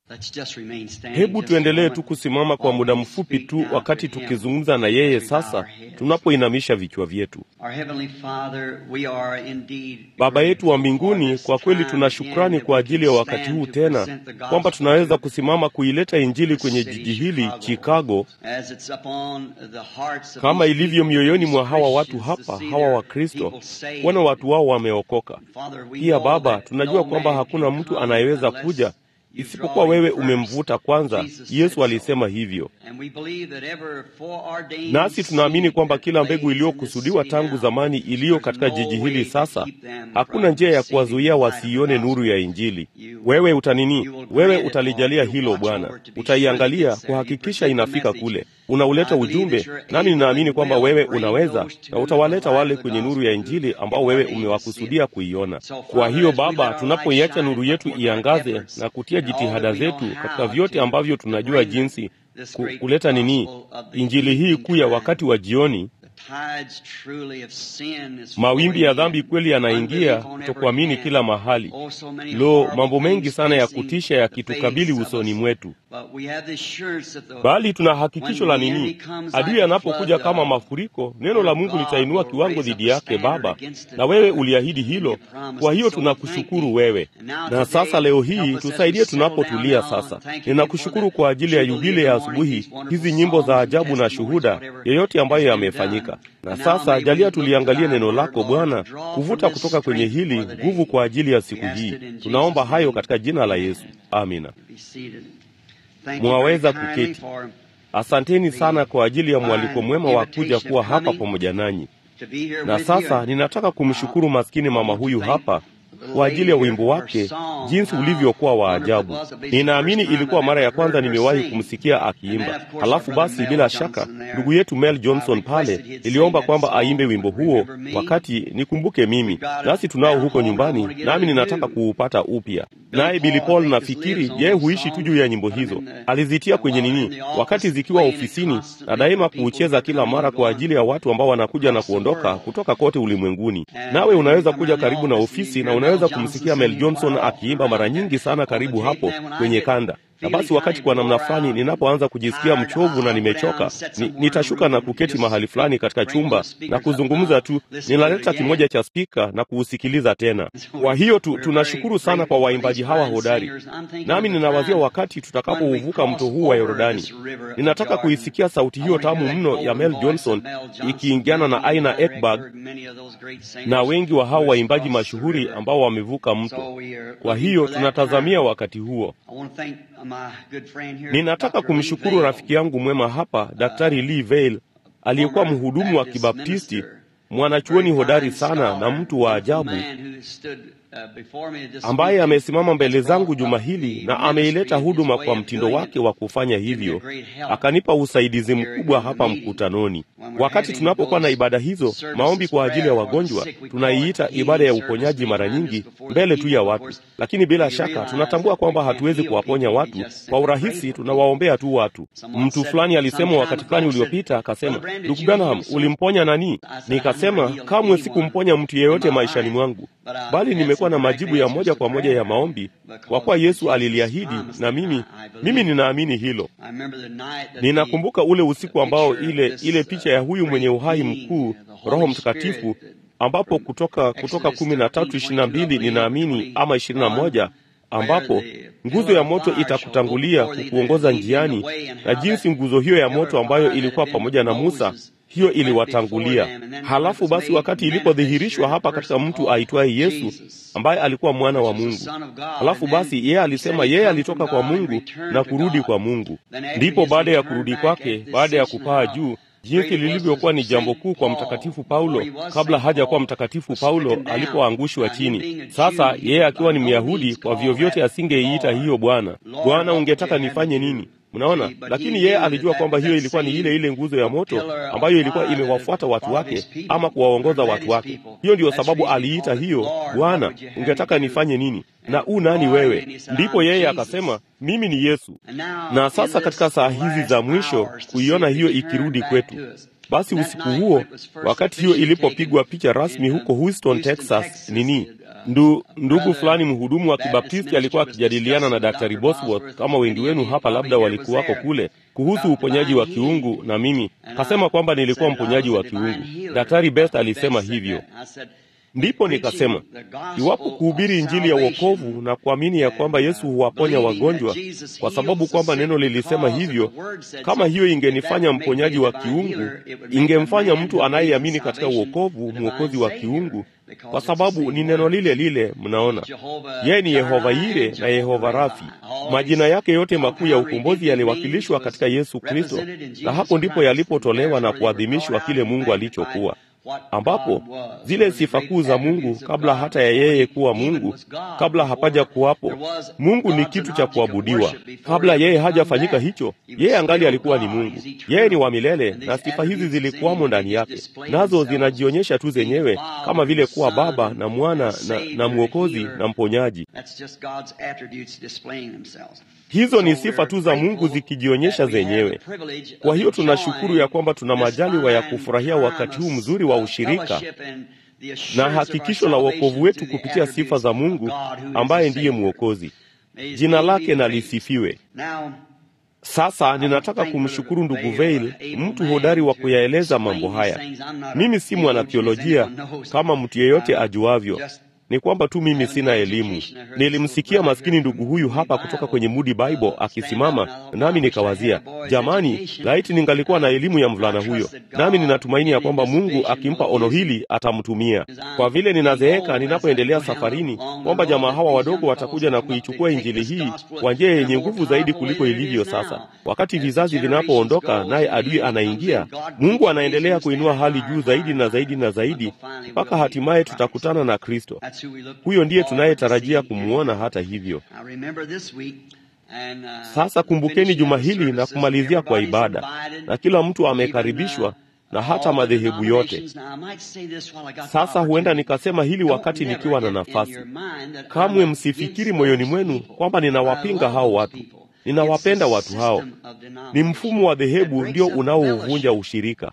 Hebu tuendelee tu kusimama kwa muda mfupi tu, wakati tukizungumza na yeye sasa, tunapoinamisha vichwa vyetu. Baba yetu wa mbinguni, kwa kweli tuna shukrani kwa ajili ya wakati huu tena, kwamba tunaweza kusimama kuileta Injili kwenye jiji hili Chicago, kama ilivyo mioyoni mwa hawa watu hapa, hawa Wakristo, kuona watu wao wameokoka. Pia Baba, tunajua kwamba hakuna mtu anayeweza kuja isipokuwa wewe umemvuta kwanza. Yesu alisema hivyo, nasi tunaamini kwamba kila mbegu iliyokusudiwa tangu zamani iliyo katika jiji hili sasa, hakuna njia ya kuwazuia wasiione nuru ya Injili. Wewe utanini, wewe utalijalia hilo Bwana, utaiangalia kuhakikisha inafika kule, unauleta ujumbe, nami ninaamini kwamba wewe unaweza na utawaleta wale kwenye nuru ya Injili ambao wewe umewakusudia kuiona. Kwa hiyo Baba, tunapoiacha nuru yetu iangaze na kutia jitihada zetu katika vyote ambavyo tunajua jinsi ku, kuleta nini injili hii kuu ya wakati wa jioni. Mawimbi ya dhambi kweli yanaingia, kutokuamini kila mahali. Lo, mambo mengi sana ya kutisha yakitukabili usoni mwetu, bali tuna hakikisho la nini? Adui anapokuja kama mafuriko, neno la Mungu litainua kiwango dhidi yake. Baba, na wewe uliahidi hilo. Kwa hiyo tunakushukuru wewe, na sasa leo hii tusaidie tunapotulia sasa. Ninakushukuru kwa ajili ya yubile ya asubuhi, hizi nyimbo za ajabu na shuhuda, yeyote ambayo yamefanyika na sasa jalia tuliangalie neno lako Bwana, kuvuta kutoka kwenye hili nguvu kwa ajili ya siku hii. Tunaomba hayo katika jina la Yesu, amina. Mwaweza kuketi. Asanteni sana kwa ajili ya mwaliko mwema wa kuja kuwa hapa pamoja nanyi. Na sasa ninataka kumshukuru maskini mama huyu hapa kwa ajili ya wimbo wake, jinsi ulivyokuwa wa ajabu. Ninaamini ilikuwa mara ya kwanza nimewahi kumsikia akiimba. Halafu basi, bila shaka, ndugu yetu Mel Johnson pale iliomba kwamba aimbe wimbo huo wakati nikumbuke mimi, nasi tunao huko nyumbani, nami ninataka kuupata upya. Naye Billy Paul, nafikiri yeye huishi tu juu ya nyimbo hizo, alizitia kwenye nini wakati zikiwa ofisini, na daima kuucheza kila mara kwa ajili ya watu ambao wanakuja na kuondoka kutoka kote ulimwenguni. Nawe unaweza kuja karibu na ofisi na unaweza kumsikia Mel Johnson akiimba mara nyingi sana karibu hapo kwenye kanda. Na basi wakati kwa namna fulani ninapoanza kujisikia mchovu na nimechoka, ni, nitashuka na kuketi mahali fulani katika chumba na kuzungumza tu, ninaleta kimoja cha spika na kuusikiliza tena. Kwa hiyo tu, tunashukuru sana kwa waimbaji hawa hodari, nami ninawazia wakati tutakapouvuka mto huu wa Yordani, ninataka kuisikia sauti hiyo tamu mno ya Mel Johnson ikiingiana na Aina Ekberg na wengi wa hao waimbaji mashuhuri ambao wamevuka mto. Kwa hiyo tunatazamia wakati huo. Ninataka kumshukuru rafiki yangu mwema hapa, Daktari Lee Vail, aliyekuwa mhudumu wa Kibaptisti, mwanachuoni hodari sana na mtu wa ajabu ambaye amesimama mbele zangu juma hili na ameileta huduma kwa mtindo wake wa kufanya hivyo, akanipa usaidizi mkubwa hapa mkutanoni. Wakati tunapokuwa na ibada hizo, maombi kwa ajili ya wagonjwa, tunaiita ibada ya uponyaji mara nyingi mbele tu ya watu, lakini bila shaka tunatambua kwamba hatuwezi kuwaponya watu kwa urahisi, tunawaombea tu watu. Mtu fulani alisema wakati fulani uliopita, akasema, ndugu Branham, ulimponya nani? Nikasema, kamwe sikumponya mtu yeyote maishani mwangu, bali nimekuwa na majibu ya moja kwa moja ya maombi, kwa kuwa Yesu aliliahidi, na mimi mimi ninaamini hilo. Ninakumbuka ule usiku ambao ile ile picha ya huyu mwenye uhai mkuu, Roho Mtakatifu, ambapo kutoka kutoka kumi na tatu ishirini na mbili ninaamini ama ishirini na moja ambapo nguzo ya moto itakutangulia kukuongoza njiani, na jinsi nguzo hiyo ya moto ambayo ilikuwa pamoja na Musa hiyo iliwatangulia. Halafu basi, wakati ilipodhihirishwa hapa katika mtu aitwaye Yesu ambaye alikuwa mwana wa Mungu, halafu basi yeye alisema yeye alitoka kwa Mungu na kurudi kwa Mungu. Ndipo baada ya kurudi kwake, baada ya kupaa juu jinsi lilivyokuwa ni jambo kuu kwa mtakatifu Paulo kabla hajakuwa mtakatifu Paulo alipoangushwa chini. Sasa yeye akiwa ni Myahudi, kwa vyovyote asingeiita hiyo Bwana. Bwana, ungetaka nifanye nini? Mnaona, lakini yeye alijua kwamba hiyo ilikuwa ni ile ile nguzo ya moto ambayo ilikuwa imewafuata watu wake ama kuwaongoza watu wake. Hiyo ndiyo sababu aliita hiyo, Bwana, ungetaka nifanye nini? Na u nani wewe? Ndipo yeye akasema, mimi ni Yesu. Na sasa katika saa hizi za mwisho kuiona hiyo ikirudi kwetu, Basi usiku huo, wakati hiyo ilipopigwa picha rasmi huko Houston, Texas, nini ndu, ndugu fulani mhudumu wa Kibaptisti alikuwa akijadiliana na Daktari Bosworth, kama wengi wenu hapa labda walikuwako kule, kuhusu uponyaji wa kiungu, na mimi kasema kwamba nilikuwa mponyaji wa kiungu. Daktari Best alisema hivyo. Ndipo nikasema iwapo kuhubiri Injili ya wokovu na kuamini ya kwamba Yesu huwaponya wagonjwa kwa sababu kwamba neno lilisema hivyo, kama hiyo ingenifanya mponyaji wa kiungu, ingemfanya mtu anayeamini katika uokovu mwokozi wa kiungu, kwa sababu ni neno lile lile. Mnaona, yeye ni Yehova Yire na Yehova Rafi. Majina yake yote makuu ya ukombozi yaliwakilishwa katika Yesu Kristo, na hapo ndipo yalipotolewa na kuadhimishwa kile Mungu alichokuwa ambapo zile sifa kuu za Mungu kabla hata ya yeye kuwa Mungu, kabla hapaja kuwapo Mungu ni kitu cha kuabudiwa. Kabla yeye hajafanyika hicho, yeye angali alikuwa ni Mungu. Yeye ni wa milele, na sifa hizi zilikuwamo ndani yake, nazo zinajionyesha tu zenyewe kama vile kuwa Baba na Mwana na, na Mwokozi na Mponyaji. Hizo ni sifa tu za Mungu zikijionyesha zenyewe. Kwa hiyo tunashukuru ya kwamba tuna majaliwa ya kufurahia wakati huu mzuri wa ushirika na hakikisho la wokovu wetu kupitia sifa za Mungu ambaye ndiye Mwokozi. Jina lake na lisifiwe. Sasa ninataka kumshukuru ndugu Veil, mtu hodari wa kuyaeleza mambo haya. Mimi si mwanatheolojia kama mtu yeyote ajuavyo ni kwamba tu mimi sina elimu. Nilimsikia maskini ndugu huyu hapa kutoka kwenye Moody Bible akisimama, nami nikawazia, jamani, laiti ningalikuwa na elimu ya mvulana huyo. Nami ninatumaini ya kwamba Mungu akimpa ono hili atamtumia. Kwa vile ninazeeka ninapoendelea safarini, kwamba jamaa hawa wadogo watakuja na kuichukua injili hii kwa njia yenye nguvu zaidi kuliko ilivyo sasa. Wakati vizazi vinapoondoka, naye adui anaingia, Mungu anaendelea kuinua hali juu zaidi na zaidi na zaidi, mpaka hatimaye tutakutana na Kristo. Huyo ndiye tunayetarajia kumwona. Hata hivyo, sasa kumbukeni juma hili na kumalizia kwa ibada, na kila mtu amekaribishwa na hata madhehebu yote. Sasa huenda nikasema hili wakati nikiwa na nafasi. Kamwe msifikiri moyoni mwenu kwamba ninawapinga hao watu. Ninawapenda watu hao. Ni mfumo wa dhehebu ndio unaouvunja ushirika.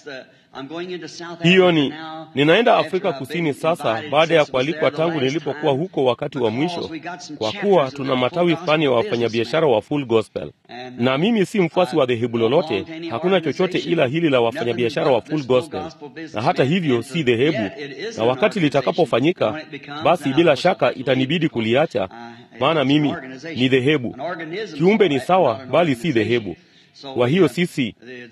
Hiyo ni ninaenda Afrika Kusini sasa, baada ya kualikwa tangu nilipokuwa huko wakati wa mwisho, kwa kuwa tuna matawi fulani ya wafanyabiashara wa Full Gospel, na mimi si mfuasi wa dhehebu lolote. Hakuna chochote ila hili la wafanyabiashara wa Full Gospel, na hata hivyo si dhehebu, na wakati litakapofanyika, basi bila shaka itanibidi kuliacha, maana mimi ni dhehebu. Kiumbe ni sawa, bali si dhehebu. Kwa hiyo sisi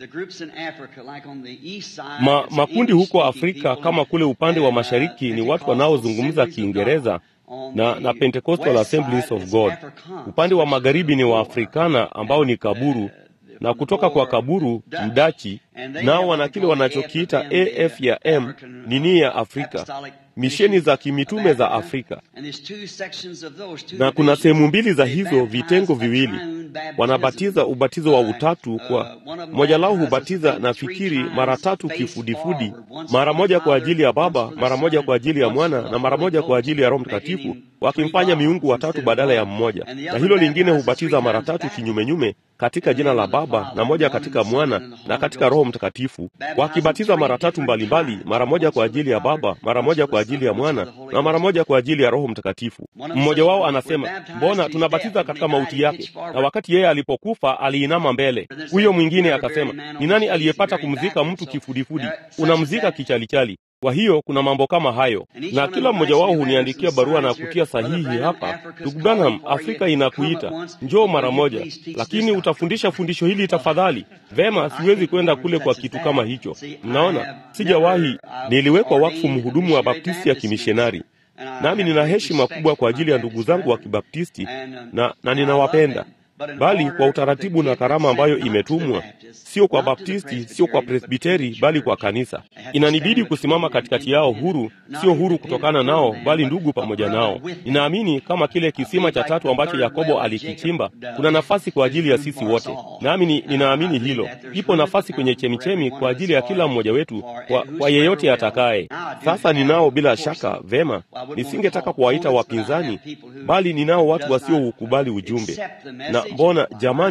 ma, makundi huko Afrika kama kule upande wa mashariki ni watu wanaozungumza Kiingereza na, na Pentecostal Assemblies of God. Upande wa magharibi ni Waafrikana ambao ni Kaburu na kutoka kwa Kaburu Mdachi, nao wana kile wanachokiita AF ya M nini ya Afrika, misheni za kimitume za Afrika. Na kuna sehemu mbili za hizo vitengo viwili wanabatiza ubatizo wa utatu. Kwa moja lao hubatiza na fikiri mara tatu kifudifudi, mara moja kwa ajili ya Baba, mara moja kwa ajili ya Mwana na mara moja kwa ajili ya Roho Mtakatifu, wakimfanya miungu watatu badala ya mmoja. Na hilo lingine hubatiza mara tatu kinyumenyume katika jina la Baba na moja katika Mwana na katika Roho Mtakatifu, wakibatiza mara tatu mbalimbali, mara moja kwa ajili ya Baba, mara moja kwa ajili ya Mwana na mara moja kwa ajili ya Roho Mtakatifu. Mmoja wao anasema, mbona tunabatiza katika mauti yake, na wakati yeye alipokufa aliinama mbele. Huyo mwingine akasema, ni nani aliyepata kumzika mtu kifudifudi? Unamzika kichalichali. Kwa hiyo kuna mambo kama hayo, na kila mmoja wao huniandikia barua na kutia sahihi hapa, ndugu Branham, Afrika inakuita, njoo mara moja, lakini utafundisha fundisho hili tafadhali. Vema, siwezi kwenda kule kwa kitu kama hicho. Mnaona, sijawahi. Niliwekwa wakfu mhudumu wa Baptisti ya kimishonari, nami nina heshima kubwa kwa ajili ya ndugu zangu wa Kibaptisti na, na ninawapenda bali kwa utaratibu na karama ambayo imetumwa, sio kwa Baptisti, sio kwa Presbiteri, bali kwa kanisa. Inanibidi kusimama katikati yao huru, sio huru kutokana nao, bali ndugu pamoja nao. Ninaamini kama kile kisima cha tatu ambacho Yakobo alikichimba, kuna nafasi kwa ajili ya sisi wote, nami ni, ninaamini hilo. Ipo nafasi kwenye chemichemi kwa ajili ya kila mmoja wetu, kwa, kwa yeyote atakaye. Sasa ninao bila shaka. Vema, nisingetaka kuwaita wapinzani, bali ninao watu wasioukubali ujumbe na mbona jamani,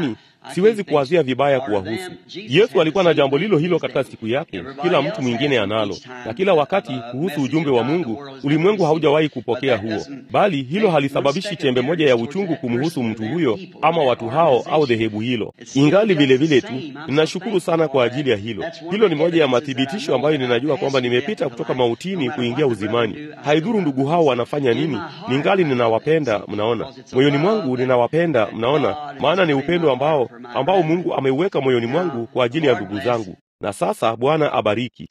Siwezi kuwazia vibaya kuwahusu. Yesu alikuwa na jambo lilo hilo katika siku yake, kila mtu mwingine analo, na kila wakati kuhusu ujumbe wa Mungu. Ulimwengu haujawahi kupokea huo, bali hilo halisababishi chembe moja ya uchungu kumhusu mtu huyo ama watu hao au dhehebu hilo. Ingali vile vile tu, ninashukuru sana kwa ajili ya hilo. Hilo ni moja ya mathibitisho ambayo ninajua kwamba nimepita kutoka mautini kuingia uzimani. Haidhuru ndugu hao wanafanya nini, ningali ninawapenda. Mnaona, moyoni mwangu ninawapenda. Mnaona, maana ni upendo ambao ambao Mungu ameuweka moyoni mwangu kwa ajili ya ndugu zangu. Na sasa Bwana abariki.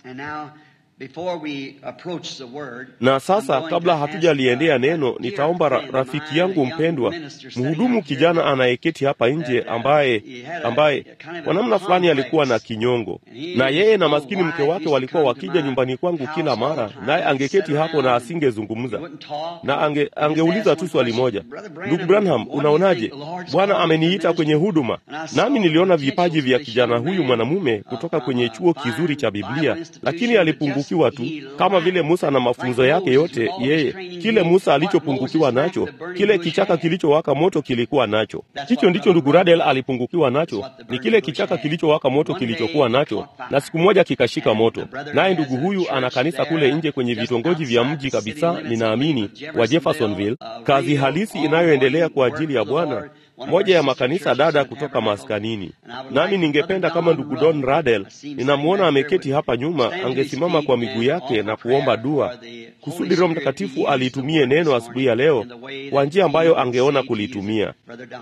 Na sasa kabla hatujaliendea neno, nitaomba ra rafiki yangu mpendwa, mhudumu kijana anayeketi hapa nje, ambaye ambaye kwa namna fulani alikuwa na kinyongo, na yeye na maskini mke wake walikuwa wakija nyumbani kwangu kila mara, naye angeketi hapo na asingezungumza, na ange, angeuliza tu swali moja, ndugu Branham, unaonaje? Bwana ameniita kwenye huduma. Nami niliona vipaji vya kijana huyu mwanamume kutoka kwenye chuo kizuri cha Biblia, lakini alipungukiwa tu kama vile Musa na mafunzo yake yote. Yeye kile Musa alichopungukiwa nacho, kile kichaka kilichowaka moto kilikuwa nacho. Hicho ndicho ndugu Radel alipungukiwa nacho, ni kile kichaka kilichowaka moto kilichokuwa nacho, na siku moja kikashika moto. Naye ndugu huyu ana kanisa kule nje kwenye vitongoji vya mji kabisa, ninaamini wa Jeffersonville, kazi halisi inayoendelea kwa ajili ya Bwana moja ya makanisa dada kutoka maskanini. Nami ningependa kama ndugu Don Radel, ninamwona ameketi hapa nyuma, angesimama kwa miguu yake na kuomba dua kusudi Roho Mtakatifu aliitumie neno asubuhi ya leo kwa njia ambayo angeona kulitumia.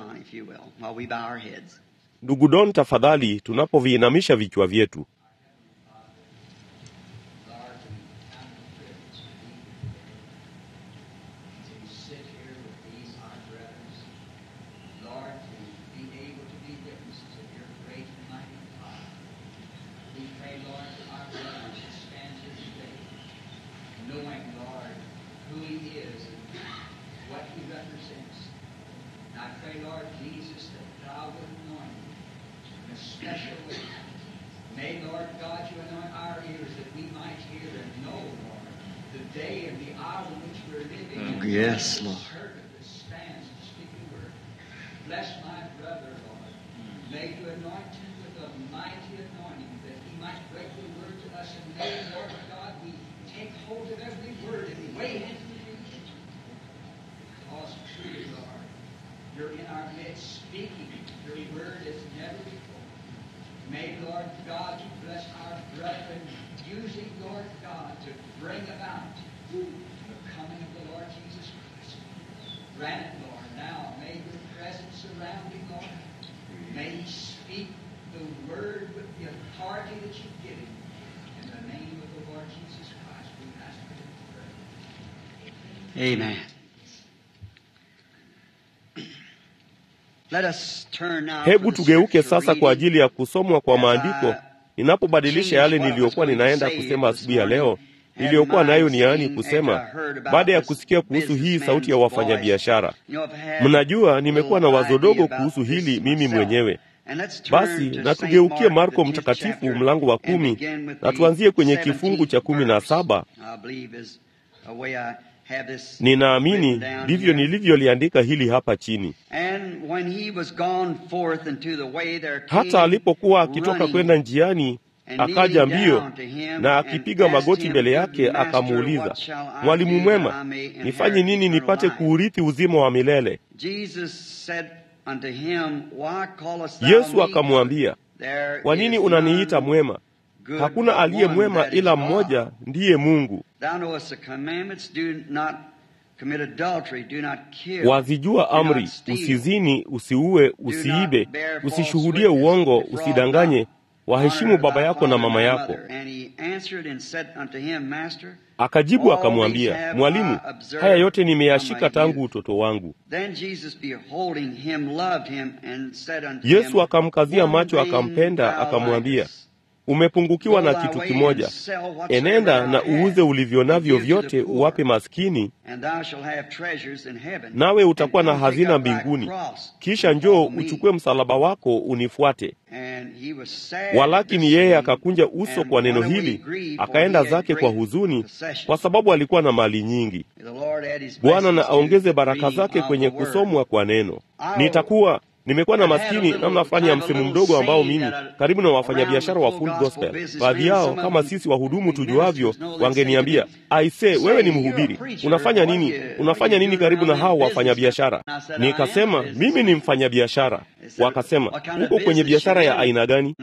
Ndugu Don, tafadhali, tunapoviinamisha vichwa vyetu. Yes, Lord. Bless my brother, Lord. May you anoint him with a mighty anointing that he might break the word to us. And may, Lord God, we take hold of every word and weigh it into the future. Because truly, Lord, you're in our midst speaking your word as never before. May, Lord God, you bless our brethren using, Lord God, to bring about the coming of the Lord Jesus Christ. Grant it, Lord, now. May your presence surround him, Lord. May he speak the word with the authority that you've given. In the name of the Lord Jesus Christ, we ask for it. Amen. Let us turn now Hebu to the tugeuke scripture sasa kwa reading. ajili ya kusomwa kwa maandiko, ninapobadilisha yale niliyokuwa ninaenda kusema asubuhi ya leo, niliyokuwa nayo niani kusema baada ya kusikia kuhusu hii sauti ya wafanyabiashara. Mnajua, nimekuwa na wazo dogo kuhusu hili mimi mwenyewe. Basi na tugeukie Marko Mtakatifu mlango wa kumi na tuanzie kwenye kifungu cha kumi na saba. Ninaamini ndivyo nilivyoliandika hili hapa chini. Hata alipokuwa akitoka kwenda njiani, akaja mbio na akipiga magoti mbele yake, akamuuliza, Mwalimu mwema, nifanye nini nipate kuurithi uzima wa milele? Yesu akamwambia, kwa nini unaniita mwema? Hakuna aliye mwema ila mmoja, ndiye Mungu. Wazijua amri: usizini, usiue, usiibe, usishuhudie uongo, usidanganye, waheshimu baba yako na mama yako. Akajibu akamwambia, Mwalimu, haya yote nimeyashika tangu utoto wangu. Yesu akamkazia macho, akampenda, akamwambia, umepungukiwa na kitu kimoja. Enenda na uuze ulivyo navyo vyote, uwape maskini, nawe utakuwa na hazina mbinguni. Kisha njoo uchukue msalaba wako unifuate. Walakini yeye akakunja uso kwa neno hili, akaenda zake kwa huzuni, kwa sababu alikuwa na mali nyingi. Bwana na aongeze baraka zake kwenye kusomwa kwa neno. Nitakuwa Nimekuwa na maskini namna fulani ya msemo mdogo ambao mimi karibu na wafanyabiashara wa Full Gospel, baadhi yao kama sisi wahudumu tujuavyo, wangeniambia aise, wewe ni mhubiri, unafanya nini? Unafanya nini karibu na hao wafanyabiashara? Nikasema mimi ni mfanyabiashara. Wakasema uko kwenye biashara ya aina gani?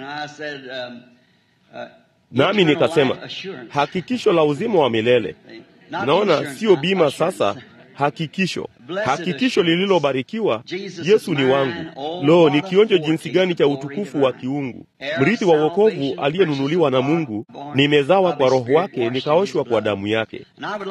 Nami nikasema hakikisho la uzima wa milele. Naona sio bima sasa, hakikisho, hakikisho lililobarikiwa. Yesu ni wangu. Lo, ni kionjo jinsi gani cha utukufu wa kiungu, mrithi wa wokovu aliyenunuliwa na Mungu. Nimezawa kwa Roho wake, nikaoshwa kwa damu yake.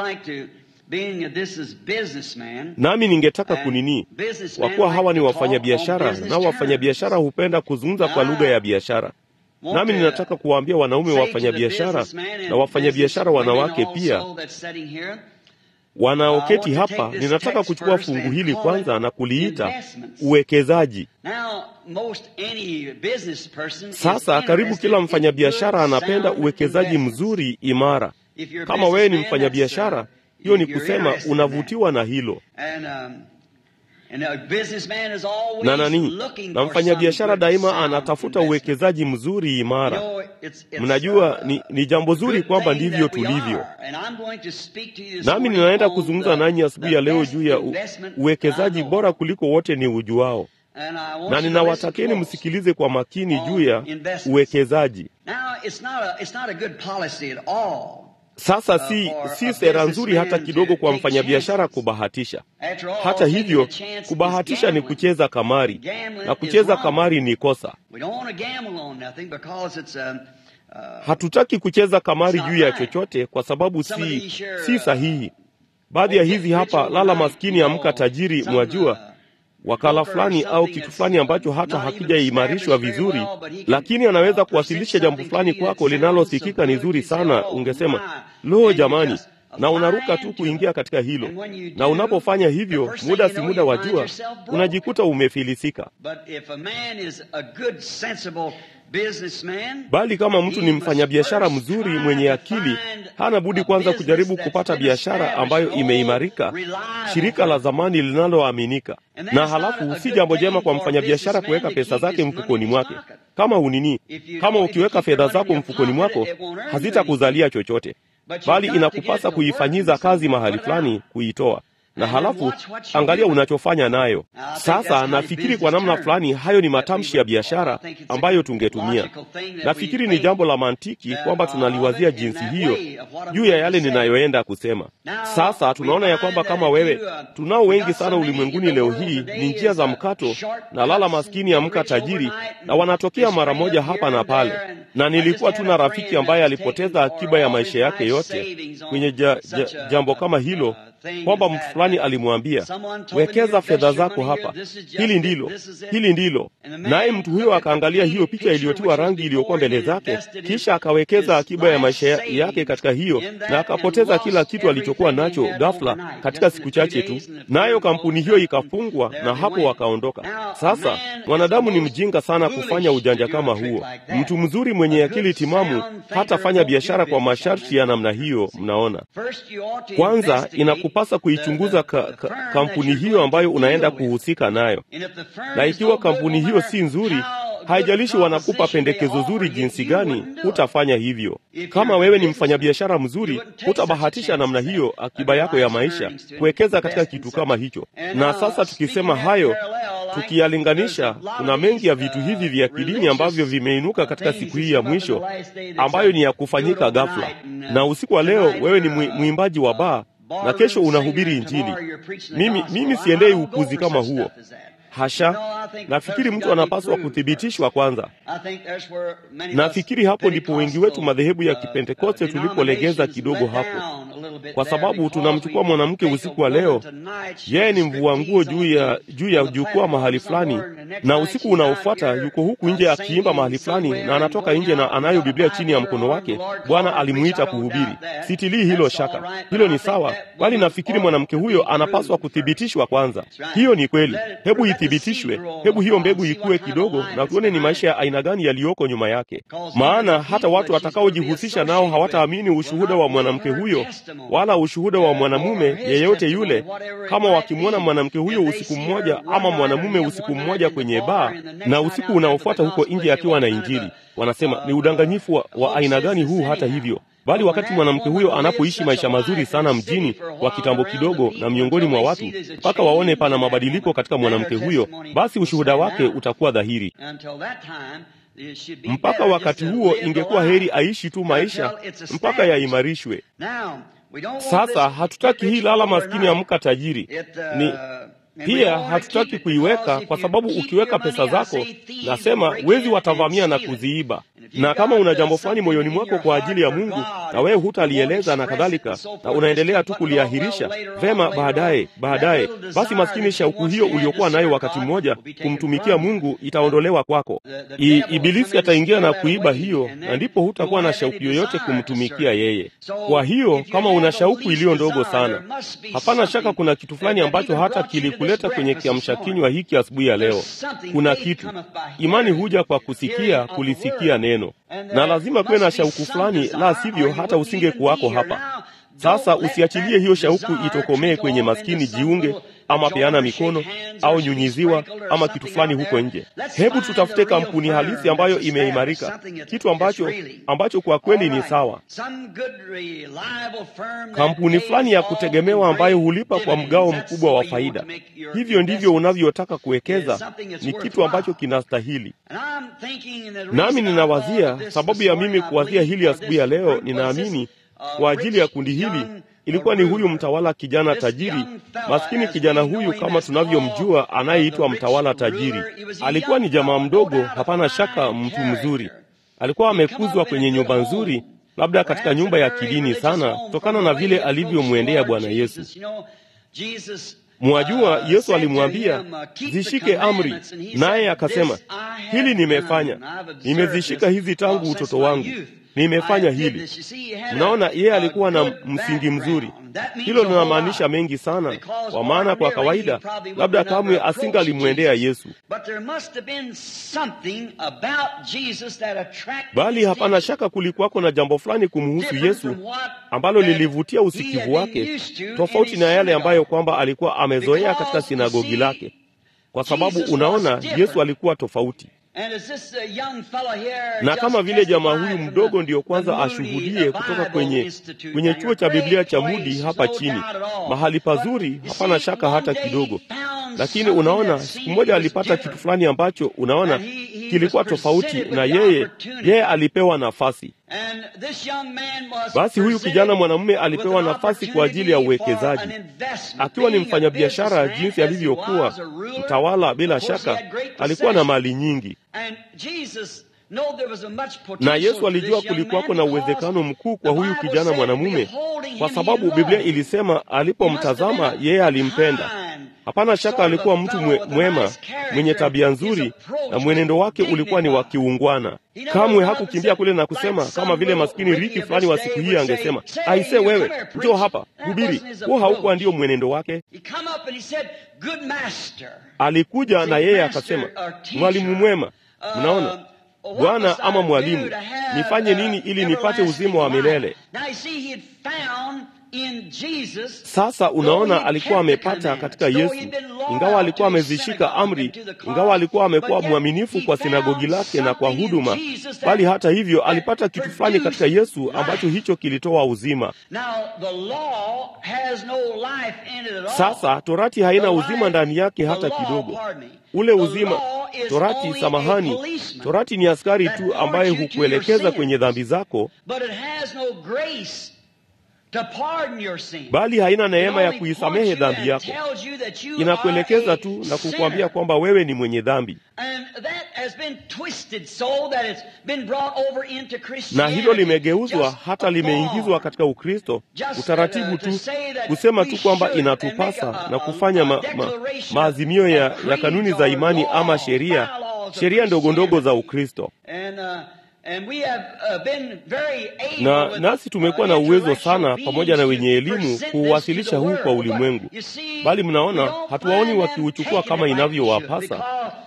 Nami ningetaka kunini, kwa kuwa hawa ni wafanyabiashara, nao wafanyabiashara hupenda kuzungumza kwa lugha ya biashara nami ninataka kuwaambia wanaume wafanyabiashara na wafanyabiashara wanawake pia wanaoketi hapa, ninataka kuchukua fungu hili kwanza na kuliita uwekezaji. Sasa karibu kila mfanyabiashara anapenda uwekezaji mzuri imara. Kama wewe ni mfanyabiashara, hiyo ni kusema unavutiwa na hilo na nani, na mfanyabiashara daima anatafuta uwekezaji mzuri imara. Mnajua ni, ni jambo zuri kwamba ndivyo tulivyo. Nami ninaenda kuzungumza nanyi asubuhi ya leo juu ya u, uwekezaji bora kuliko wote ni ujuao, na ninawatakeni msikilize kwa makini juu ya uwekezaji. Sasa si, si sera nzuri hata kidogo kwa mfanyabiashara kubahatisha. Hata hivyo, kubahatisha ni kucheza kamari, na kucheza kamari ni kosa. Hatutaki kucheza kamari juu ya chochote kwa sababu si, si sahihi. Baadhi ya hizi hapa, lala maskini amka tajiri, mwajua wakala fulani au kitu fulani ambacho hata hakijaimarishwa vizuri, lakini anaweza kuwasilisha jambo fulani kwako linalosikika ni zuri sana. Ungesema lo, jamani, na unaruka tu kuingia katika hilo, na unapofanya hivyo, muda si muda, wajua, unajikuta umefilisika. Bali kama mtu ni mfanyabiashara mzuri mwenye akili, hana budi kwanza kujaribu kupata biashara ambayo imeimarika, shirika la zamani linaloaminika. Na halafu si jambo jema kwa mfanyabiashara kuweka pesa zake mfukoni mwake. Kama unini, kama ukiweka fedha zako mfukoni mwako, hazitakuzalia chochote, bali inakupasa kuifanyiza kazi mahali fulani, kuitoa na halafu angalia unachofanya nayo. Sasa nafikiri kwa namna fulani hayo ni matamshi ya biashara ambayo tungetumia. Nafikiri ni jambo la mantiki kwamba tunaliwazia jinsi hiyo juu ya yale ninayoenda kusema. Sasa tunaona ya kwamba kama wewe, tunao wengi sana ulimwenguni leo hii, ni njia za mkato na lala maskini amka tajiri, na wanatokea mara moja hapa na pale. Na nilikuwa tu na rafiki ambaye alipoteza akiba ya maisha yake yote kwenye ja, ja, jambo kama hilo kwamba mtu fulani alimwambia wekeza fedha zako hapa, hili ndilo, hili ndilo. Naye mtu huyo akaangalia hiyo picha iliyotiwa rangi iliyokuwa mbele zake, kisha akawekeza akiba ya maisha yake katika hiyo, na akapoteza kila kitu alichokuwa nacho ghafla katika siku chache tu, nayo kampuni hiyo ikafungwa, na hapo wakaondoka. Sasa mwanadamu ni mjinga sana kufanya ujanja kama huo. Mtu mzuri mwenye akili timamu hatafanya biashara kwa masharti ya namna hiyo. Mnaona, kwanza inakupasa kuichunguza ka, ka, kampuni hiyo ambayo unaenda kuhusika nayo, na ikiwa kampuni hiyo si nzuri, haijalishi wanakupa pendekezo zuri jinsi gani, hutafanya hivyo. Kama wewe ni mfanyabiashara mzuri, hutabahatisha namna hiyo akiba yako ya maisha kuwekeza katika kitu kama hicho. Na sasa tukisema hayo, tukiyalinganisha, kuna mengi ya vitu hivi vya kidini ambavyo vimeinuka katika siku hii ya mwisho, ambayo ni ya kufanyika ghafla. Na usiku wa leo wewe ni mwimbaji wa baa na kesho unahubiri Injili. Mimi, mimi siendei upuzi kama huo, hasha. Nafikiri mtu anapaswa kuthibitishwa kwanza. Nafikiri hapo ndipo wengi wetu madhehebu ya Kipentekoste tulipolegeza kidogo hapo, kwa sababu tunamchukua mwanamke usiku wa leo, yeye ni mvua nguo juu ya juu ya jukwaa mahali fulani, na usiku unaofuata yuko huku nje akiimba mahali fulani, na anatoka nje na anayo Biblia chini ya mkono wake. Bwana alimuita kuhubiri. Sitilii hilo shaka, hilo ni sawa, bali nafikiri mwanamke huyo anapaswa kuthibitishwa kwanza. Hiyo ni kweli, hebu ithibitishwe, hebu hiyo mbegu ikue kidogo, na tuone ni maisha ya aina gani yaliyoko nyuma yake, maana hata watu watakaojihusisha nao hawataamini ushuhuda wa mwanamke huyo wala ushuhuda wa mwanamume yeyote yule, kama wakimwona mwanamke huyo usiku mmoja ama mwanamume usiku mmoja kwenye baa, na usiku unaofuata huko nje akiwa na Injili, wanasema ni udanganyifu wa, wa aina gani huu? Hata hivyo bali wakati mwanamke huyo anapoishi maisha mazuri sana mjini kwa kitambo kidogo na miongoni mwa watu, mpaka waone pana mabadiliko katika mwanamke huyo, basi ushuhuda wake utakuwa dhahiri. Mpaka wakati huo, ingekuwa heri aishi tu maisha mpaka yaimarishwe. Sasa hatutaki hii lala maskini amka tajiri ni pia hatutaki kuiweka kwa sababu ukiweka pesa zako, nasema wezi watavamia na kuziiba. Na kama una jambo fulani moyoni mwako kwa ajili ya Mungu na wewe hutalieleza na kadhalika, na unaendelea tu kuliahirisha, vema, baadaye baadaye, basi maskini shauku hiyo uliokuwa nayo wakati mmoja kumtumikia Mungu itaondolewa kwako. I, Ibilisi ataingia na kuiba hiyo, na ndipo hutakuwa na shauku yoyote kumtumikia yeye. Kwa hiyo kama una shauku iliyo ndogo sana, hapana shaka kuna kitu fulani ambacho hata kilikuleta kwenye kiamsha kinywa hiki asubuhi ya leo. Kuna kitu. Imani huja kwa kusikia, kulisikia neno na lazima kuwe na shauku fulani, la sivyo hata usinge kuwako hapa. Sasa usiachilie hiyo shauku itokomee kwenye maskini, jiunge ama peana mikono au nyunyiziwa ama kitu fulani huko nje. Hebu tutafute kampuni halisi ambayo imeimarika, kitu ambacho ambacho kwa kweli ni sawa, kampuni fulani ya kutegemewa ambayo hulipa kwa mgao mkubwa wa faida. Hivyo ndivyo unavyotaka kuwekeza, ni kitu ambacho kinastahili. Nami ninawazia sababu ya mimi kuwazia hili asubuhi ya leo, ninaamini kwa ajili ya kundi hili ilikuwa ni huyu mtawala kijana tajiri maskini. Kijana huyu kama tunavyomjua, anayeitwa mtawala tajiri, alikuwa ni jamaa mdogo, hapana shaka, mtu mzuri. Alikuwa amekuzwa kwenye nyumba nzuri, labda katika nyumba ya kidini sana, kutokana na vile alivyomwendea Bwana Yesu. Mwajua, Yesu alimwambia zishike amri, naye akasema, hili nimefanya, nimezishika hizi tangu utoto wangu nimefanya hili. Mnaona, yeye alikuwa na msingi mzuri. Hilo linamaanisha mengi sana, kwa maana kwa kawaida labda kamwe asingalimwendea Yesu, bali hapana shaka kulikuwako na jambo fulani kumhusu Yesu ambalo lilivutia usikivu wake, tofauti na yale ambayo kwamba alikuwa amezoea katika sinagogi lake, kwa sababu unaona, Yesu alikuwa tofauti na kama vile jamaa huyu mdogo ndiyo kwanza ashuhudie kutoka kwenye, kwenye chuo cha Biblia cha Mudi hapa chini, mahali pazuri, hapana shaka hata kidogo. Lakini unaona, siku moja alipata kitu fulani ambacho unaona kilikuwa tofauti, na yeye yeye alipewa nafasi. Basi huyu kijana mwanamume alipewa nafasi kwa ajili ya uwekezaji, akiwa ni mfanyabiashara jinsi alivyokuwa mtawala. Bila shaka alikuwa na mali nyingi, na Yesu alijua kulikuwako na uwezekano mkuu kwa huyu kijana mwanamume, kwa sababu Biblia ilisema alipomtazama yeye alimpenda. Hapana shaka alikuwa mtu mwe, mwema mwenye tabia nzuri, na mwenendo wake ulikuwa ni wa kiungwana. Kamwe hakukimbia kule na kusema kama vile maskini Riki fulani wa siku hii angesema, aise, wewe njoo hapa hubiri. Huo haukuwa ndio mwenendo wake. Alikuja na yeye akasema, mwalimu mwema. Mnaona, Bwana ama mwalimu, nifanye nini ili nipate uzima wa milele? Sasa unaona, alikuwa amepata katika Yesu, ingawa alikuwa amezishika amri, ingawa alikuwa amekuwa mwaminifu kwa sinagogi lake na kwa huduma, bali hata hivyo alipata kitu fulani katika Yesu ambacho hicho kilitoa uzima. Sasa torati haina uzima ndani yake hata kidogo. Ule uzima torati, samahani, torati ni askari tu ambaye hukuelekeza kwenye dhambi zako bali haina neema ya kuisamehe dhambi yako. Inakuelekeza tu na kukuambia kwamba wewe ni mwenye dhambi, na hilo limegeuzwa hata limeingizwa katika Ukristo, utaratibu tu kusema tu kwamba inatupasa na kufanya ma, ma, maazimio ya, ya kanuni za imani ama sheria sheria ndogo ndogo za Ukristo na nasi tumekuwa na uwezo sana pamoja na wenye elimu kuuwasilisha huu kwa ulimwengu, bali mnaona hatuwaoni wakiuchukua kama inavyowapasa,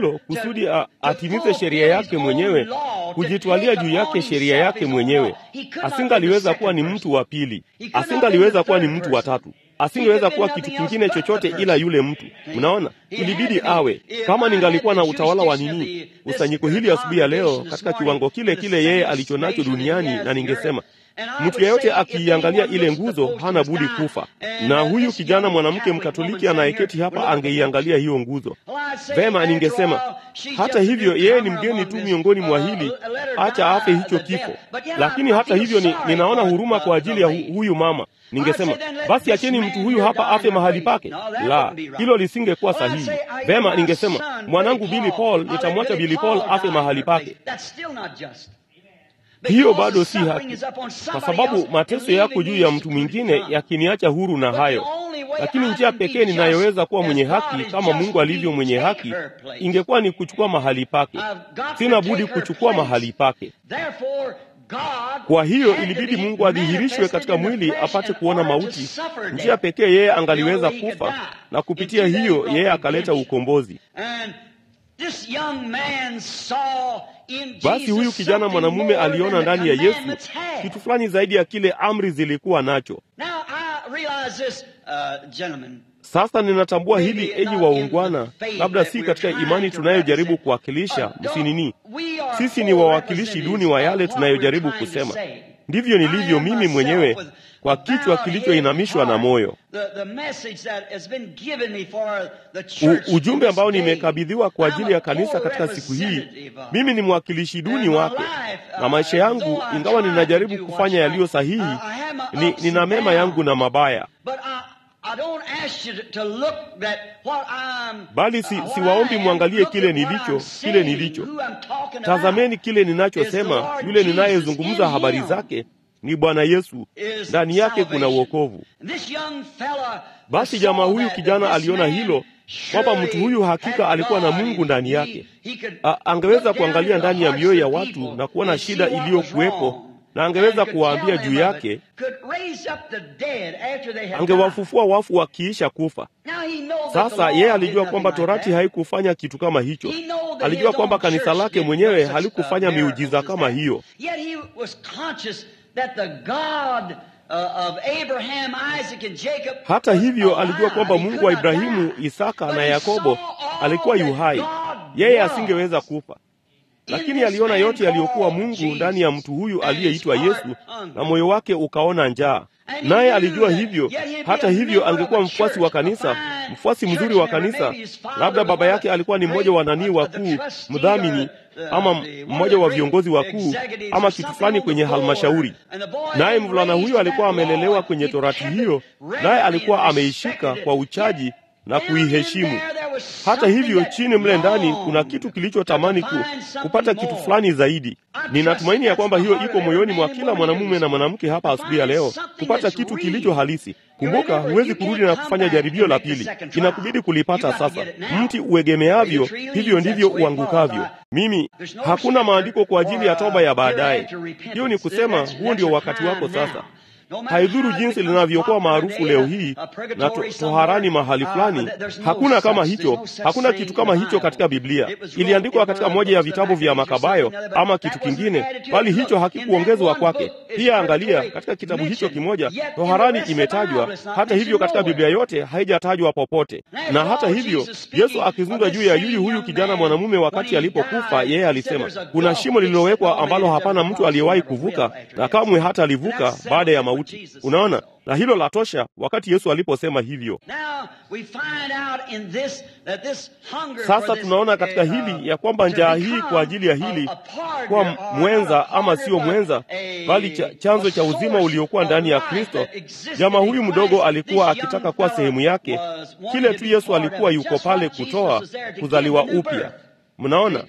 hilo kusudi a, atimize sheria yake mwenyewe, kujitwalia juu yake sheria yake mwenyewe. Asingaliweza kuwa ni mtu wa pili, asingaliweza kuwa ni mtu wa tatu. asingeweza kuwa kitu kingine chochote ila yule mtu. Mnaona, ilibidi awe. Kama ningalikuwa na utawala wa nini kusanyiko hili asubuhi ya leo katika kiwango kile kile yeye alichonacho duniani, na ningesema mtu yeyote akiiangalia ile nguzo hana budi kufa. Na huyu kijana mwanamke Mkatoliki anayeketi hapa angeiangalia hiyo nguzo vema, ningesema hata hivyo, yeye ni mgeni tu miongoni mwa hili, acha afe hicho kifo. Lakini hata hivyo ni, ninaona huruma kwa ajili ya hu, huyu mama. Ningesema basi acheni mtu huyu hapa afe mahali pake. La, hilo lisingekuwa sahihi. Vema, ningesema mwanangu Billy Paul, nitamwacha Billy Paul afe mahali pake. Hiyo bado si haki, kwa sababu mateso yako juu ya mtu mwingine yakiniacha huru na hayo. Lakini njia pekee ninayoweza kuwa mwenye haki kama Mungu alivyo mwenye haki ingekuwa ni kuchukua mahali pake. Sina budi kuchukua mahali pake. Kwa hiyo ilibidi Mungu adhihirishwe katika mwili apate kuona mauti. Njia pekee yeye angaliweza kufa, na kupitia hiyo yeye akaleta ukombozi. Basi huyu kijana mwanamume aliona ndani ya Yesu kitu fulani zaidi ya kile amri zilikuwa nacho. Sasa ninatambua hili, enyi waungwana, labda si katika imani tunayojaribu kuwakilisha, msinini. Sisi ni wawakilishi duni wa yale tunayojaribu kusema. Ndivyo nilivyo mimi mwenyewe kwa kichwa kilichoinamishwa na moyo. U, ujumbe ambao nimekabidhiwa kwa ajili ya kanisa katika siku hii, mimi ni mwakilishi duni wake, na maisha yangu, ingawa ninajaribu kufanya yaliyo sahihi, ni, nina mema yangu na mabaya bali si, siwaombi mwangalie kile nilicho kile nilicho. Tazameni kile ninachosema. Yule ninayezungumza habari zake ni Bwana Yesu, ndani yake kuna uokovu. Basi jamaa huyu kijana aliona hilo kwamba mtu huyu hakika alikuwa na Mungu ndani yake. A, angeweza kuangalia ndani ya mioyo ya watu na kuona shida iliyokuwepo na angeweza kuwaambia juu yake, angewafufua wafu wakiisha kufa. Sasa yeye alijua kwamba torati haikufanya kitu kama hicho. Alijua kwamba kanisa lake mwenyewe halikufanya miujiza kama hiyo. Hata hivyo, alijua kwamba Mungu wa Ibrahimu, Isaka na Yakobo alikuwa yu hai. Yeye asingeweza kufa lakini aliona yote yaliyokuwa Mungu ndani ya mtu huyu aliyeitwa Yesu, na moyo wake ukaona njaa, naye alijua hivyo. Hata hivyo, angekuwa mfuasi wa kanisa, mfuasi mzuri wa kanisa. Labda baba yake alikuwa ni mmoja wa nanii wakuu, mdhamini, ama mmoja wa viongozi wakuu, ama kitu fulani kwenye halmashauri. Naye mvulana huyo alikuwa amelelewa kwenye torati hiyo, naye alikuwa ameishika kwa uchaji na kuiheshimu. Hata hivyo, chini mle ndani kuna kitu kilichotamani ku, kupata kitu fulani zaidi. Ninatumaini ya kwamba hiyo iko moyoni mwa kila mwanamume na mwanamke hapa asubuhi ya leo, kupata kitu kilicho halisi. Kumbuka, huwezi kurudi na kufanya jaribio la pili, inakubidi kulipata sasa. Mti uegemeavyo, hivyo ndivyo uangukavyo. Mimi, hakuna maandiko kwa ajili ya toba ya baadaye. Hiyo ni kusema, huo ndio wakati wako sasa. Haidhuru jinsi linavyokuwa maarufu leo hii na to, toharani mahali fulani, hakuna kama hicho. Hakuna kitu kama hicho katika Biblia. Iliandikwa katika moja ya vitabu vya Makabayo ama kitu kingine, bali hicho hakikuongezwa kwake. Pia angalia, katika kitabu hicho kimoja toharani imetajwa. Hata hivyo, katika Biblia yote haijatajwa popote. Na hata hivyo, Yesu akizungumza juu ya yuyu huyu kijana mwanamume wakati alipokufa, yeye alisema kuna shimo lililowekwa ambalo hapana mtu aliyewahi kuvuka na kamwe hata alivuka baada ya mauti. Unaona, na hilo la tosha wakati Yesu aliposema hivyo. Sasa tunaona katika hili ya kwamba njaa hii kwa ajili ya hili kuwa mwenza ama sio mwenza, bali cha, chanzo cha uzima uliokuwa ndani ya Kristo. Jamaa huyu mdogo alikuwa akitaka kuwa sehemu yake, kile tu Yesu alikuwa yuko pale kutoa, kuzaliwa upya. Mnaona,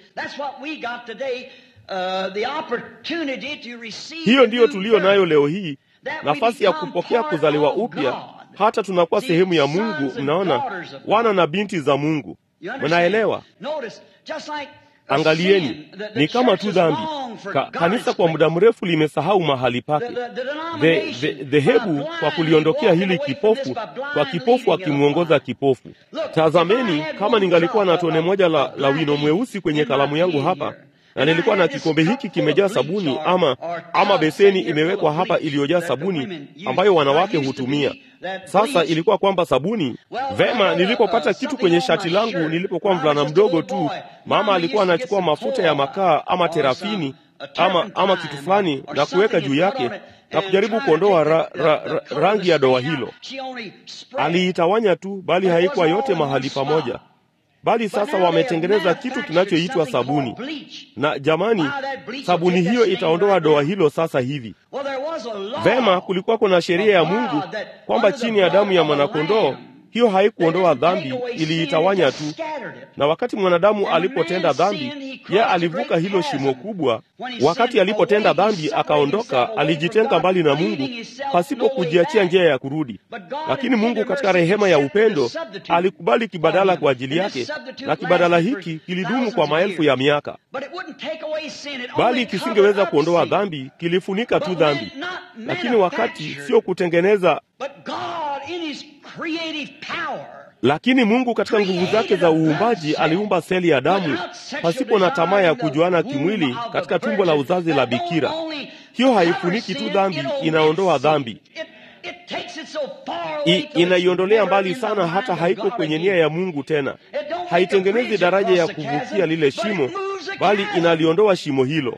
hiyo ndiyo tuliyo nayo leo hii nafasi ya kupokea kuzaliwa upya, hata tunakuwa sehemu ya Mungu. Mnaona, wana na binti za Mungu. Mnaelewa? Angalieni, ni kama tu dhambi. Ka, kanisa kwa muda mrefu limesahau mahali pake. Dhehebu kwa kuliondokea hili kipofu, kwa kipofu akimwongoza kipofu. Tazameni, kama ningalikuwa na tone moja la, la wino mweusi kwenye kalamu yangu hapa na nilikuwa na kikombe hiki kimejaa sabuni, ama ama beseni imewekwa hapa iliyojaa sabuni ambayo wanawake hutumia. Sasa ilikuwa kwamba sabuni vema. Nilipopata kitu kwenye shati langu nilipokuwa mvulana mdogo tu, mama alikuwa anachukua mafuta ya makaa ama terafini ama ama kitu fulani na kuweka juu yake na kujaribu kuondoa ra, ra, ra, rangi ya doa hilo. Aliitawanya tu, bali haikuwa yote mahali pamoja bali sasa wametengeneza kitu kinachoitwa sabuni, na jamani, sabuni hiyo itaondoa doa hilo sasa hivi. Vema, kulikuwa kuna sheria ya Mungu kwamba chini ya damu ya mwanakondoo hiyo haikuondoa dhambi, iliitawanya tu. Na wakati mwanadamu alipotenda dhambi, ye alivuka hilo shimo kubwa. Wakati alipotenda dhambi akaondoka, alijitenga mbali na Mungu pasipo kujiachia njia ya kurudi. Lakini Mungu katika rehema ya upendo alikubali kibadala kwa ajili yake, na kibadala hiki kilidumu kwa maelfu ya miaka, bali kisingeweza kuondoa dhambi, kilifunika tu dhambi. Lakini wakati sio kutengeneza lakini Mungu katika nguvu zake za uumbaji aliumba seli ya damu pasipo na tamaa ya kujuana kimwili katika tumbo la uzazi la bikira. Hiyo haifuniki tu dhambi, inaondoa dhambi, inaiondolea mbali sana, hata haiko kwenye nia ya Mungu tena. Haitengenezi daraja ya kuvukia lile shimo, bali inaliondoa shimo hilo.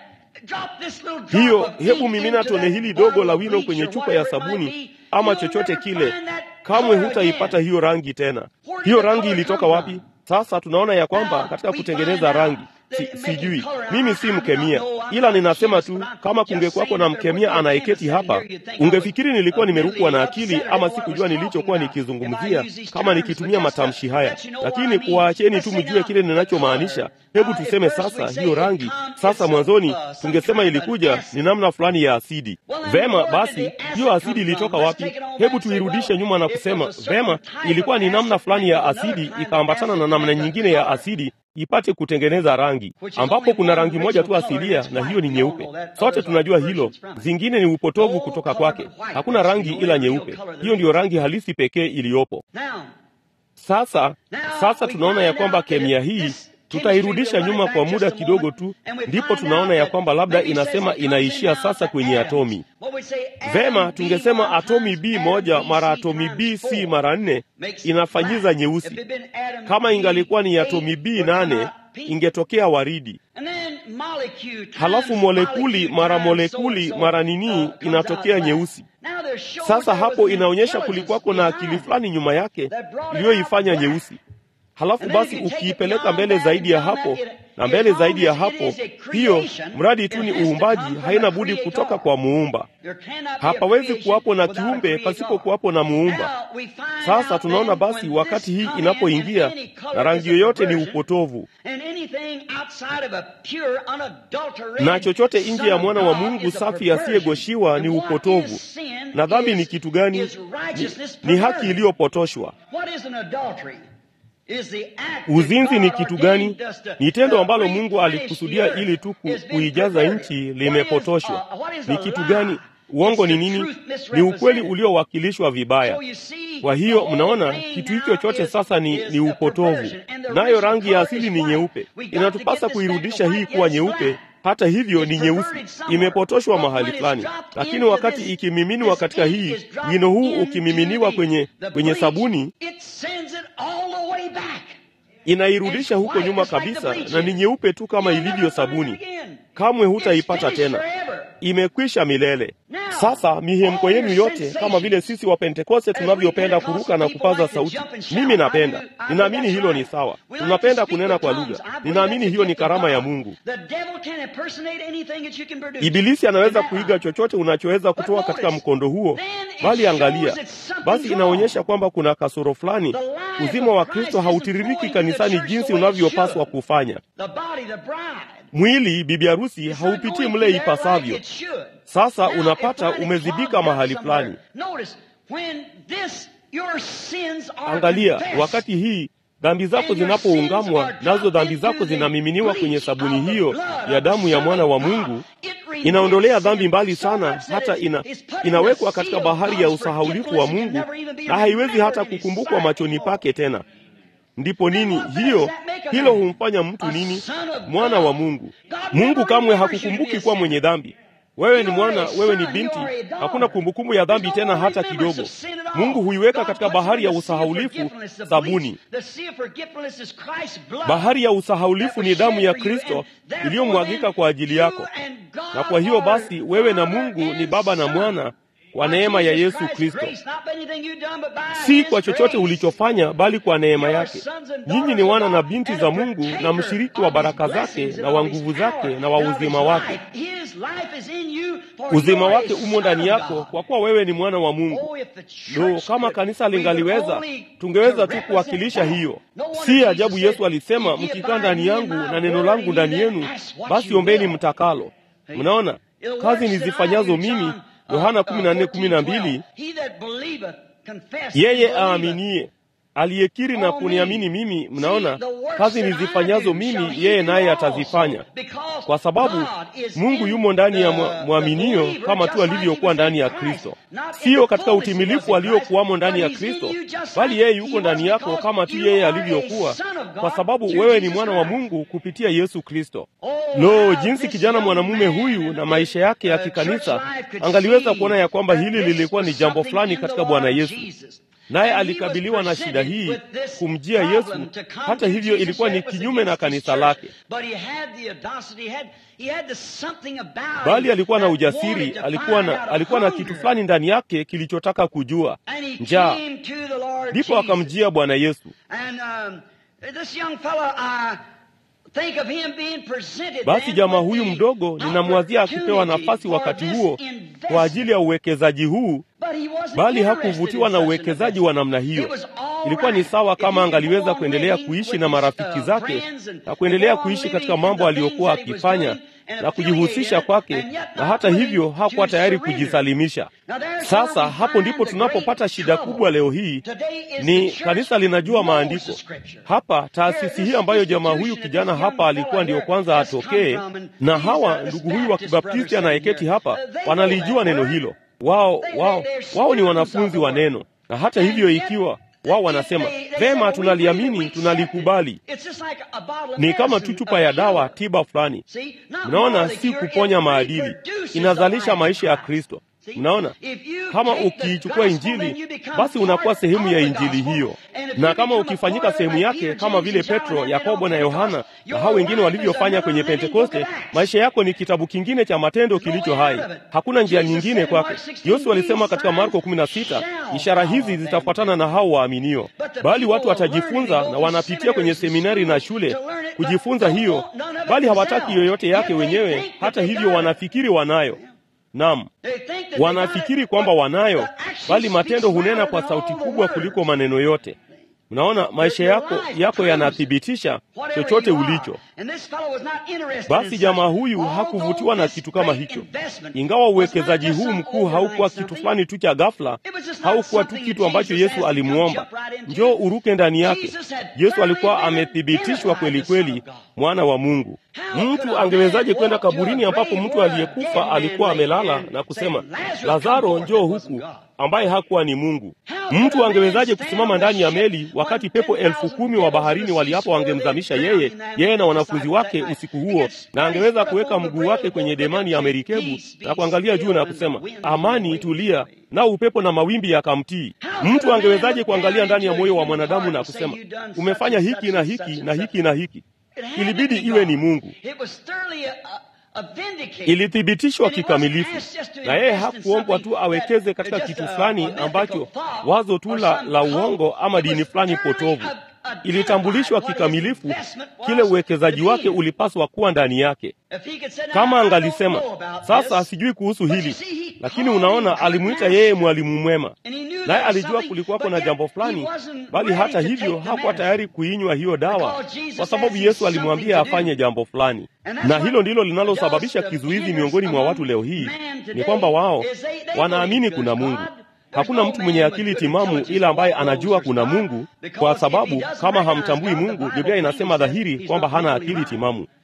Hiyo hebu mimina tone hili dogo la wino kwenye chupa ya sabuni ama chochote kile, kamwe hutaipata hiyo rangi tena. Hiyo rangi ilitoka wapi? Sasa tunaona ya kwamba katika kutengeneza rangi si, sijui mimi si mkemia, ila ninasema tu, kama kungekuwako na mkemia anayeketi hapa, ungefikiri nilikuwa nimerukwa na akili ama sikujua nilichokuwa nikizungumzia kama nikitumia matamshi haya. Lakini kuwaacheni tu mjue kile ninachomaanisha. Hebu tuseme sasa, hiyo rangi sasa, mwanzoni tungesema ilikuja ni namna fulani ya asidi. Vema basi, hiyo asidi ilitoka wapi? Hebu tuirudishe nyuma na kusema vema, ilikuwa ni namna fulani ya asidi ikaambatana na namna nyingine ya asidi ipate kutengeneza rangi, ambapo kuna rangi moja tu asilia, na hiyo ni nyeupe. Sote tunajua hilo, zingine ni upotovu kutoka kwake. Hakuna rangi ila nyeupe. Hiyo ndiyo rangi halisi pekee iliyopo. Sasa sasa tunaona ya kwamba kemia hii tutairudisha nyuma kwa muda kidogo tu, ndipo tunaona ya kwamba labda inasema inaishia sasa kwenye atomi. Vema, tungesema atomi B moja mara atomi B C mara nne inafanyiza nyeusi. Kama ingalikuwa ni atomi B nane ingetokea waridi. Halafu molekuli mara molekuli mara nini inatokea nyeusi. Sasa hapo inaonyesha kulikuwako na akili fulani nyuma yake iliyoifanya nyeusi. Halafu basi ukiipeleka mbele zaidi ya hapo na mbele zaidi ya hapo, hiyo mradi tu ni uumbaji, haina budi kutoka kwa muumba. Hapawezi kuwapo na kiumbe pasipo kuwapo na muumba. Sasa tunaona basi, wakati hii inapoingia na rangi yoyote ni upotovu, na chochote nje ya mwana wa Mungu safi asiyegoshiwa ni upotovu. Na dhambi ni kitu gani? Ni, ni haki iliyopotoshwa. Uzinzi ni kitu gani? Ni tendo ambalo Mungu alikusudia ili tu kuijaza nchi, limepotoshwa. Ni kitu gani? Uongo ni nini? Ni ukweli uliowakilishwa vibaya. Kwa hiyo mnaona, kitu hicho chote sasa ni, ni upotovu, nayo rangi ya asili ni nyeupe. Inatupasa kuirudisha hii kuwa nyeupe. Hata hivyo ni nyeusi, imepotoshwa mahali fulani. Lakini wakati ikimiminiwa katika hii wino huu, ukimiminiwa kwenye, kwenye sabuni inairudisha huko nyuma kabisa, na ni nyeupe tu kama ilivyo sabuni. Kamwe hutaipata tena, imekwisha milele. Sasa mihemko yenu yote, kama vile sisi wa Pentekoste tunavyopenda kuruka na kupaza sauti, mimi napenda, ninaamini hilo ni sawa. Tunapenda kunena kwa lugha, ninaamini hiyo ni karama ya Mungu. Ibilisi anaweza kuiga chochote unachoweza kutoa katika mkondo huo, bali angalia basi, inaonyesha kwamba kuna kasoro fulani. Uzima wa Kristo hautiririki kanisani jinsi unavyopaswa kufanya. Mwili bibi harusi haupitii mle ipasavyo. Sasa unapata umezibika mahali fulani. Angalia, wakati hii dhambi zako zinapoungamwa nazo, dhambi zako zinamiminiwa kwenye sabuni hiyo ya damu ya mwana wa Mungu, inaondolea dhambi mbali sana, hata ina, inawekwa katika bahari ya usahaulifu wa Mungu na haiwezi hata kukumbukwa machoni pake tena. Ndipo nini hiyo? Hilo humfanya mtu nini? Mwana wa Mungu. Mungu kamwe hakukumbuki kuwa mwenye dhambi. Wewe ni mwana, wewe ni binti, hakuna kumbukumbu ya dhambi tena hata kidogo. Mungu huiweka katika bahari ya usahaulifu sabuni. Bahari ya usahaulifu ni damu ya Kristo iliyomwagika kwa ajili yako, na kwa hiyo basi wewe na Mungu ni baba na mwana kwa neema ya Yesu Kristo, si kwa chochote ulichofanya, bali kwa neema yake. Nyinyi ni wana na binti za Mungu na mshiriki wa baraka zake na wa nguvu zake na wa uzima wake. Uzima wake umo ndani yako, kwa kuwa wewe ni mwana wa Mungu. Lo, kama kanisa lingaliweza, tungeweza tu kuwakilisha hiyo. Si ajabu Yesu alisema, mkikaa ndani yangu na neno langu ndani yenu, basi ombeni mtakalo. Mnaona kazi nizifanyazo mimi Yohana 14:12, yeye aaminiye aliyekiri na kuniamini mimi, mnaona kazi nizifanyazo mimi, yeye naye atazifanya, kwa sababu Mungu yumo ndani ya mwaminio kama tu alivyokuwa ndani ya Kristo. Siyo katika utimilifu aliyokuwamo ndani ya Kristo, bali yeye yuko ndani yako kama tu yeye alivyokuwa, kwa sababu wewe ni mwana wa Mungu kupitia Yesu Kristo. Lo, jinsi kijana mwanamume huyu na maisha yake ya kikanisa angaliweza kuona ya kwamba hili lilikuwa ni jambo fulani katika Bwana Yesu naye alikabiliwa na shida hii kumjia Yesu. Hata hivyo, ilikuwa ni kinyume na kanisa lake, bali alikuwa na ujasiri, alikuwa na, alikuwa na kitu fulani ndani yake kilichotaka kujua, njaa. Ndipo akamjia Bwana Yesu. Basi jamaa huyu mdogo ninamwazia akipewa nafasi wakati huo kwa ajili ya uwekezaji huu, bali hakuvutiwa na uwekezaji wa namna hiyo. Ilikuwa ni sawa kama angaliweza kuendelea kuishi na marafiki zake na kuendelea kuishi katika mambo aliyokuwa akifanya na kujihusisha kwake, na hata hivyo hakuwa tayari kujisalimisha. Sasa hapo ndipo tunapopata shida kubwa leo hii. Ni kanisa linajua maandiko. Hapa taasisi hii ambayo jamaa huyu kijana hapa alikuwa ndiyo kwanza atokee, na hawa ndugu huyu wa Kibaptisti anayeketi hapa wanalijua neno hilo. Wao wao wao ni wanafunzi wa neno, na hata hivyo ikiwa wao wanasema vema, tunaliamini, tunalikubali. Ni kama tu chupa ya dawa tiba fulani. Mnaona, si kuponya maadili, inazalisha maisha ya Kristo. Mnaona, kama ukiichukua Injili basi unakuwa sehemu ya Injili hiyo, na kama ukifanyika sehemu yake, kama vile Petro, Yakobo na Yohana na hao wengine walivyofanya kwenye Pentekoste, maisha yako ni kitabu kingine cha matendo kilicho hai. Hakuna njia nyingine kwake. Yesu alisema katika Marko 16, ishara hizi zitafuatana na hao waaminio. Bali watu watajifunza, na wanapitia kwenye seminari na shule kujifunza hiyo, bali hawataki yoyote yake wenyewe. Hata hivyo wanafikiri wanayo Naam, wanafikiri kwamba wanayo, bali matendo hunena kwa sauti kubwa kuliko maneno yote. Mnaona, maisha yako yako yanathibitisha chochote ulicho. Basi jamaa huyu hakuvutiwa na kitu kama hicho, ingawa uwekezaji huu mkuu haukuwa kitu fulani tu cha ghafla, haukuwa tu kitu ambacho Yesu alimwomba njoo uruke ndani yake. Yesu alikuwa amethibitishwa kweli kweli mwana wa Mungu. Mtu angewezaje kwenda kaburini ambapo mtu aliyekufa alikuwa amelala na kusema Lazaro, njoo huku, ambaye hakuwa ni Mungu? Mtu angewezaje kusimama ndani ya meli wakati pepo elfu kumi wa baharini waliapo wangemzamisha yeye, yeye na wanafunzi wake usiku huo, na angeweza kuweka mguu wake kwenye demani ya merikebu na kuangalia juu na kusema amani, tulia, nao upepo na mawimbi yakamtii? Mtu angewezaje kuangalia ndani ya moyo wa mwanadamu na kusema umefanya hiki na hiki na hiki na hiki? Ilibidi iwe ni Mungu. Ilithibitishwa kikamilifu, na yeye hakuombwa tu awekeze katika kitu fulani ambacho wazo tu la, la uongo ama dini fulani potovu. Ilitambulishwa kikamilifu kile uwekezaji wake ulipaswa kuwa ndani yake. Kama angalisema sasa, sijui kuhusu hili, lakini unaona, alimwita yeye mwalimu mwema, naye alijua kulikuwako na jambo fulani, bali hata hivyo hakuwa tayari kuinywa hiyo dawa, kwa sababu Yesu alimwambia afanye jambo fulani. Na hilo ndilo linalosababisha kizuizi miongoni mwa watu leo hii, ni kwamba wao wanaamini kuna Mungu. Hakuna mtu mwenye akili timamu ila ambaye anajua kuna Mungu, kwa sababu kama hamtambui Mungu, Biblia inasema dhahiri kwamba hana akili timamu.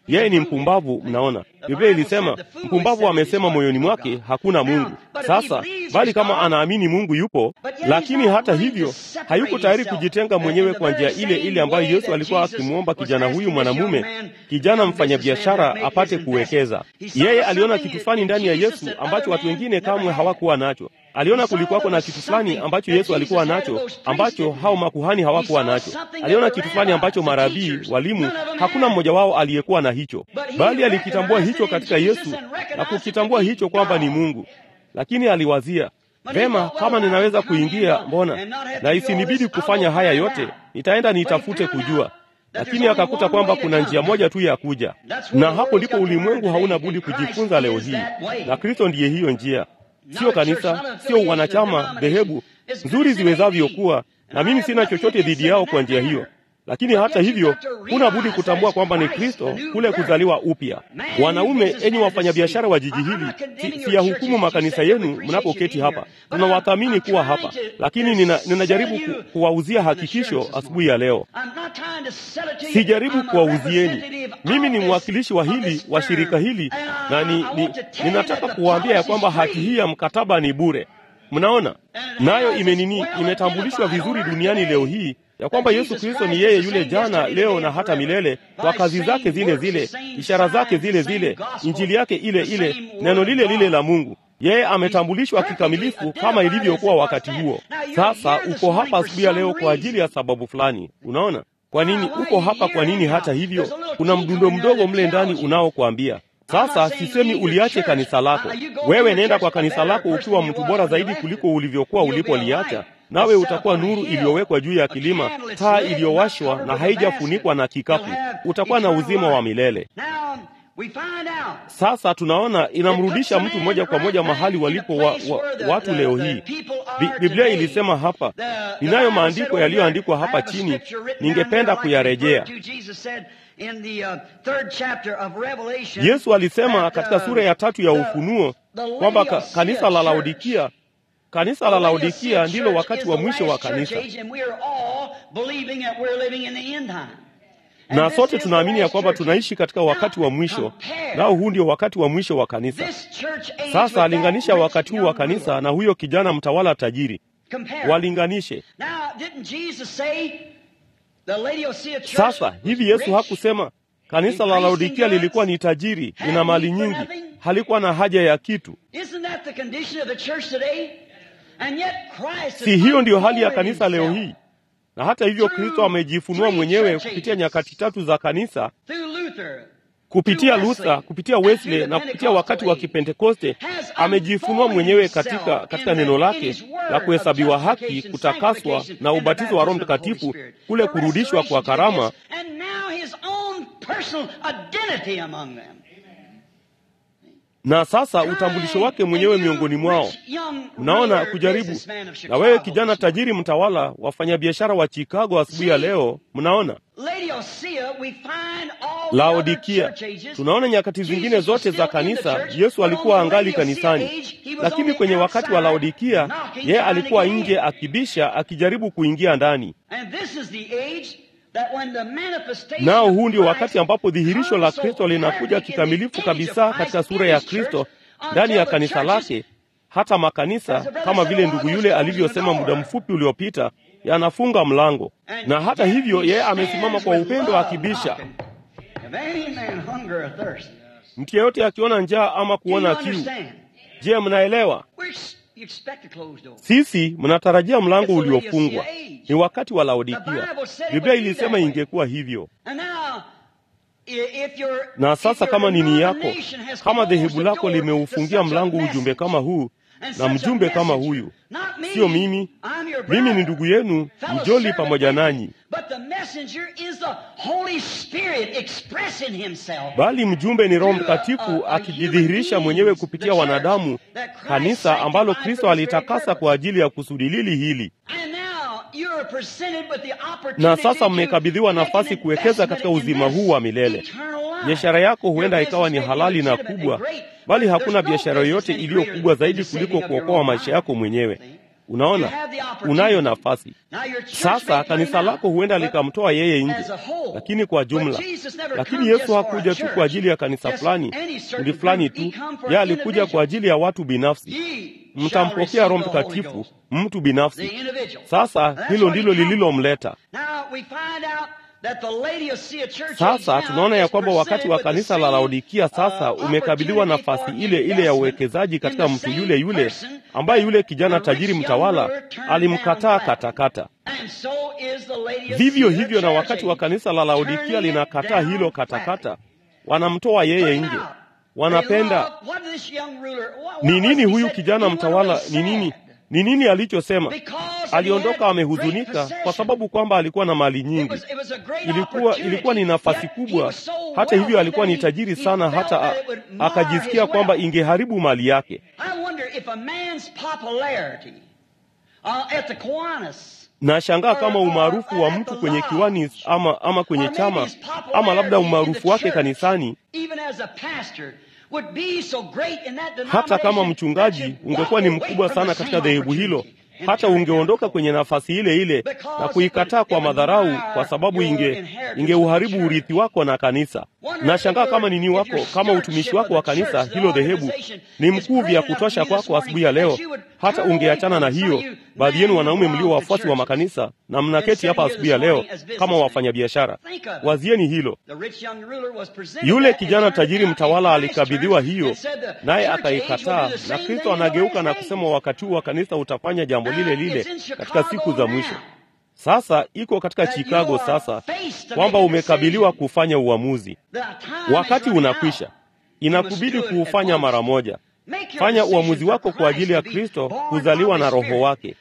Yeye ni mpumbavu. Mnaona, Biblia ilisema mpumbavu amesema moyoni mwake hakuna Mungu. Sasa bali kama anaamini Mungu yupo, lakini hata hivyo hayuko tayari kujitenga mwenyewe kwa njia ile ile ambayo Yesu alikuwa akimwomba kijana huyu mwanamume, kijana mfanyabiashara, apate kuwekeza. Yeye aliona kitu fulani ndani ya Yesu ambacho watu wengine kamwe hawakuwa nacho. Aliona kulikuwako na kitu fulani ambacho Yesu alikuwa nacho ambacho hao makuhani hawakuwa nacho. Aliona kitu fulani ambacho marabii, walimu, hakuna mmoja wao aliyekuwa na hicho, bali alikitambua hicho katika Yesu na kukitambua hicho kwamba ni Mungu. Lakini aliwazia vema, kama ninaweza kuingia, mbona na isinibidi kufanya haya yote, nitaenda nitafute kujua lakini akakuta kwamba kuna njia moja tu ya kuja, na hapo ndipo ulimwengu hauna budi kujifunza leo hii, na Kristo ndiye hiyo njia, sio kanisa, sio wanachama, dhehebu nzuri ziwezavyo kuwa, na mimi sina chochote dhidi yao kwa njia hiyo lakini hata hivyo huna budi kutambua kwamba ni Kristo, kule kuzaliwa upya. Wanaume, enyi wafanyabiashara wa jiji hili, si, siyahukumu makanisa yenu mnapoketi hapa, tunawathamini kuwa hapa, lakini nina, ninajaribu ku, kuwauzia hakikisho asubuhi ya leo. Sijaribu kuwauzieni, mimi ni mwakilishi wa hili wa shirika hili, na ni, ni, ninataka kuwaambia ya kwamba haki hii ya mkataba ni bure. Mnaona, nayo imenini imetambulishwa vizuri duniani leo hii ya kwamba Yesu Kristo ni yeye yule jana, leo na hata milele, kwa kazi zake zile zile, ishara zake zile zile, injili yake ile ile, neno lile lile la Mungu. Yeye ametambulishwa kikamilifu kama ilivyokuwa wakati huo. Sasa uko hapa asubuhi ya leo kwa ajili ya sababu fulani. Unaona kwa nini uko hapa? Kwa nini? Hata hivyo, kuna mdundo mdogo mle ndani unaokuambia sasa sisemi uliache kanisa lako. Wewe nenda kwa kanisa lako ukiwa mtu bora zaidi kuliko ulivyokuwa ulipoliacha, nawe utakuwa nuru iliyowekwa juu ya kilima, taa iliyowashwa na haijafunikwa na kikapu. Utakuwa na uzima wa milele. Sasa tunaona inamrudisha mtu moja kwa moja mahali walipo wa, wa, watu leo hii. Bi, Biblia ilisema hapa, ninayo maandiko yaliyoandikwa hapa chini, ningependa kuyarejea. Yesu alisema katika sura ya tatu ya Ufunuo kwamba ka, kanisa la Laodikia kanisa la Laodikia ndilo wakati wa mwisho wa kanisa, na sote tunaamini ya kwamba tunaishi katika wakati wa mwisho, nao huu ndio wakati wa mwisho wa kanisa. Sasa alinganisha wakati huu wa kanisa na huyo kijana mtawala tajiri, walinganishe. Sasa hivi Yesu hakusema kanisa la Laodikia lilikuwa ni tajiri, lina mali nyingi, halikuwa na haja ya kitu. Si hiyo ndiyo hali ya kanisa leo hii? Na hata hivyo Kristo amejifunua mwenyewe kupitia nyakati tatu za kanisa, kupitia Luther, kupitia Wesley na kupitia wakati wa Kipentekoste. Amejifunua mwenyewe katika, katika neno lake la kuhesabiwa haki, kutakaswa na ubatizo wa Roho Mtakatifu, kule kurudishwa kwa karama na sasa utambulisho wake mwenyewe miongoni mwao. Mnaona kujaribu. Na wewe kijana tajiri mtawala, wafanyabiashara wa Chicago asubuhi ya leo, mnaona Laodikia. Tunaona nyakati zingine zote za kanisa, Yesu alikuwa angali kanisani, lakini kwenye wakati wa Laodikia yeye alikuwa nje akibisha, akijaribu kuingia ndani nao huu ndio wakati ambapo dhihirisho la Kristo linakuja kikamilifu kabisa katika sura ya Kristo ndani ya kanisa lake. Hata makanisa kama vile ndugu yule alivyosema muda mfupi uliopita, yanafunga mlango, na hata hivyo yeye amesimama kwa upendo akibisha. Mtu yeyote akiona njaa ama kuona kiu, je, mnaelewa? Sisi mnatarajia mlango uliofungwa. Ni wakati wa Laodikia. Biblia ilisema ingekuwa hivyo. Na sasa kama nini yako, kama dhehebu lako limeufungia mlango ujumbe kama huu na mjumbe kama huyu, sio mimi, mimi ni ndugu yenu mjoli pamoja nanyi, bali mjumbe ni Roho Mtakatifu akijidhihirisha mwenyewe kupitia wanadamu, kanisa ambalo Kristo alitakasa kwa ajili ya kusudi lili hili. Na sasa mmekabidhiwa nafasi kuwekeza katika uzima huu wa milele. Biashara yako huenda ikawa ni halali na kubwa, bali hakuna biashara yoyote iliyo kubwa zaidi kuliko kuokoa maisha yako mwenyewe. Unaona, unayo nafasi sasa. Kanisa lako huenda likamtoa yeye nje, lakini kwa jumla. Lakini Yesu hakuja tu kwa ajili ya kanisa fulani, kundi fulani tu. Yeye alikuja kwa ajili ya watu binafsi. Mtampokea Roho Mtakatifu, mtu binafsi. Sasa hilo ndilo lililomleta. Sasa tunaona ya kwamba wakati wa kanisa la Laodikia sasa umekabiliwa nafasi ile ile ya uwekezaji katika mtu yule yule ambaye yule kijana tajiri mtawala alimkataa katakata. Vivyo hivyo na wakati wa kanisa la Laodikia linakataa hilo katakata, wanamtoa yeye nje. Wanapenda ni nini? Huyu kijana mtawala ni nini? Ni nini alichosema? Aliondoka amehuzunika kwa sababu kwamba alikuwa na mali nyingi. Ilikuwa ilikuwa ni nafasi kubwa. Hata hivyo, alikuwa ni tajiri sana, hata a, akajisikia kwamba ingeharibu mali yake. Nashangaa kama umaarufu wa mtu kwenye kiwani ama, ama kwenye chama ama labda umaarufu wake kanisani hata kama mchungaji ungekuwa ni mkubwa sana katika dhehebu hilo, hata ungeondoka kwenye nafasi ile ile na kuikataa kwa madharau, kwa sababu inge ingeuharibu urithi wako na kanisa. Nashangaa kama nini wako kama utumishi wako wa kanisa hilo dhehebu ni mkuu vya kutosha kwako asubuhi ya leo, hata ungeachana na hiyo. Baadhi yenu wanaume mlio wafuasi wa makanisa na mnaketi hapa asubuhi ya leo kama wafanyabiashara, wazieni hilo. Yule kijana tajiri mtawala alikabidhiwa hiyo, naye akaikataa, na Kristo anageuka na kusema wakati huu wa kanisa utafanya jambo lile lile katika siku za mwisho. Sasa iko katika Chicago sasa, kwamba umekabiliwa kufanya uamuzi. Wakati unakwisha, inakubidi kuufanya mara moja. Fanya uamuzi wako kwa ajili ya Kristo, kuzaliwa na Roho wake.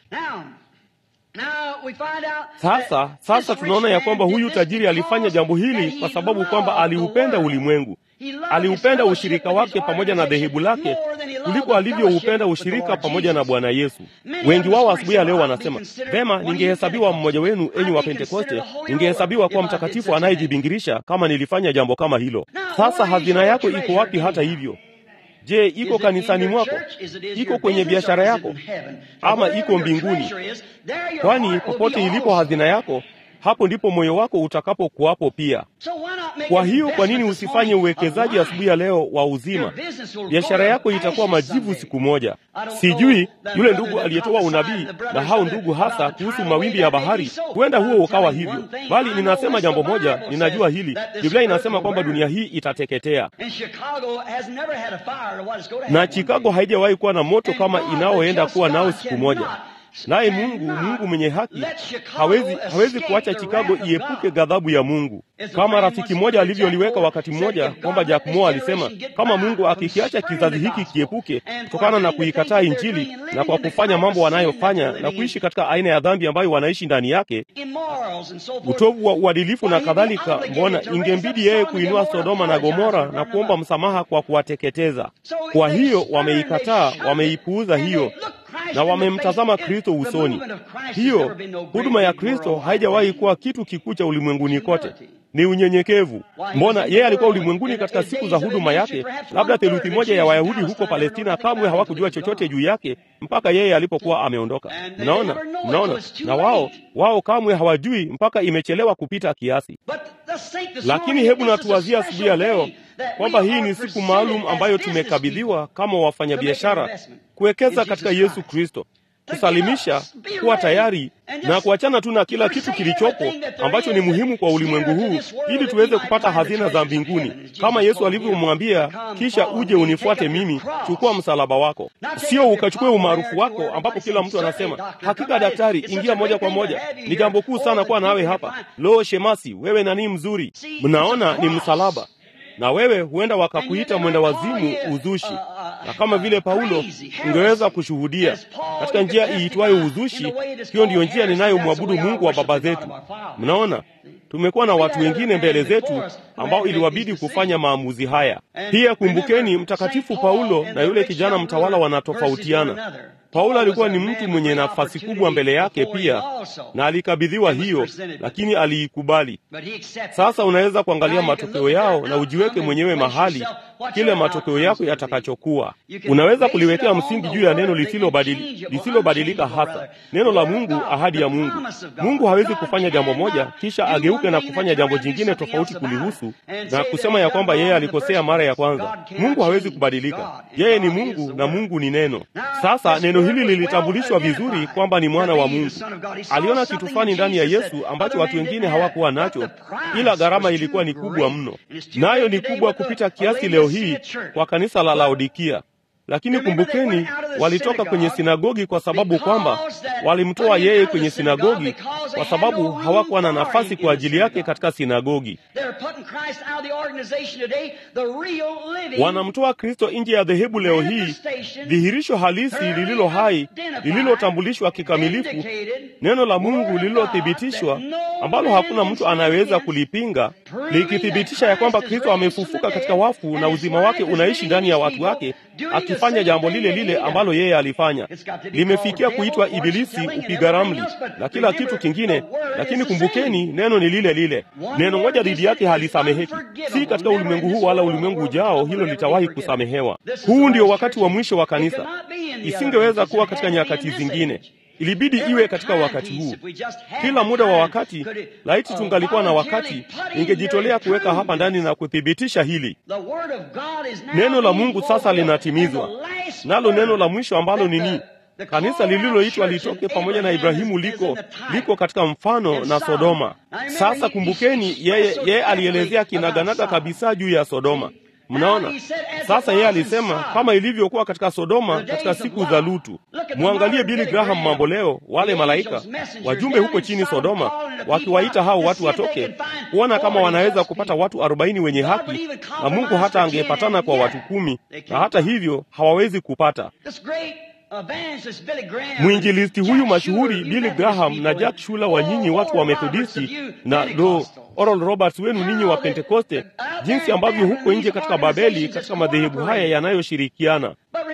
Sasa sasa tunaona ya kwamba huyu tajiri alifanya jambo hili kwa sababu kwamba aliupenda ulimwengu, aliupenda ushirika wake pamoja na dhehebu lake kuliko alivyoupenda ushirika pamoja na Bwana Yesu. Wengi wao asubuhi ya leo wanasema vema, ningehesabiwa mmoja wenu, enyi wa Pentekoste, ningehesabiwa kuwa mtakatifu anayejibingirisha kama nilifanya jambo kama hilo. Sasa hazina yako iko wapi? Hata hivyo Je, iko kanisani mwako? Iko kwenye biashara yako, ama iko mbinguni? Kwani popote ilipo hazina yako, hapo ndipo moyo wako utakapokuwapo pia. Kwa hiyo, kwa nini usifanye uwekezaji asubuhi ya leo wa uzima? Biashara yako itakuwa majivu siku moja. Sijui yule ndugu aliyetoa unabii na hao ndugu hasa kuhusu mawimbi ya bahari, huenda huo ukawa hivyo, bali ninasema jambo moja, ninajua hili. Biblia inasema kwamba dunia hii itateketea, na Chicago haijawahi kuwa na moto kama inaoenda kuwa nao siku moja. Naye Mungu, Mungu mwenye haki, hawezi hawezi kuacha Chicago iepuke ghadhabu ya Mungu, kama rafiki mmoja alivyoliweka wakati mmoja kwamba Jack Moore alisema, kama Mungu akikiacha kizazi hiki kiepuke kutokana na kuikataa Injili na kwa kufanya mambo wanayofanya na kuishi katika aina ya dhambi ambayo wanaishi ndani yake, utovu wa uadilifu na kadhalika, mbona ingembidi yeye kuinua Sodoma na Gomora na kuomba msamaha kwa kuwateketeza. Kwa hiyo wameikataa, wameipuuza hiyo na wamemtazama Kristo usoni. Hiyo huduma ya Kristo haijawahi kuwa kitu kikuu cha ulimwenguni kote, ni unyenyekevu. Mbona yeye alikuwa ulimwenguni katika siku za huduma yake? Labda theluthi moja ya Wayahudi huko Palestina kamwe hawakujua chochote juu yake mpaka yeye alipokuwa ameondoka. Mnaona, mnaona, na wao wao kamwe hawajui mpaka imechelewa kupita kiasi. Lakini hebu natuwazia asubuhi ya leo kwamba hii ni siku maalum ambayo tumekabidhiwa kama wafanyabiashara kuwekeza katika Yesu Kristo, kusalimisha, kuwa tayari na kuachana tu na kila kitu kilichopo ambacho ni muhimu kwa ulimwengu huu, ili tuweze kupata hazina za mbinguni, kama Yesu alivyomwambia, kisha uje unifuate mimi, chukua msalaba wako. Sio ukachukue umaarufu wako, ambapo kila mtu anasema hakika daktari, ingia moja kwa moja, ni jambo kuu sana kuwa nawe hapa. Lo, shemasi, wewe nani mzuri! Mnaona, ni msalaba na wewe huenda wakakuita mwenda wazimu, uzushi. Na kama vile Paulo ungeweza kushuhudia katika njia iitwayo uzushi, hiyo ndiyo njia ninayomwabudu Mungu wa baba zetu. Mnaona, tumekuwa na watu wengine mbele zetu ambao iliwabidi kufanya maamuzi haya. Pia kumbukeni, mtakatifu Paulo na yule kijana mtawala wanatofautiana. Paulo alikuwa ni mtu mwenye nafasi kubwa mbele yake pia, na alikabidhiwa hiyo, lakini aliikubali. Sasa unaweza kuangalia matokeo yao na ujiweke mwenyewe mahali kile matokeo yako yatakachokuwa. Unaweza kuliwekea msingi juu ya neno lisilobadili, lisilobadilika hasa neno la Mungu, ahadi ya Mungu. Mungu hawezi kufanya jambo moja kisha ageuke na kufanya jambo jingine tofauti kulihusu na kusema ya kwamba yeye alikosea mara ya kwanza. Mungu hawezi kubadilika, yeye ni Mungu na Mungu ni neno. Sasa neno hili lilitambulishwa vizuri kwamba ni mwana wa Mungu. Aliona kitu fulani ndani ya Yesu ambacho watu wengine hawakuwa nacho, ila gharama ilikuwa ni kubwa mno, nayo ni kubwa kupita kiasi leo hii kwa kanisa la Laodikia. Lakini kumbukeni, walitoka kwenye sinagogi kwa sababu kwamba walimtoa yeye kwenye sinagogi kwa sababu hawakuwa na nafasi kwa ajili yake katika sinagogi. Wanamtoa Kristo nje ya dhehebu leo hii, dhihirisho halisi lililo hai, lililotambulishwa kikamilifu, neno la Mungu lililothibitishwa, ambalo hakuna mtu anayeweza kulipinga, likithibitisha ya kwamba Kristo amefufuka katika wafu na uzima wake unaishi ndani ya watu wake akifanya jambo lile lile ambalo yeye alifanya. Limefikia kuitwa Ibilisi, upiga ramli na kila kitu kingine, lakini kumbukeni, neno ni lile lile. Neno moja dhidi yake halisameheki, si katika ulimwengu huu wala ulimwengu ujao, hilo litawahi kusamehewa. Huu ndio wakati wa mwisho wa kanisa, isingeweza kuwa katika nyakati zingine ilibidi iwe katika wakati huu. Kila muda wa wakati, laiti tungalikuwa na wakati, ingejitolea kuweka hapa ndani na kuthibitisha hili. Neno la Mungu sasa linatimizwa, nalo neno la mwisho ambalo nini? Kanisa lililoitwa litoke pamoja na Ibrahimu liko liko katika mfano na Sodoma. Sasa kumbukeni, yeye yeye alielezea kinaganaga kabisa juu ya Sodoma. Mnaona sasa, yeye alisema kama ilivyokuwa katika Sodoma katika siku za Lutu. Mwangalie Billy Graham mambo leo, wale malaika wajumbe huko chini Sodoma, wakiwaita hao watu watoke kuona kama wanaweza kupata watu arobaini wenye haki, na Mungu hata angepatana kwa watu kumi, na hata hivyo hawawezi kupata. Mwinjilisti huyu mashuhuri Billy Graham na Jack Shula wa nyinyi watu wa Methodisti na do Oral Roberts wenu ninyi wa Pentekoste, jinsi ambavyo huko nje katika Babeli, katika madhehebu haya yanayoshirikiana.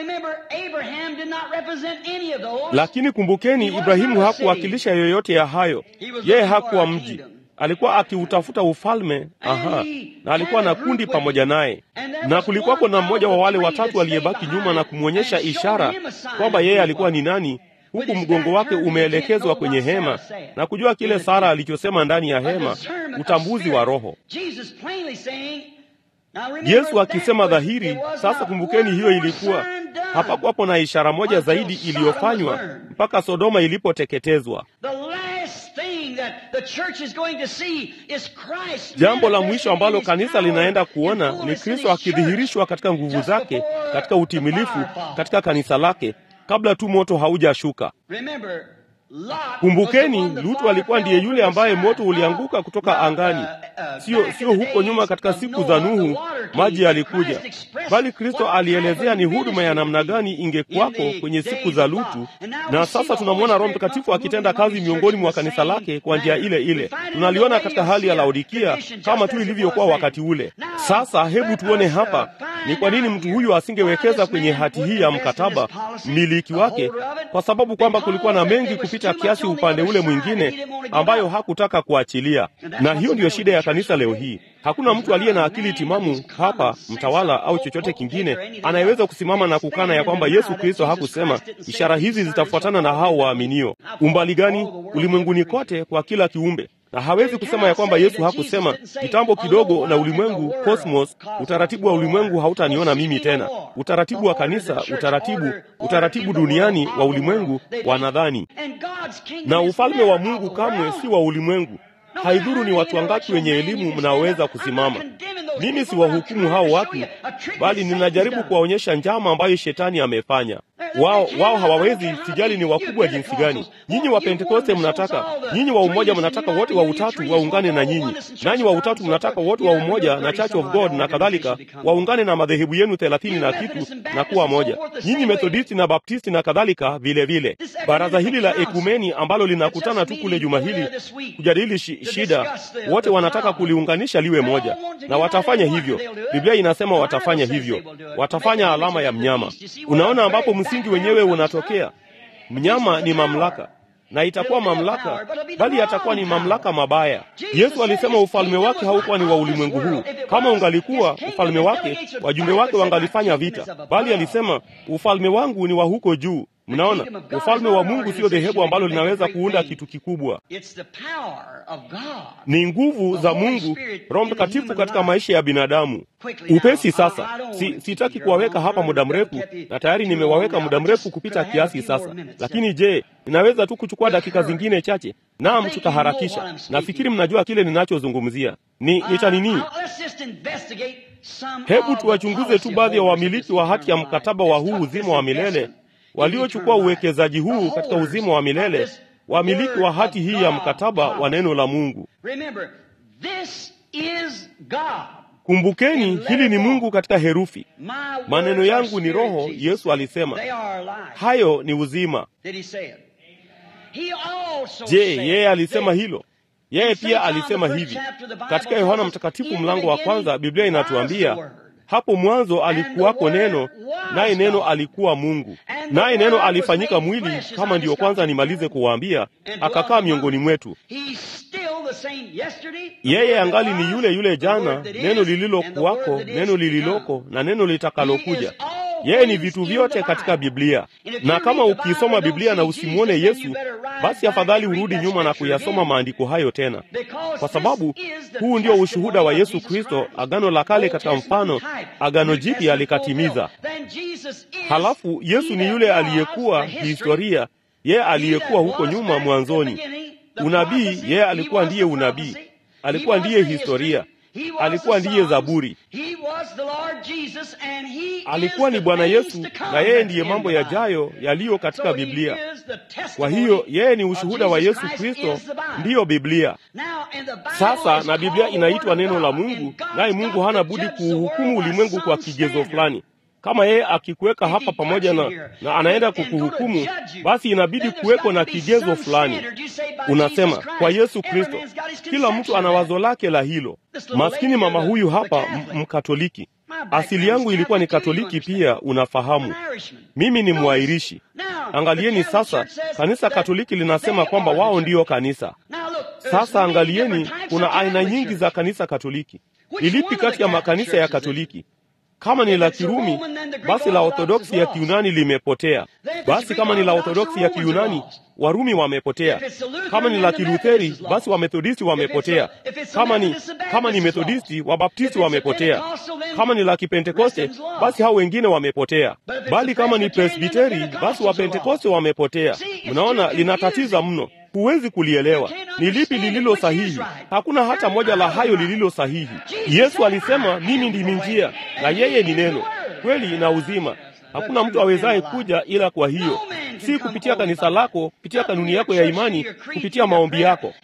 Lakini kumbukeni, Ibrahimu hakuwakilisha yoyote ya hayo. Yeye hakuwa mji, alikuwa akiutafuta ufalme. Aha, na alikuwa na kundi pamoja naye, na kulikuwako na mmoja wa wale watatu aliyebaki nyuma na kumwonyesha ishara kwamba yeye alikuwa ni nani, huku mgongo wake umeelekezwa kwenye hema na kujua kile Sara alichosema ndani ya hema, utambuzi wa Roho. Yesu akisema dhahiri. Sasa kumbukeni, hiyo ilikuwa hapakuwapo na ishara moja zaidi iliyofanywa mpaka Sodoma ilipoteketezwa. Jambo la mwisho ambalo kanisa linaenda kuona ni Kristo akidhihirishwa katika nguvu zake, katika utimilifu, katika kanisa lake, kabla tu moto haujashuka. Kumbukeni, Lutu alikuwa ndiye yule ambaye moto ulianguka kutoka angani, sio sio huko nyuma katika siku za Nuhu maji yalikuja, bali Kristo alielezea ni huduma ya namna gani ingekuwako kwenye siku za Lutu. Na sasa tunamwona Roho Mtakatifu akitenda kazi miongoni mwa kanisa lake kwa njia ile ile. Tunaliona katika hali ya Laodikia kama tu ilivyokuwa wakati ule. Sasa hebu tuone hapa ni kwa nini mtu huyu asingewekeza kwenye hati hii ya mkataba mmiliki wake, kwa sababu kwamba kulikuwa na mengi kupita kiasi upande ule mwingine ambayo hakutaka kuachilia. Na hiyo ndiyo shida ya kanisa leo hii. Hakuna mtu aliye na akili timamu hapa, mtawala au chochote kingine, anayeweza kusimama na kukana ya kwamba Yesu Kristo hakusema ishara hizi zitafuatana na hao waaminio. Umbali gani? Ulimwenguni kote kwa kila kiumbe na hawezi kusema ya kwamba Yesu hakusema kitambo kidogo na ulimwengu, cosmos, utaratibu wa ulimwengu hautaniona mimi tena. Utaratibu wa kanisa, utaratibu, utaratibu duniani wa ulimwengu wanadhani, na ufalme wa Mungu kamwe si wa ulimwengu. Haidhuru ni watu wangapi wenye elimu mnaoweza kusimama. Mimi si wahukumu hao watu, bali ninajaribu kuwaonyesha njama ambayo shetani amefanya. Wao wao hawawezi, sijali ni wakubwa jinsi gani. Nyinyi wa Pentekoste mnataka, nyinyi wa umoja mnataka wote wa utatu waungane na nyinyi, nanyi wa utatu mnataka wote wa umoja na Church of God na kadhalika waungane na madhehebu yenu thelathini na kitu na kuwa moja. Nyinyi Methodisti na Baptisti na kadhalika vile vile. Baraza hili la ekumeni ambalo linakutana tu kule juma hili kujadili shi, shida, wote wanataka kuliunganisha liwe moja, na watafanya hivyo. Biblia inasema watafanya hivyo, watafanya alama ya mnyama. Unaona ambapo msingi wenyewe unatokea. Mnyama ni mamlaka na itakuwa mamlaka, bali yatakuwa ni mamlaka mabaya. Yesu alisema ufalme wake haukuwa ni wa ulimwengu huu. Kama ungalikuwa ufalme wake, wajumbe wake wangalifanya vita, bali alisema ufalme wangu ni wa huko juu. Mnaona, ufalme wa Mungu sio dhehebu ambalo linaweza kuunda kitu kikubwa. Ni nguvu za Mungu, Roho Mtakatifu katika maisha ya binadamu. Upesi sasa, si, sitaki kuwaweka hapa muda mrefu, na tayari nimewaweka muda mrefu kupita kiasi sasa. Lakini je, ninaweza tu kuchukua dakika zingine chache? Naam, tutaharakisha. Nafikiri mnajua kile ninachozungumzia. Ni nita nini? Hebu tuwachunguze tu baadhi ya wamiliki wa hati ya mkataba wa huu uzima wa milele waliochukua uwekezaji huu katika uzima wa milele, wamiliki wa hati hii ya mkataba wa neno la Mungu. Kumbukeni, hili ni Mungu katika herufi. Maneno yangu ni roho, Yesu alisema, hayo ni uzima. Je, yeye alisema hilo? Yeye pia alisema hivi katika Yohana Mtakatifu mlango wa kwanza. Biblia inatuambia hapo mwanzo alikuwako neno, naye neno alikuwa Mungu, naye neno alifanyika mwili, kama ndiyo kwanza nimalize kuwaambia, akakaa miongoni mwetu. Yeye angali ni yule yule jana, neno lililokuwako, neno lililoko na neno litakalokuja. Yeye ni vitu vyote katika Biblia, na kama ukisoma Biblia na usimwone Yesu, basi afadhali urudi nyuma na kuyasoma maandiko hayo tena, kwa sababu huu ndio ushuhuda wa Yesu Kristo. Agano la Kale katika mfano, Agano Jipya likatimiza. Halafu Yesu ni yule aliyekuwa historia, yeye aliyekuwa huko nyuma mwanzoni. Unabii, yeye alikuwa ndiye unabii, alikuwa ndiye historia alikuwa ndiye Zaburi, alikuwa ni Bwana Yesu, na yeye ndiye mambo yajayo yaliyo katika Biblia. Kwa hiyo yeye ni ushuhuda wa Yesu Kristo, ndiyo Biblia. Sasa na Biblia inaitwa neno la Mungu, naye Mungu hana budi kuuhukumu ulimwengu kwa kigezo fulani. Kama yeye akikuweka hapa pamoja na, na anaenda kukuhukumu, basi inabidi kuweko na kigezo fulani. Unasema kwa Yesu Kristo, kila mtu ana wazo lake la hilo. Maskini mama huyu hapa Mkatoliki, asili yangu ilikuwa ni Katoliki pia, unafahamu. Mimi ni Mwairishi. Angalieni sasa, kanisa Katoliki linasema kwamba wao ndiyo kanisa. Sasa angalieni, kuna aina nyingi za kanisa Katoliki. Ilipi kati ya makanisa ya Katoliki? Kama ni la Kirumi, basi la Orthodoksi ya Kiunani limepotea. Basi kama ni la Orthodoksi ya Kiunani, Warumi wamepotea. Kama ni la Kilutheri, basi Wamethodisti wamepotea. Kama ni kama ni Methodisti, Wabaptisti wamepotea. Kama ni la Kipentekoste, basi hao wengine wamepotea. Bali kama ni Presbiteri, basi Wapentekoste wamepotea. Mnaona, linatatiza mno. Huwezi kulielewa ni lipi lililo sahihi. Hakuna hata moja la hayo lililo sahihi. Yesu alisema, mimi ndimi njia na yeye ni neno, kweli na uzima. Hakuna mtu awezaye kuja ila kwa hiyo, si kupitia kanisa lako, kupitia kanuni yako ya imani, kupitia maombi yako.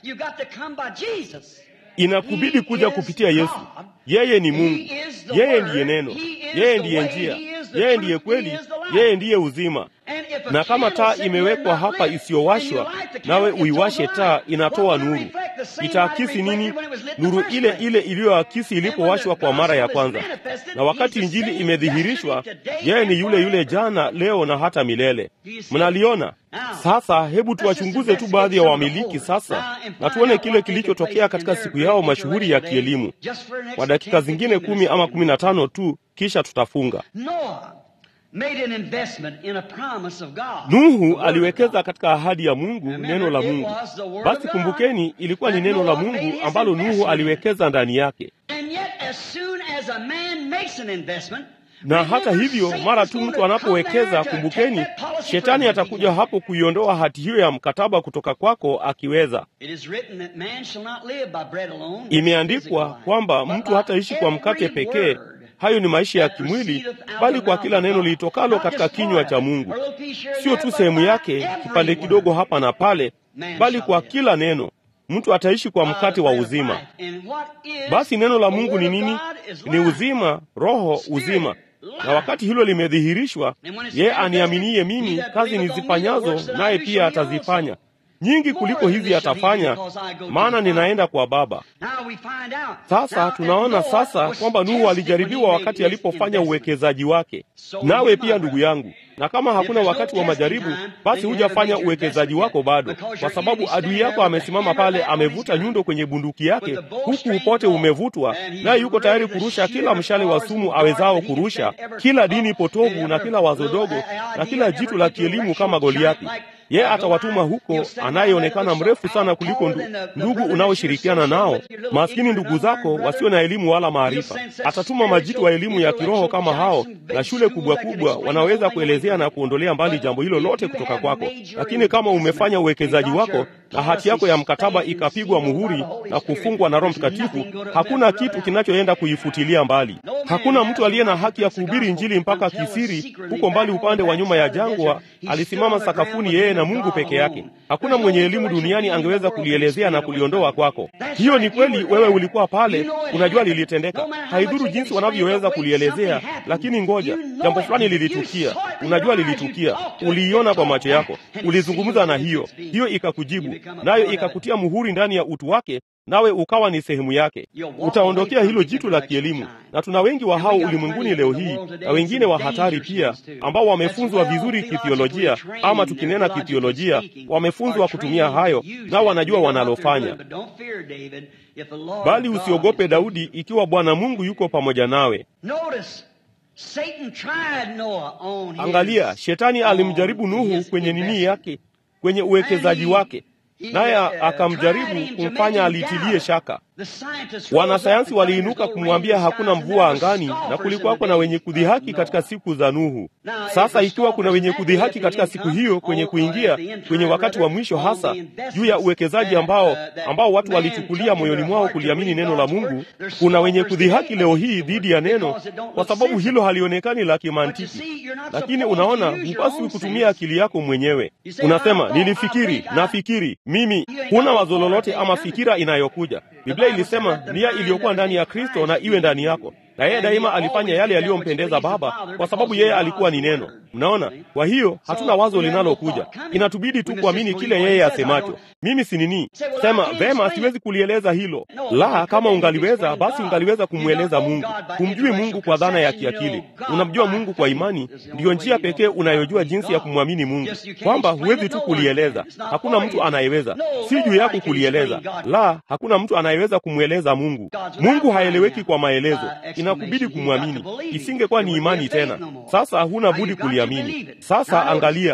Inakubidi kuja kupitia Yesu. Yeye ni Mungu, yeye ndiye neno, yeye ndiye njia, yeye ndiye kweli, yeye ndiye uzima. Na kama taa imewekwa hapa isiyowashwa, nawe uiwashe taa, inatoa nuru. Itaakisi nini? Nuru ile ile iliyoakisi ilipowashwa kwa mara ya kwanza. Na wakati injili imedhihirishwa, yeye ni yule yule jana, leo na hata milele. Mnaliona sasa? Hebu tuwachunguze tu baadhi ya wamiliki sasa, na tuone kile kilichotokea katika siku yao mashuhuri ya kielimu kwa dakika zingine kumi ama kumi na tano tu, kisha tutafunga. Nuhu aliwekeza katika ahadi ya Mungu, neno la Mungu. Basi kumbukeni, ilikuwa ni neno la Mungu ambalo Nuhu aliwekeza ndani yake. Na hata hivyo, mara tu mtu anapowekeza, kumbukeni, shetani atakuja hapo kuiondoa hati hiyo ya mkataba kutoka kwako akiweza. Imeandikwa kwamba mtu hataishi kwa mkate pekee hayo ni maisha ya kimwili, bali kwa kila neno liitokalo katika kinywa cha Mungu. Sio tu sehemu yake, kipande kidogo hapa na pale, bali kwa kila neno. Mtu ataishi kwa mkate wa uzima. Basi neno la Mungu ni nini? Ni uzima, roho, uzima. Na wakati hilo limedhihirishwa, yeye aniaminiye mimi, kazi nizifanyazo naye pia atazifanya nyingi kuliko hizi atafanya, maana ninaenda kwa Baba. Sasa tunaona sasa kwamba Nuhu alijaribiwa wakati alipofanya uwekezaji wake. Nawe pia ndugu yangu, na kama hakuna wakati wa majaribu, basi hujafanya uwekezaji wako bado, kwa sababu adui yako amesimama pale, amevuta nyundo kwenye bunduki yake, huku upote umevutwa, naye yuko tayari kurusha kila mshale wa sumu awezao kurusha, kila dini potovu na kila wazo dogo na kila jitu la kielimu kama Goliathi. Yeye atawatuma huko anayeonekana mrefu sana kuliko ndu, ndugu unaoshirikiana nao, maskini ndugu zako wasio na elimu wala maarifa. Atatuma majitu wa elimu ya kiroho kama hao na shule kubwa kubwa, wanaweza kuelezea na kuondolea mbali jambo hilo lote kutoka kwako. Lakini kama umefanya uwekezaji wako na hati yako ya mkataba ikapigwa muhuri na kufungwa na Roho Mtakatifu, hakuna kitu kinachoenda kuifutilia mbali. Hakuna mtu aliye na haki ya kuhubiri Injili mpaka kisiri huko mbali upande wa nyuma ya jangwa, alisimama sakafuni yeye na Mungu peke yake. Hakuna mwenye elimu duniani angeweza kulielezea na kuliondoa kwako. Hiyo ni kweli, wewe ulikuwa pale, unajua lilitendeka. Haidhuru jinsi wanavyoweza kulielezea, lakini ngoja, jambo fulani lilitukia. Unajua lilitukia, uliiona kwa macho yako, ulizungumza na hiyo, hiyo ikakujibu, nayo ikakutia muhuri ndani ya utu wake nawe ukawa ni sehemu yake. Utaondokea hilo jitu la kielimu, na tuna wengi wa hao ulimwenguni leo hii, na wengine wa hatari pia, ambao wamefunzwa vizuri kithiolojia, ama tukinena kithiolojia, wamefunzwa kutumia hayo, nao wanajua wanalofanya. Bali usiogope Daudi, ikiwa Bwana Mungu yuko pamoja nawe. Angalia, shetani alimjaribu Nuhu kwenye nini yake, kwenye uwekezaji wake naye akamjaribu kumfanya alitilie shaka. Wanasayansi waliinuka kumwambia hakuna mvua angani, na kulikuwako na wenye kudhihaki katika siku za Nuhu. Sasa ikiwa kuna wenye kudhihaki katika siku hiyo, kwenye kuingia kwenye wakati wa mwisho, hasa juu ya uwekezaji ambao ambao watu walichukulia moyoni mwao kuliamini neno la Mungu, kuna wenye kudhihaki leo hii dhidi ya neno, kwa sababu hilo halionekani la kimantiki. Lakini unaona, hupaswi kutumia akili yako mwenyewe. Unasema nilifikiri, nafikiri mimi. Huna wazo lolote ama fikira inayokuja. Biblia ilisema nia iliyokuwa ndani ya Kristo na iwe ndani yako, na yeye daima alifanya yale yaliyompendeza Baba kwa sababu yeye alikuwa ni neno. Mnaona? Kwa hiyo hatuna wazo linalokuja, inatubidi tu kuamini kile yeye asemacho. Mimi si nini sema vema, siwezi kulieleza hilo. La, kama ungaliweza, basi ungaliweza kumweleza Mungu. Humjui Mungu kwa dhana ya kiakili, unamjua Mungu kwa imani. Ndiyo njia pekee unayojua jinsi ya kumwamini Mungu, kwamba huwezi tu kulieleza. Hakuna mtu anayeweza, si juu yako kulieleza. La, hakuna mtu anayeweza kumweleza Mungu. Mungu haeleweki kwa maelezo, inakubidi kumwamini. Isingekuwa ni imani tena. Sasa huna budi kuliamini. Sasa angalia,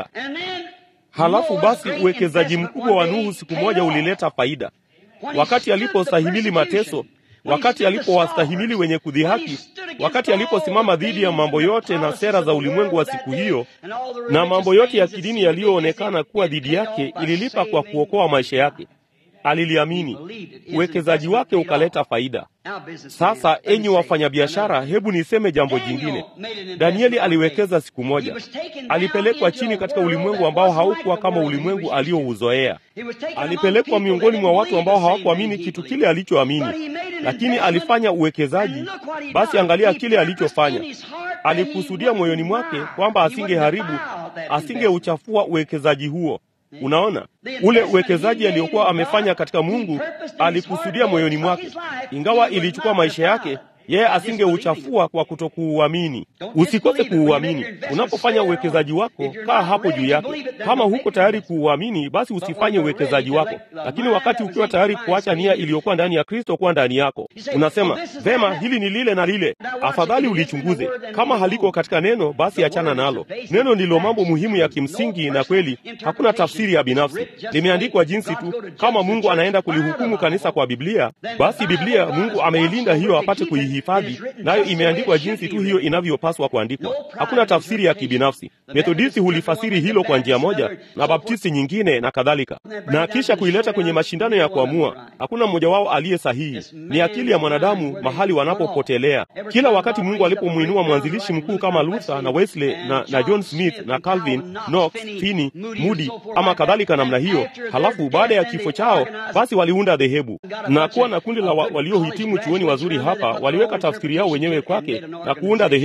halafu basi uwekezaji mkubwa wa Nuhu siku moja ulileta faida. Wakati alipostahimili mateso, wakati alipowastahimili wenye kudhihaki, wakati aliposimama dhidi ya mambo yote na sera za ulimwengu wa siku hiyo na mambo yote ya kidini yaliyoonekana kuwa dhidi yake, ililipa kwa kuokoa maisha yake. Aliliamini, uwekezaji wake ukaleta faida. Sasa enyi wafanyabiashara, hebu niseme jambo jingine. Danieli aliwekeza siku moja, alipelekwa chini katika ulimwengu ambao haukuwa kama ulimwengu aliouzoea. Alipelekwa miongoni mwa watu ambao hawakuamini kitu kile alichoamini, lakini alifanya uwekezaji. Basi angalia kile alichofanya. Alikusudia moyoni mwake kwamba asingeharibu, asingeuchafua uwekezaji huo. Unaona, ule uwekezaji aliyokuwa amefanya katika Mungu alikusudia moyoni mwake, ingawa ilichukua maisha yake, yeye asingeuchafua kwa kutokuuamini. Usikose kuuamini. Unapofanya uwekezaji wako, kaa hapo juu yake. Kama huko tayari kuuamini, basi usifanye uwekezaji wako. Lakini wakati ukiwa tayari kuacha nia iliyokuwa ndani ya Kristo kuwa ndani yako, unasema vema, hili ni lile na lile, afadhali ulichunguze. Kama haliko katika neno, basi achana nalo. Neno ndilo mambo muhimu ya kimsingi, na kweli hakuna tafsiri ya binafsi, limeandikwa jinsi tu. Kama Mungu anaenda kulihukumu kanisa kwa Biblia, basi Biblia Mungu ameilinda hiyo apate kuihifadhi, nayo imeandikwa jinsi tu hiyo inavyopaswa kuandikwa. Hakuna tafsiri ya kibinafsi. Methodisti hulifasiri hilo kwa njia moja na Baptisti nyingine na kadhalika, na kisha kuileta kwenye mashindano ya kuamua. Hakuna mmoja wao aliye sahihi, ni akili ya mwanadamu mahali wanapopotelea. Kila wakati Mungu alipomwinua mwanzilishi mkuu kama Luther na Wesley na, na John Smith na Calvin, Knox, Finney, Moody ama kadhalika namna hiyo, halafu baada ya kifo chao basi waliunda dhehebu na kuwa na kundi la wa, waliohitimu chuoni wazuri hapa waliweka tafsiri yao wenyewe kwake na kuunda dhehebu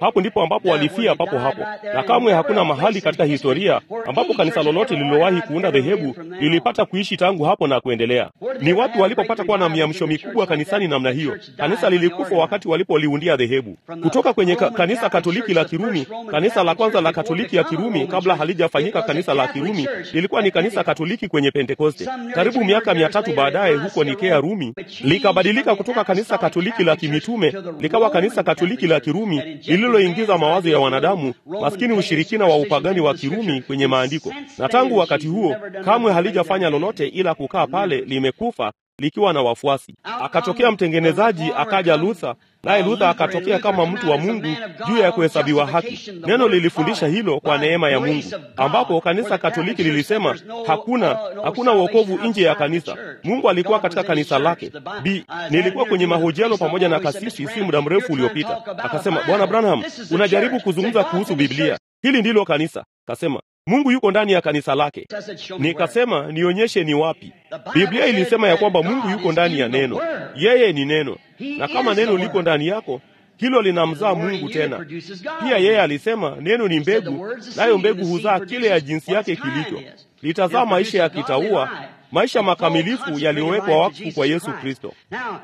Hapo ndipo ambapo walifia papo hapo, na kamwe hakuna mahali katika historia ambapo kanisa lolote lililowahi kuunda dhehebu lilipata kuishi tangu hapo na kuendelea. Ni wapi walipopata kuwa na miamsho mikubwa kanisani namna hiyo? Kanisa lilikufa wakati walipoliundia dhehebu kutoka kwenye ka, kanisa Katoliki la Kirumi. Kanisa la kwanza la Katoliki ya Kirumi kabla halijafanyika kanisa la Kirumi lilikuwa ni kanisa Katoliki kwenye Pentekoste. Karibu miaka mia tatu baadaye huko Nikea, Rumi, likabadilika kutoka kanisa Katoliki la kimitume likawa kanisa Katoliki la Kirumi lililoingiza mawazo ya wanadamu maskini, ushirikina wa upagani wa Kirumi kwenye maandiko, na tangu wakati huo kamwe halijafanya lolote ila kukaa pale limekufa likiwa na wafuasi. Akatokea mtengenezaji, akaja Luther, naye Luther akatokea kama mtu wa Mungu juu ya kuhesabiwa haki. Neno lilifundisha hilo kwa neema ya Mungu, ambapo kanisa Katoliki lilisema hakuna hakuna wokovu nje ya kanisa. Mungu alikuwa katika kanisa lake. Bi, nilikuwa kwenye mahojiano pamoja na kasisi si muda mrefu uliopita, akasema, Bwana Branham, unajaribu kuzungumza kuhusu Biblia. Hili ndilo kanisa. Kasema Mungu yuko ndani ya kanisa lake. Nikasema nionyeshe ni wapi. Biblia ilisema ya kwamba Mungu yuko ndani ya neno, yeye ni neno, na kama neno liko ndani yako hilo linamzaa Mungu tena. Pia yeye alisema neno ni mbegu, nayo mbegu huzaa kile ya jinsi yake kilicho, litazaa maisha ya kitaua, maisha makamilifu yaliyowekwa wakfu kwa Yesu Kristo.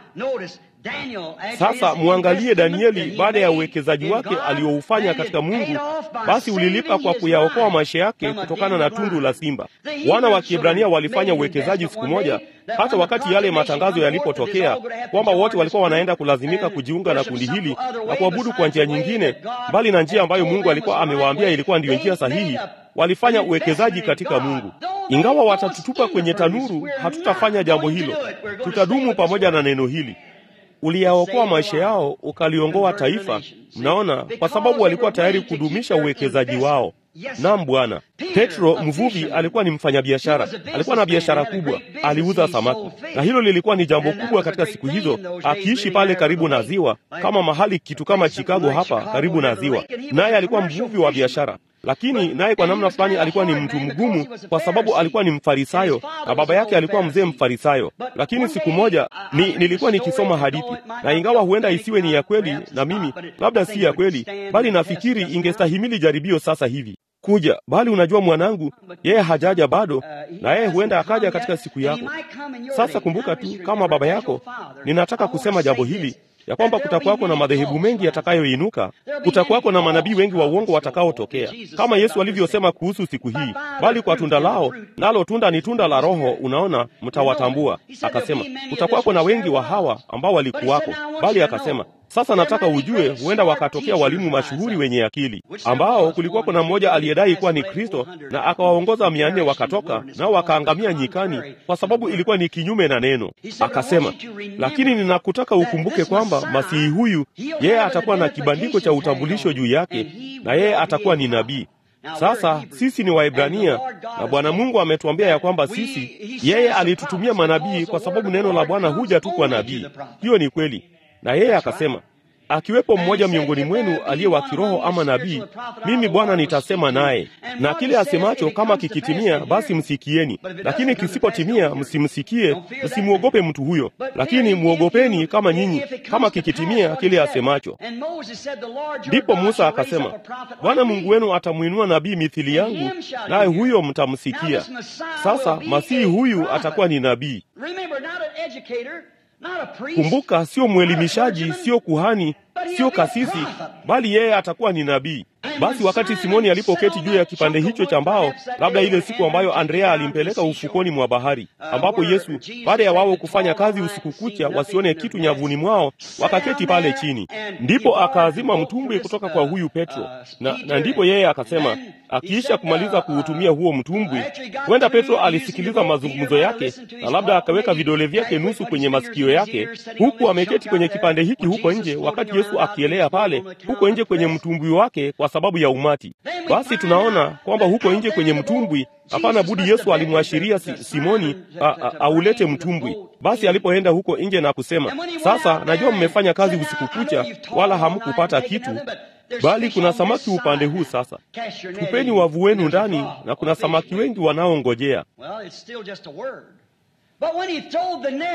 Sasa mwangalie Danieli, baada ya uwekezaji wake alioufanya katika Mungu, basi ulilipa kwa kuyaokoa maisha yake kutokana na tundu la simba. Wana wa Kiebrania walifanya uwekezaji siku moja, hata wakati yale matangazo yalipotokea kwamba wote walikuwa wanaenda kulazimika kujiunga na kundi hili na kuabudu kwa njia nyingine, mbali na njia ambayo Mungu alikuwa amewaambia ilikuwa ndiyo njia sahihi. Walifanya uwekezaji katika Mungu. Ingawa watatutupa kwenye tanuru, hatutafanya jambo hilo, tutadumu pamoja na neno hili uliyaokoa maisha yao, ukaliongoa taifa. Mnaona, kwa sababu walikuwa tayari kudumisha uwekezaji wao. Naam Bwana. Petro mvuvi alikuwa ni mfanyabiashara, alikuwa na biashara kubwa, aliuza samaki, na hilo lilikuwa ni jambo kubwa katika siku hizo, akiishi pale karibu na ziwa, kama mahali kitu kama Chicago hapa karibu na ziwa, naye alikuwa mvuvi wa biashara lakini naye kwa namna fulani alikuwa ni mtu mgumu, kwa sababu alikuwa ni Mfarisayo na baba yake alikuwa mzee Mfarisayo. Lakini siku moja ni, nilikuwa nikisoma hadithi, na ingawa huenda isiwe ni ya kweli, na mimi labda si ya kweli, bali nafikiri ingestahimili jaribio sasa hivi kuja bali unajua, mwanangu, yeye hajaja bado, na yeye huenda akaja katika siku yako. Sasa kumbuka tu, kama baba yako, ninataka kusema jambo hili ya kwamba kutakuwako na madhehebu mengi yatakayoinuka, kutakuwako na manabii wengi wa uongo watakaotokea, kama Yesu alivyosema kuhusu siku hii, bali kwa tunda lao, nalo tunda ni tunda la Roho, unaona, mtawatambua. Akasema kutakuwako na wengi wa hawa ambao walikuwako, bali akasema sasa nataka ujue, huenda wakatokea walimu mashuhuri wenye akili, ambao kulikuwako na mmoja aliyedai kuwa ni Kristo na akawaongoza mia nne wakatoka nao wakaangamia nyikani, kwa sababu ilikuwa ni kinyume na neno. Akasema, lakini ninakutaka ukumbuke kwamba masihi huyu yeye atakuwa na kibandiko cha utambulisho juu yake, na yeye atakuwa ni nabii. Sasa sisi ni Waebrania na Bwana Mungu ametuambia ya kwamba sisi, yeye alitutumia manabii kwa sababu neno la Bwana huja tu kwa nabii. Hiyo ni kweli na yeye akasema, akiwepo mmoja miongoni mwenu aliye wa kiroho ama nabii, mimi Bwana nitasema naye, na kile asemacho kama kikitimia, basi msikieni, lakini kisipotimia, msimsikie, msimwogope mtu huyo, lakini mwogopeni kama nyinyi, kama kikitimia kile asemacho. Ndipo Musa akasema, Bwana Mungu wenu atamwinua nabii mithili yangu, naye huyo mtamsikia. Sasa masihi huyu atakuwa ni nabii. Kumbuka, sio mwelimishaji, sio kuhani, sio kasisi, bali yeye atakuwa ni nabii. Basi wakati Simoni alipoketi juu ya kipande hicho cha mbao, labda ile siku ambayo Andrea alimpeleka ufukoni mwa bahari, ambapo Yesu baada ya wao kufanya kazi usiku kucha wasione kitu nyavuni mwao, wakaketi pale chini, ndipo akaazima mtumbwi kutoka kwa huyu Petro, na, na ndipo yeye akasema, akiisha kumaliza kuutumia huo mtumbwi, huenda Petro alisikiliza mazungumzo yake na labda akaweka vidole vyake nusu kwenye masikio yake, huku ameketi kwenye kipande hiki huko nje, wakati Yesu akielea pale huko nje kwenye mtumbwi wake kwa sababu ya umati. Basi tunaona kwamba huko nje kwenye mtumbwi, hapana budi Yesu alimwashiria si, Simoni aulete mtumbwi. Basi alipoenda huko nje na kusema, sasa najua mmefanya kazi usiku kucha, wala hamkupata kitu, bali kuna samaki upande huu. Sasa tupeni wavu wenu ndani, na kuna samaki wengi wanaongojea.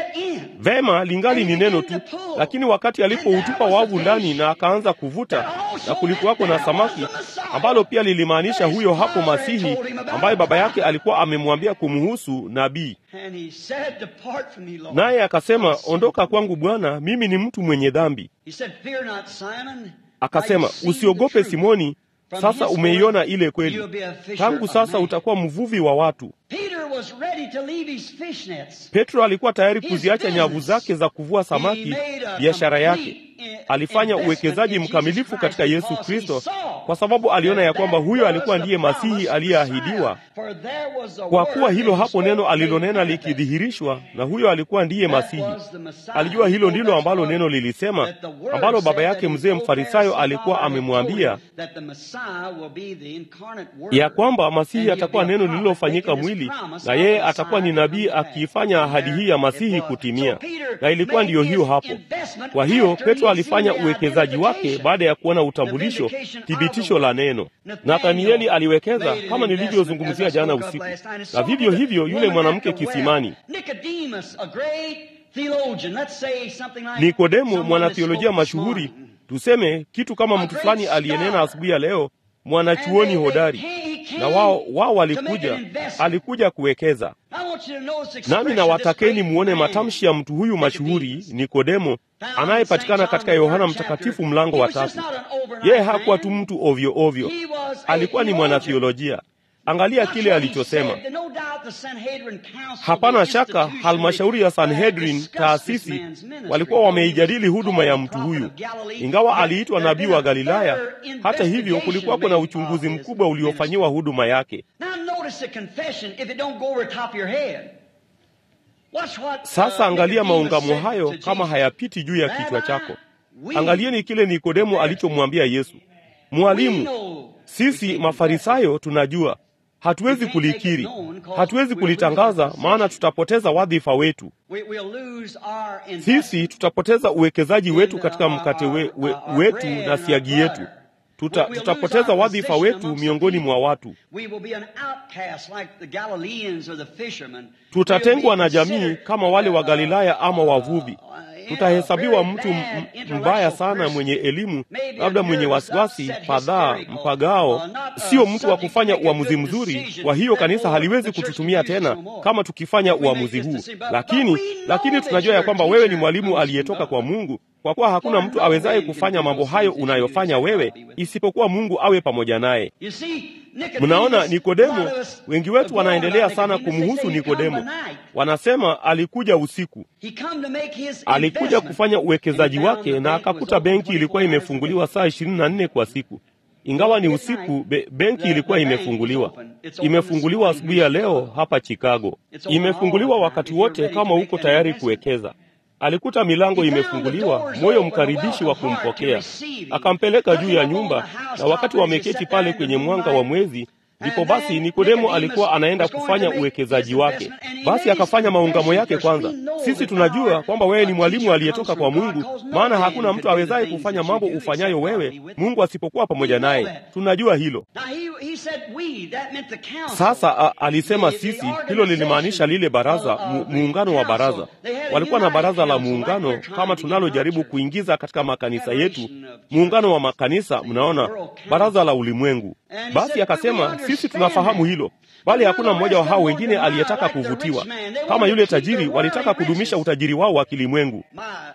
Vema, lingali ni neno tu, lakini wakati alipoutupa wavu ndani na akaanza kuvuta, na kulikuwako na samaki, ambalo pia lilimaanisha huyo hapo Masihi ambaye baba yake alikuwa amemwambia kumhusu nabii. And he said, Depart from me, Lord. Naye akasema, ondoka kwangu Bwana, mimi ni mtu mwenye dhambi. He said, Fear not, Simon. Akasema, Now you've seen usiogope the truth. Simoni, sasa umeiona ile kweli. You'll be a fisher Tangu of sasa men. utakuwa mvuvi wa watu. Peter was ready to leave his fish nets. Petro alikuwa tayari His kuziacha nyavu business. zake za kuvua He samaki, made a biashara yake. complete, eh, Alifanya investment uwekezaji in Jesus mkamilifu Christ katika Yesu because he Kristo, saw kwa sababu aliona ya that kwamba that huyo was alikuwa the ndiye Masihi promised aliyeahidiwa. Messiah. For there was a Kwa word kuwa hilo that hapo was neno spoken alilonena manifest. likidhihirishwa, na huyo alikuwa ndiye That Masihi. was the Messiah. Alijua hilo ndilo That's ambalo what- neno lilisema, that the word ambalo baba said yake that mzee he mfarisayo told alikuwa Pharisees amemwambia that the Messiah will be the incarnate word. ya kwamba Masihi And he'll atakuwa be a neno prophet lililofanyika making his mwili promise na of yeye the atakuwa ni Messiah nabii coming back. akiifanya ahadi hii ya Masihi It was. kutimia. So Peter Na ilikuwa made ndiyo hiyo his hapo. investment Kwa hiyo after Petro he'd alifanya seen the uwekezaji wake identification. baada ya kuona The utambulisho, vindication of thibitisho the la word. neno. Nathaniel Nathanieli aliwekeza made an kama nilivyozungumzia investment, as I jana spoke of usiku, last night, and so na vivyo did the hivyo yule woman mwanamke at the well. kisimani. Nicodemus, a great theologian, let's say something like Nikodemo, someone mwanatheolojia that spoke this mashuhuri, morning. tuseme kitu kama mtu fulani aliyenena asubuhi ya leo, mwanachuoni hodari, na wao wao walikuja, alikuja kuwekeza. Nami nawatakeni muone matamshi ya mtu huyu mashuhuri Nikodemo anayepatikana katika Yohana Mtakatifu mlango wa tatu. Yeye hakuwa tu mtu ovyo ovyo, alikuwa ni mwanatheolojia. Angalia kile alichosema. Hapana shaka halmashauri ya Sanhedrin, taasisi, walikuwa wameijadili huduma ya mtu huyu. Ingawa aliitwa nabii wa Galilaya, hata hivyo kulikuwako na uchunguzi mkubwa uliofanyiwa huduma yake. Sasa angalia maungamo hayo kama hayapiti juu ya kichwa chako. Angalieni kile Nikodemo alichomwambia Yesu, Mwalimu, sisi Mafarisayo tunajua hatuwezi kulikiri, hatuwezi kulitangaza, maana tutapoteza wadhifa wetu. Sisi tutapoteza uwekezaji wetu katika mkate we, we, wetu na siagi yetu. Tuta, tutapoteza wadhifa wetu miongoni mwa watu. Tutatengwa na jamii kama wale wa Galilaya ama wavuvi. Tutahesabiwa mtu m- mbaya sana, mwenye elimu, labda mwenye wasiwasi, fadhaa, mpagao, sio mtu wa kufanya uamuzi mzuri. Kwa hiyo kanisa haliwezi kututumia tena kama tukifanya uamuzi huu, lakini lakini tunajua ya kwamba wewe ni mwalimu aliyetoka kwa Mungu, kwa kuwa hakuna mtu awezaye kufanya mambo hayo unayofanya wewe isipokuwa Mungu awe pamoja naye. Mnaona, Nikodemo, wengi wetu wanaendelea sana kumhusu Nikodemo. Wanasema alikuja usiku, alikuja kufanya uwekezaji wake na akakuta benki ilikuwa imefunguliwa saa ishirini na nne kwa siku. Ingawa ni usiku, be, benki ilikuwa imefunguliwa. Imefunguliwa asubuhi ya leo hapa Chicago. Imefunguliwa wakati wote kama uko tayari kuwekeza. Alikuta milango imefunguliwa, moyo mkaribishi wa kumpokea. Akampeleka juu ya nyumba, na wakati wameketi pale kwenye mwanga wa mwezi, ndipo basi Nikodemo alikuwa anaenda kufanya uwekezaji wake. Basi akafanya maungamo yake kwanza. Sisi tunajua kwamba wewe ni mwalimu aliyetoka kwa Mungu, maana hakuna mtu awezaye kufanya mambo ufanyayo wewe Mungu asipokuwa pamoja naye. Tunajua hilo. Sasa a, alisema sisi, hilo lilimaanisha lile baraza, mu, muungano wa baraza. Walikuwa na baraza la muungano kama tunalojaribu kuingiza katika makanisa yetu, muungano wa makanisa. Mnaona, baraza la ulimwengu. Basi akasema sisi tunafahamu hilo, bali hakuna mmoja wa hao wengine aliyetaka kuvutiwa. Kama yule tajiri, walitaka kudumisha utajiri wao wa kilimwengu.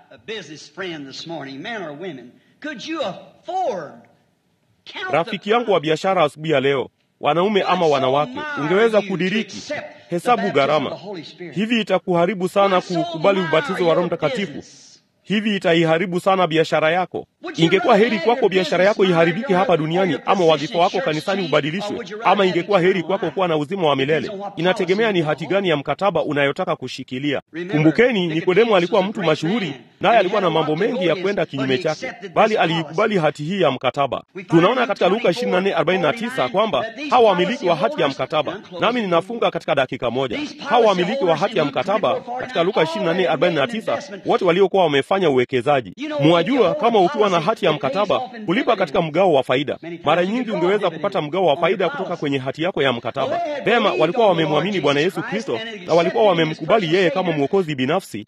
Rafiki yangu wa biashara asubuhi ya leo, wanaume ama wanawake, ungeweza kudiriki hesabu gharama hivi? Itakuharibu sana kukubali ubatizo wa Roho Mtakatifu. Hivi itaiharibu sana biashara yako. Ingekuwa heri kwako biashara yako iharibike hapa duniani, ama wadhifa wako kanisani ubadilishwe, ama ingekuwa heri kwako kuwa na uzima wa milele. Inategemea ni hati gani ya mkataba unayotaka kushikilia. Kumbukeni, Nikodemo alikuwa mtu mashuhuri, naye alikuwa na mambo mengi ya kwenda kinyume chake, bali aliikubali hati hii ya mkataba. Tunaona katika Luka 24:49 kwamba hawa wamiliki wa hati ya mkataba, nami ninafunga katika dakika moja. Hawa wamiliki wa hati ya mkataba katika Luka 24:49 wote waliokuwa wamefanya wanafanya uwekezaji. Mwajua, kama ukiwa na hati ya mkataba, kulipa katika mgao wa faida, mara nyingi ungeweza kupata mgao wa faida kutoka kwenye hati yako ya mkataba. Vema, walikuwa wamemwamini Bwana Yesu Kristo na walikuwa wamemkubali yeye kama mwokozi binafsi,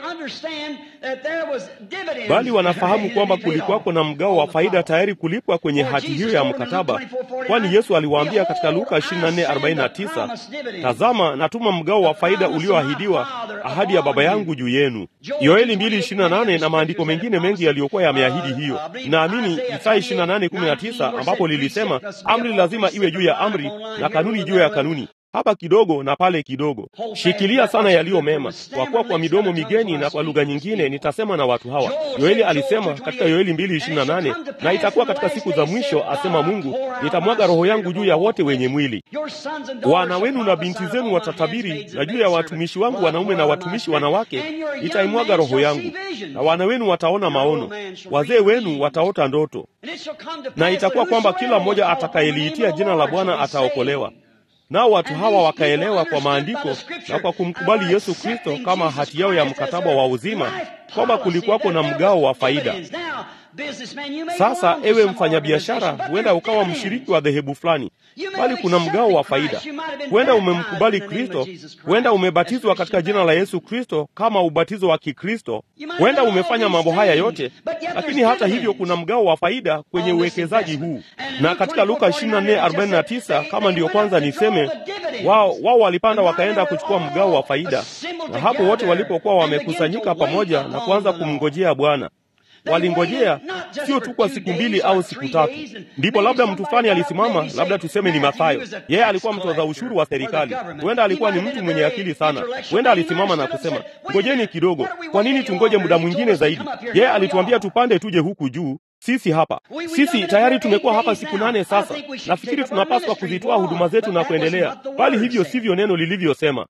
bali wanafahamu kwamba kulikuwako na mgao wa faida tayari kulipwa kwenye hati hiyo ya mkataba, kwani Yesu aliwaambia katika Luka 24:49, tazama natuma mgao wa faida ulioahidiwa, ahadi ya Baba yangu juu yenu. Yoeli 2:28 na maandiko mengine mengi yaliyokuwa yameahidi hiyo. Naamini Isaya 28:19 ambapo lilisema amri lazima iwe juu ya amri na kanuni juu ya kanuni hapa kidogo na pale kidogo. Shikilia sana yaliyo mema, kwa kuwa kwa midomo migeni na kwa lugha nyingine nitasema na watu hawa. Yoeli alisema katika Yoeli 2:28, na itakuwa katika siku za mwisho, asema Mungu, nitamwaga roho yangu juu ya wote wenye mwili. Wana wenu na binti zenu watatabiri, na juu ya watumishi wangu wanaume na watumishi wanawake nitaimwaga roho yangu, na wana wenu wataona maono, wazee wenu wataota ndoto, na itakuwa kwamba kila mmoja atakayeliitia jina la Bwana ataokolewa. Nao watu hawa wakaelewa kwa maandiko na kwa kumkubali Yesu Kristo kama hati yao ya mkataba wa uzima, kwamba kulikuwako na mgao wa faida. Sasa ewe mfanyabiashara, huenda ukawa mshiriki wa dhehebu fulani, bali kuna mgao wa faida. Huenda umemkubali Kristo, huenda umebatizwa katika jina la Yesu Kristo kama ubatizo wa Kikristo, huenda umefanya mambo haya yote, lakini hata hivyo kuna mgao wa faida kwenye uwekezaji huu. Na katika Luka 24:49 kama ndiyo kwanza niseme, wao wao walipanda wakaenda kuchukua mgao wa faida, na hapo wote walipokuwa wamekusanyika pamoja na kuanza kumngojea Bwana walingojea sio tu kwa siku mbili au siku tatu. Ndipo labda mtu fulani alisimama, labda tuseme ni Mathayo. Yeye alikuwa mtoza ushuru wa serikali, huenda alikuwa ni mtu mwenye akili sana. Huenda alisimama na kusema, ngojeni kidogo, kwa nini tungoje muda mwingine zaidi? Yeye alituambia tupande tuje huku juu sisi hapa, sisi tayari tumekuwa hapa siku nane sasa. Nafikiri tunapaswa kuzitoa huduma zetu na kuendelea, bali hivyo sivyo neno lilivyosema.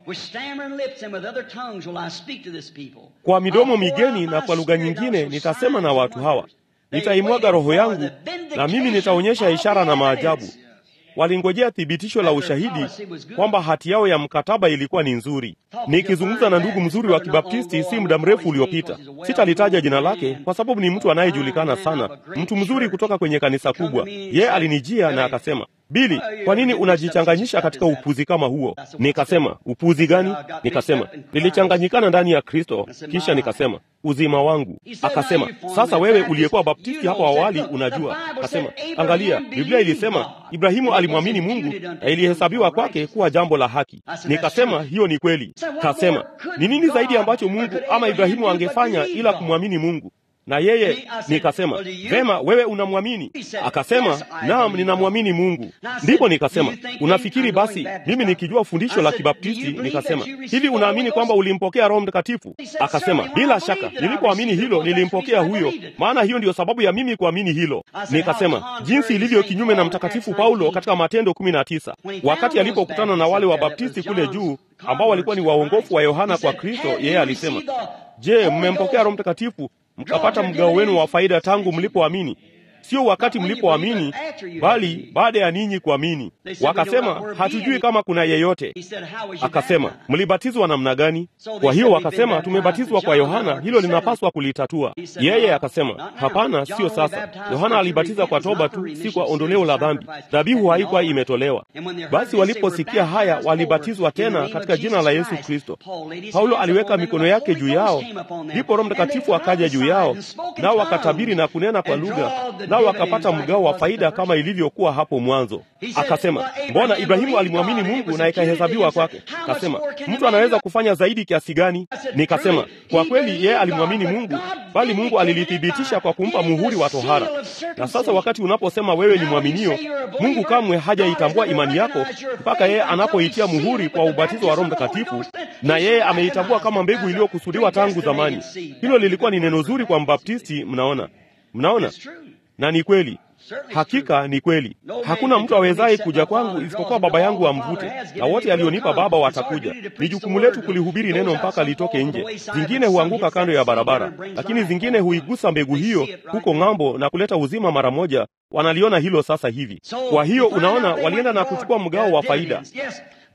Kwa midomo migeni na kwa lugha nyingine nitasema na watu hawa, nitaimwaga roho yangu, na mimi nitaonyesha ishara na maajabu. Walingojea thibitisho la ushahidi kwamba hati yao ya mkataba ilikuwa ni nzuri. Nikizungumza na ndugu mzuri wa Kibaptisti si muda mrefu uliopita, sitalitaja jina lake kwa sababu ni mtu anayejulikana sana, mtu mzuri kutoka kwenye kanisa kubwa. Yeye alinijia na akasema, Bili, kwa nini unajichanganyisha katika upuzi kama huo? Nikasema, upuzi gani? Nikasema, nilichanganyikana ndani ya Kristo. Kisha nikasema, uzima wangu. Akasema, sasa wewe uliyekuwa baptisti hapo awali unajua. Akasema, angalia, Biblia ilisema Ibrahimu alimwamini Mungu na ilihesabiwa kwake kuwa jambo la haki. Nikasema, hiyo ni kweli. Kasema, ni nini zaidi ambacho Mungu ama Ibrahimu angefanya ila kumwamini Mungu? na yeye nikasema, vema, wewe unamwamini? Akasema, naam, ninamwamini Mungu. Ndipo nikasema, unafikiri basi mimi nikijua fundisho la Kibaptisti? Nikasema, hivi unaamini kwamba ulimpokea Roho Mtakatifu? Akasema, bila shaka, nilipoamini hilo nilimpokea huyo, maana hiyo ndiyo sababu ya mimi kuamini hilo. Nikasema, jinsi ilivyo kinyume na Mtakatifu Paulo katika Matendo kumi na tisa wakati alipokutana na wale Wabaptisti kule juu ambao walikuwa ni waongofu wa Yohana kwa Kristo, yeye alisema, je, mmempokea Roho Mtakatifu mkapata mgao wenu wa faida tangu mlipoamini? Sio wakati mlipoamini, bali baada ya ninyi kuamini. Wakasema, hatujui kama kuna yeyote. Akasema, mlibatizwa namna gani? Kwa hiyo wakasema, tumebatizwa kwa Yohana, hilo linapaswa kulitatua. Yeye akasema, hapana, sio sasa. Yohana alibatiza kwa toba tu, si kwa ondoleo la dhambi. Dhabihu haikuwa imetolewa. Basi waliposikia haya, walibatizwa tena katika jina la Yesu Kristo. Paulo aliweka mikono yake juu yao, ndipo Roho Mtakatifu akaja juu yao, nao wakatabiri na kunena kwa lugha nao wakapata mgao wa faida kama ilivyokuwa hapo mwanzo. Akasema, mbona Ibrahimu alimwamini Mungu na ikahesabiwa kwake? Akasema, mtu anaweza kufanya zaidi kiasi gani? Nikasema, kwa kweli yeye alimwamini Mungu, bali Mungu alilithibitisha kwa kumpa muhuri wa tohara. Na sasa wakati unaposema wewe ni mwaminio, Mungu kamwe hajaitambua imani yako mpaka yeye anapoitia muhuri kwa ubatizo wa Roho Mtakatifu, na yeye ameitambua kama mbegu iliyokusudiwa tangu zamani. Hilo lilikuwa ni neno zuri kwa Mbaptisti. Mnaona, mnaona na ni kweli, hakika ni kweli. Hakuna mtu awezaye kuja kwangu isipokuwa Baba yangu amvute, na wote alionipa Baba watakuja. Ni jukumu letu kulihubiri neno mpaka litoke nje. Zingine huanguka kando ya barabara, lakini zingine huigusa mbegu hiyo huko ng'ambo na kuleta uzima mara moja. Wanaliona hilo sasa hivi. Kwa hiyo unaona, walienda na kuchukua mgao wa faida.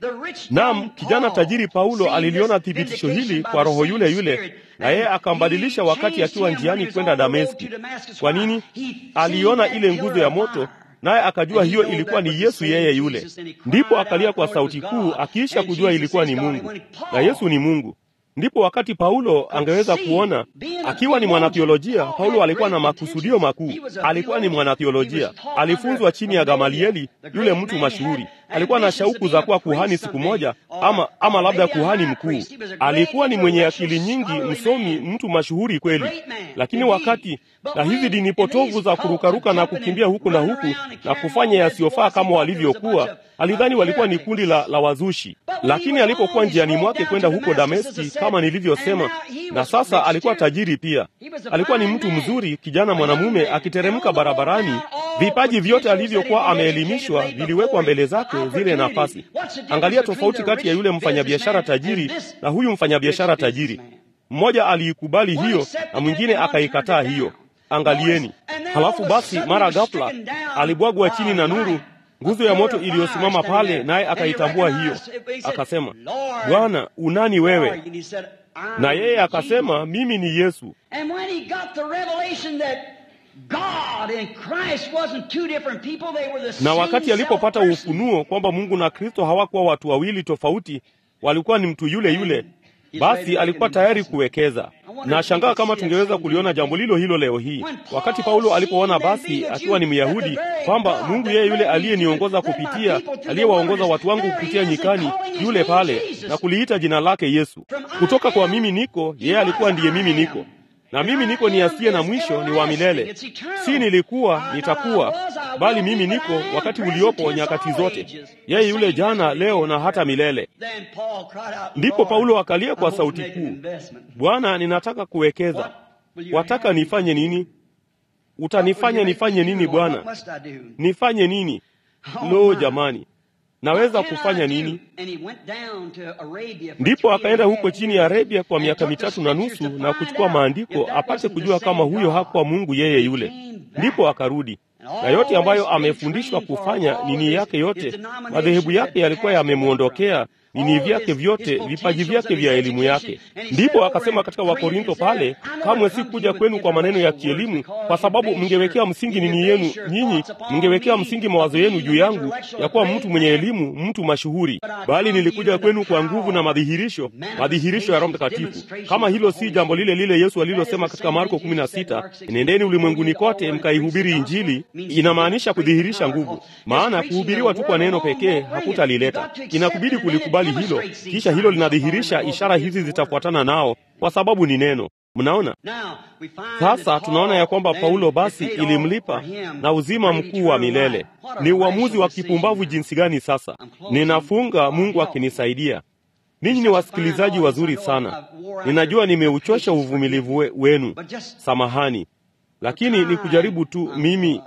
Naam, kijana tajiri Paulo aliliona thibitisho hili kwa roho yule yule, na yeye akambadilisha wakati akiwa njiani kwenda Dameski. Kwa nini? Aliona ile nguzo ya moto naye akajua hiyo ilikuwa ni Yesu yeye yule. Ndipo akalia kwa sauti kuu, akiisha kujua ilikuwa ni Mungu, na Yesu ni Mungu. Ndipo wakati Paulo angeweza kuona, akiwa ni mwanatheolojia. Paulo alikuwa na makusudio makuu, alikuwa ni mwanatheolojia, alifunzwa chini ya Gamalieli, yule mtu mashuhuri. Alikuwa na shauku za kuwa kuhani siku moja, ama, ama labda kuhani mkuu. Alikuwa ni mwenye akili nyingi, msomi, mtu mashuhuri kweli. Lakini wakati na hizi dini potovu za kurukaruka na kukimbia huku na huku na kufanya yasiyofaa kama walivyokuwa, alidhani walikuwa ni kundi la, la wazushi. Lakini alipokuwa njiani mwake kwenda huko Dameski, kama nilivyosema, na sasa alikuwa tajiri pia. Alikuwa ni mtu mzuri, kijana mwanamume akiteremka barabarani. Vipaji vyote alivyokuwa ameelimishwa viliwekwa mbele zake, zile nafasi. Angalia tofauti kati ya yule mfanyabiashara tajiri na huyu mfanyabiashara tajiri. Mmoja aliikubali hiyo na mwingine akaikataa hiyo. Angalieni. Halafu basi, mara ghafla alibwagwa chini na nuru, nguzo ya moto iliyosimama pale, naye akaitambua hiyo, akasema, Bwana, unani wewe? Na yeye akasema, mimi ni Yesu. Na wakati alipopata ufunuo kwamba Mungu na Kristo hawakuwa watu wawili tofauti, walikuwa ni mtu yule yule, basi alikuwa tayari kuwekeza. Na shangaa kama tungeweza kuliona jambo lilo hilo leo hii, wakati Paulo alipoona basi akiwa ni Myahudi kwamba Mungu yeye yule aliyeniongoza kupitia, aliyewaongoza watu wangu kupitia nyikani, yule pale, na kuliita jina lake Yesu. Kutoka kwa mimi niko, yeye alikuwa ndiye mimi niko na mimi niko ni asiye na mwisho, ni wa milele. Si nilikuwa, nitakuwa, bali mimi niko wakati uliopo, nyakati zote, yeye yule jana, leo na hata milele. Ndipo Paulo akalia kwa sauti kuu, Bwana, ninataka kuwekeza. Wataka nifanye nini? Utanifanya nifanye nini Bwana? Nifanye nini? Lo, jamani, naweza kufanya nini? Ndipo akaenda huko chini ya Arabia kwa miaka mitatu na nusu na kuchukua maandiko apate kujua kama huyo hakuwa Mungu yeye yule. Ndipo akarudi na yote ambayo amefundishwa kufanya, nini yake yote, madhehebu yake yalikuwa yamemwondokea nini vyake vyote, vipaji vyake vya elimu yake. Ndipo akasema katika Wakorintho pale, kamwe si kuja kwenu kwa maneno ya kielimu, kwa sababu mngewekea msingi nini yenu nyinyi, mngewekea msingi mawazo yenu juu yangu ya kuwa mtu mwenye elimu, mtu mashuhuri, bali nilikuja kwenu kwa nguvu na madhihirisho, madhihirisho ya Roho Mtakatifu. Kama hilo si jambo lile lile Yesu alilosema katika Marko 16, nendeni ulimwenguni kote mkaihubiri Injili, inamaanisha kudhihirisha nguvu, maana kuhubiriwa tu kwa neno pekee hakutalileta, inakubidi kulikubali hilo kisha hilo linadhihirisha ishara hizi zitafuatana nao, kwa sababu ni neno. Mnaona sasa, tunaona ya kwamba Paulo basi ilimlipa na uzima mkuu wa milele. Ni uamuzi wa kipumbavu jinsi gani! Sasa ninafunga, Mungu akinisaidia. Ninyi ni wasikilizaji wazuri sana, ninajua nimeuchosha uvumilivu we, wenu, samahani lakini ni kujaribu tu mimi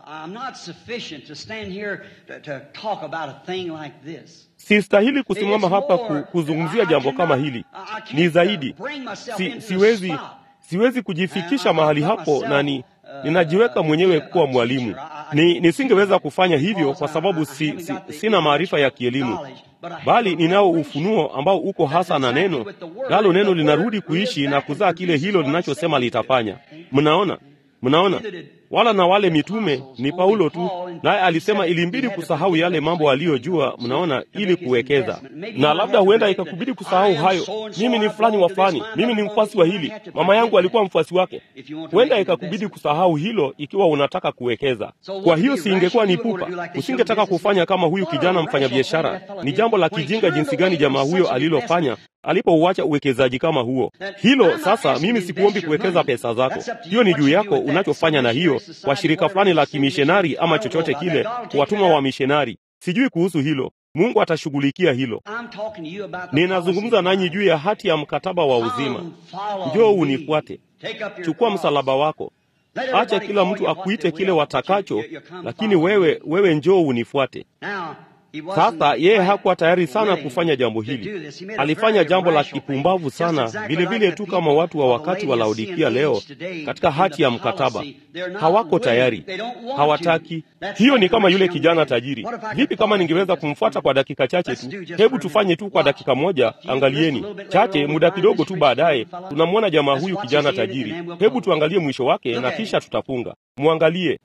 sistahili kusimama hapa ku, kuzungumzia jambo kama hili. Ni zaidi si, siwezi, siwezi kujifikisha mahali hapo, na ni ninajiweka mwenyewe kuwa mwalimu. Ni nisingeweza kufanya hivyo kwa sababu si, si, sina maarifa ya kielimu, bali ninao ufunuo ambao uko hasa na neno, nalo neno linarudi kuishi na kuzaa kile hilo linachosema litafanya. Mnaona? Mnaona, wala na wale mitume ni Paulo tu, naye alisema ilimbidi kusahau yale mambo aliyojua. Mnaona, ili kuwekeza. Na labda huenda ikakubidi kusahau hayo, mimi ni fulani wa fulani, mimi ni mfuasi wa hili, mama yangu alikuwa mfuasi wake. Huenda ikakubidi kusahau hilo ikiwa unataka kuwekeza. Kwa hiyo si ingekuwa ni pupa, usingetaka kufanya kama huyu kijana mfanyabiashara. Ni jambo la kijinga jinsi gani jamaa huyo alilofanya alipouacha uwekezaji kama huo. Hilo sasa, mimi sikuombi kuwekeza pesa zako, hiyo ni juu yako unachofanya na hiyo, kwa shirika fulani la kimishonari ama chochote kile, kuwatuma wa mishonari. Sijui kuhusu hilo, Mungu atashughulikia hilo. Ninazungumza nanyi juu ya hati ya mkataba wa uzima. Njoo unifuate, chukua msalaba wako, acha kila mtu akuite kile watakacho, lakini wewe, wewe njoo unifuate. Sasa yeye hakuwa tayari sana kufanya jambo hili. Alifanya jambo la kipumbavu sana, vile vile tu kama watu wa wakati wa Laodikia leo katika hati ya mkataba. Hawako tayari, hawataki. Hiyo ni kama yule kijana tajiri. Vipi kama ningeweza kumfuata kwa dakika chache tu? Hebu tufanye tu kwa dakika moja. Angalieni chache, muda kidogo tu baadaye tunamwona jamaa huyu kijana tajiri. Hebu tuangalie mwisho wake na kisha tutafunga. Mwangalie,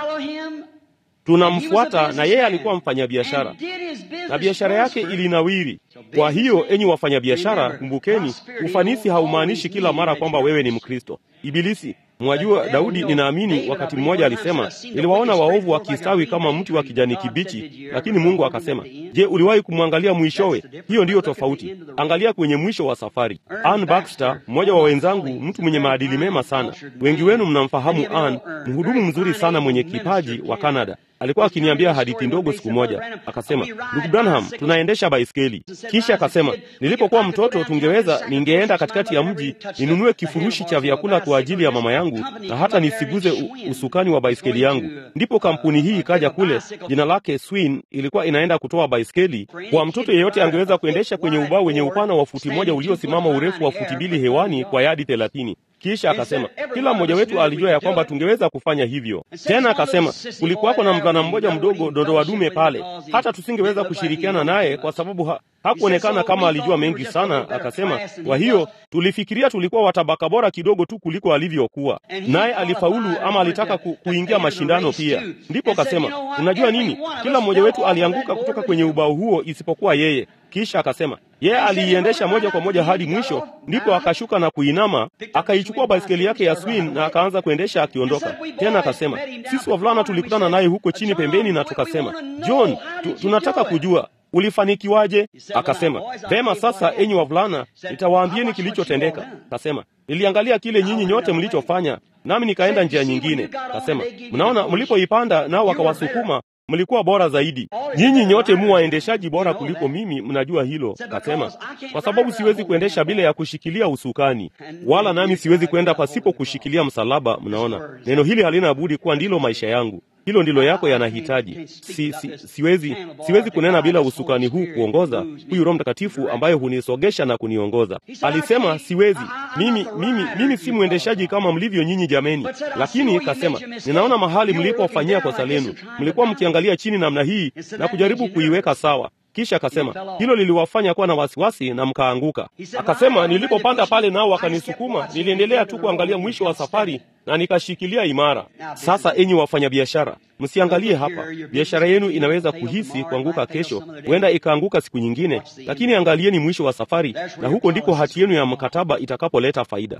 tunamfuata na yeye alikuwa mfanyabiashara na biashara yake ilinawiri. Kwa hiyo, enyi wafanyabiashara, kumbukeni, ufanisi haumaanishi kila mara kwamba wewe ni Mkristo. Ibilisi Mwajua, Daudi ninaamini wakati mmoja alisema, niliwaona waovu wakistawi kama mti wa kijani kibichi, lakini Mungu akasema, je, uliwahi kumwangalia mwishowe? Hiyo ndiyo tofauti. Angalia kwenye mwisho wa safari. Ann Baxter, mmoja wa wenzangu, mtu mwenye maadili mema sana, wengi wenu mnamfahamu Ann, mhudumu mzuri sana mwenye kipaji wa Canada. Alikuwa akiniambia hadithi ndogo siku moja, akasema, ndugu Branham, tunaendesha baiskeli. Kisha akasema, nilipokuwa mtoto tungeweza, ningeenda katikati ya mji ninunue kifurushi cha vyakula kwa ajili ya mama yangu na hata nisiguze usukani wa baiskeli yangu. Ndipo kampuni hii ikaja kule, jina lake Swin, ilikuwa inaenda kutoa baiskeli kwa mtoto yeyote angeweza kuendesha kwenye ubao wenye upana wa futi moja uliosimama urefu wa futi mbili hewani kwa yadi thelathini. Kisha akasema kila mmoja wetu alijua ya kwamba tungeweza kufanya hivyo. Tena akasema kulikuwako na mvulana mmoja mdogo dondoa dume pale, hata tusingeweza kushirikiana naye kwa sababu ha hakuonekana kama alijua mengi sana. Akasema kwa hiyo tulifikiria tulikuwa watabaka bora kidogo tu kuliko alivyokuwa, naye alifaulu ama alitaka ku, kuingia mashindano pia. Ndipo akasema unajua nini, kila mmoja wetu alianguka kutoka kwenye ubao huo isipokuwa yeye. Kisha akasema yeye aliiendesha moja kwa moja hadi mwisho, ndipo akashuka na kuinama, akaichukua baiskeli yake ya Swin na akaanza kuendesha akiondoka. Tena akasema sisi wavulana tulikutana naye huko chini pembeni, na tukasema John, tu, tunataka kujua ulifanikiwaje? Akasema vema, sasa enyi wavulana, nitawaambieni kilichotendeka. Akasema niliangalia kile nyinyi nyote mlichofanya, nami nikaenda njia nyingine. Akasema mnaona, mlipoipanda nao wakawasukuma mlikuwa bora zaidi. Nyinyi nyote mu waendeshaji bora kuliko mimi, mnajua hilo. Kasema kwa sababu siwezi kuendesha bila ya kushikilia usukani, wala nami siwezi kwenda pasipo kushikilia msalaba. Mnaona, neno hili halina budi kuwa ndilo maisha yangu. Hilo ndilo yako yanahitaji. Si, si, siwezi, siwezi kunena bila usukani huu kuongoza, huyu Roho Mtakatifu ambaye hunisogesha na kuniongoza. Alisema siwezi mimi, mimi, mimi si mwendeshaji kama mlivyo nyinyi jameni, lakini kasema ninaona mahali mlipofanyia kosa lenu, mlikuwa mkiangalia chini namna hii na kujaribu kuiweka sawa. Kisha akasema hilo liliwafanya kuwa na wasiwasi na mkaanguka. Akasema nilipopanda pale nao wakanisukuma, niliendelea tu kuangalia mwisho wa safari na nikashikilia imara. Sasa enyi wafanyabiashara, msiangalie hapa. Biashara yenu inaweza kuhisi kuanguka kesho, huenda ikaanguka siku nyingine, lakini angalieni mwisho wa safari, na huko ndiko hati yenu ya mkataba itakapoleta faida.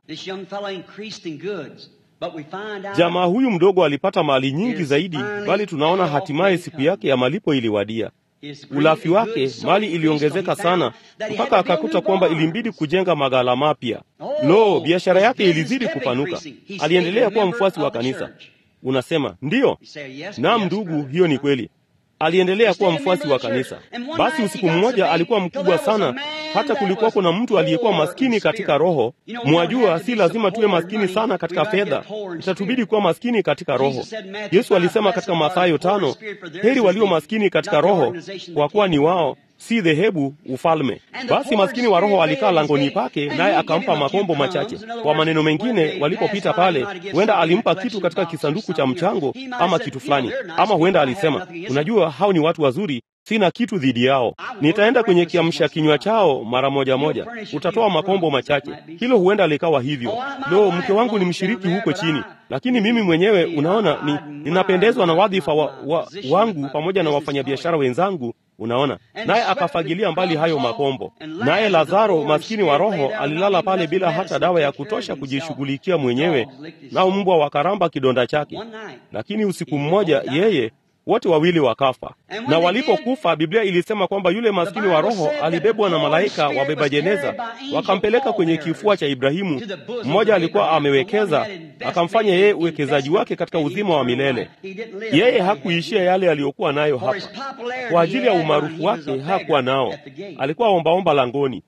Jamaa huyu mdogo alipata mali nyingi zaidi, bali tunaona hatimaye siku yake ya malipo iliwadia. Ulafi wake mali iliongezeka sana mpaka akakuta kwamba ilimbidi kujenga maghala mapya. Lo, biashara yake ilizidi kupanuka. Aliendelea kuwa mfuasi wa kanisa. Unasema ndiyo? Naam ndugu, hiyo ni kweli. Aliendelea kuwa mfuasi wa kanisa. Basi usiku mmoja alikuwa mkubwa sana, hata kulikuwako na mtu aliyekuwa maskini katika roho. Mwajua, si lazima tuwe maskini sana katika fedha, itatubidi kuwa maskini katika roho. Yesu alisema katika Mathayo tano, heri walio maskini katika roho, kwa kuwa ni wao si dhehebu ufalme. Basi maskini wa roho alikaa langoni pake, naye akampa makombo machache. Kwa maneno mengine, walipopita pale, huenda alimpa kitu katika kisanduku cha mchango ama kitu fulani, ama huenda alisema, unajua, hao ni watu wazuri, sina kitu dhidi yao, nitaenda kwenye kiamsha kinywa chao mara moja moja, utatoa makombo machache. Hilo huenda likawa hivyo. Lo, mke wangu ni mshiriki huko chini, lakini mimi mwenyewe, unaona, ni ninapendezwa na wadhifa wa, wa, wangu pamoja na wafanyabiashara wenzangu Unaona, naye akafagilia mbali hayo makombo. Naye Lazaro maskini wa roho alilala pale bila hata dawa ya kutosha kujishughulikia mwenyewe, nao mbwa wakaramba kidonda chake. Lakini usiku mmoja yeye wote wawili wakafa. Na walipokufa, Biblia ilisema kwamba yule maskini wa roho alibebwa na malaika wabeba jeneza, wakampeleka kwenye kifua cha Ibrahimu. Mmoja alikuwa amewekeza, akamfanya yeye uwekezaji wake katika uzima wa milele. Yeye hakuishia yale aliyokuwa nayo hapa. Kwa ajili ya umaarufu wake hakuwa nao, alikuwa ombaomba langoni.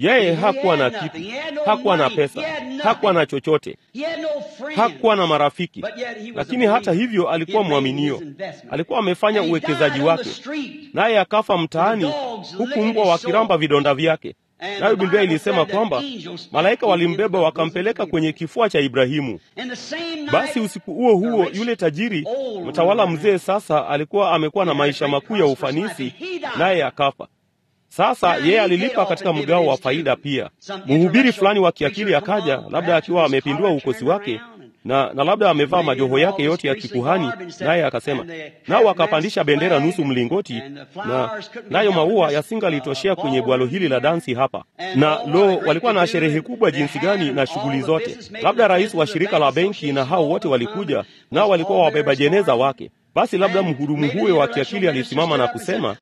Yeye hakuwa na kitu, hakuwa na pesa, hakuwa na chochote, hakuwa na marafiki, lakini hata hivyo alikuwa mwaminio. Alikuwa amefanya uwekezaji wake, naye akafa mtaani, huku mbwa wakiramba vidonda vyake. Nayo Biblia ilisema kwamba malaika walimbeba wakampeleka kwenye kifua cha Ibrahimu. Basi usiku huo huo, yule tajiri mtawala mzee sasa alikuwa amekuwa na maisha makuu ya ufanisi, naye akafa. Sasa yeye alilipa katika mgao wa faida pia. Mhubiri fulani wa kiakili akaja, labda akiwa amepindua ukosi wake na, na labda amevaa majoho yake yote ya kikuhani, naye akasema, nao wakapandisha bendera nusu mlingoti, na nayo maua yasingalitoshea kwenye bwalo hili la dansi hapa. Na lo, walikuwa na sherehe kubwa jinsi gani na shughuli zote. Labda rais wa shirika la benki na hao wote walikuja, nao walikuwa wabeba jeneza wake. Basi labda mhudumu huyo wa kiakili alisimama na kusema,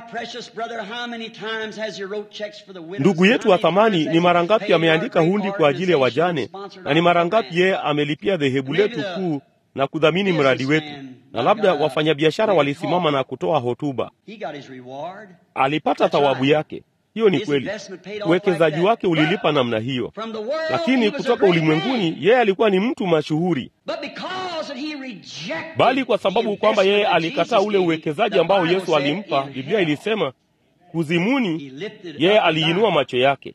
ndugu yetu wa thamani, ni mara ngapi ameandika hundi kwa ajili ya wajane, na ni mara ngapi yeye amelipia dhehebu letu kuu na kudhamini mradi wetu. Na labda wafanyabiashara walisimama na kutoa hotuba. Alipata thawabu yake. Hiyo ni kweli, uwekezaji wake ulilipa namna hiyo, lakini kutoka ulimwenguni yeye alikuwa ni mtu mashuhuri. Bali kwa sababu kwamba yeye alikataa ule uwekezaji ambao Yesu alimpa, Biblia ilisema kuzimuni, yeye aliinua macho yake,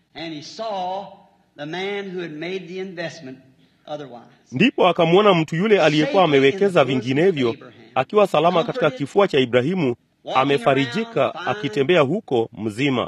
ndipo akamwona mtu yule aliyekuwa amewekeza vinginevyo akiwa salama katika kifua cha Ibrahimu amefarijika akitembea huko mzima.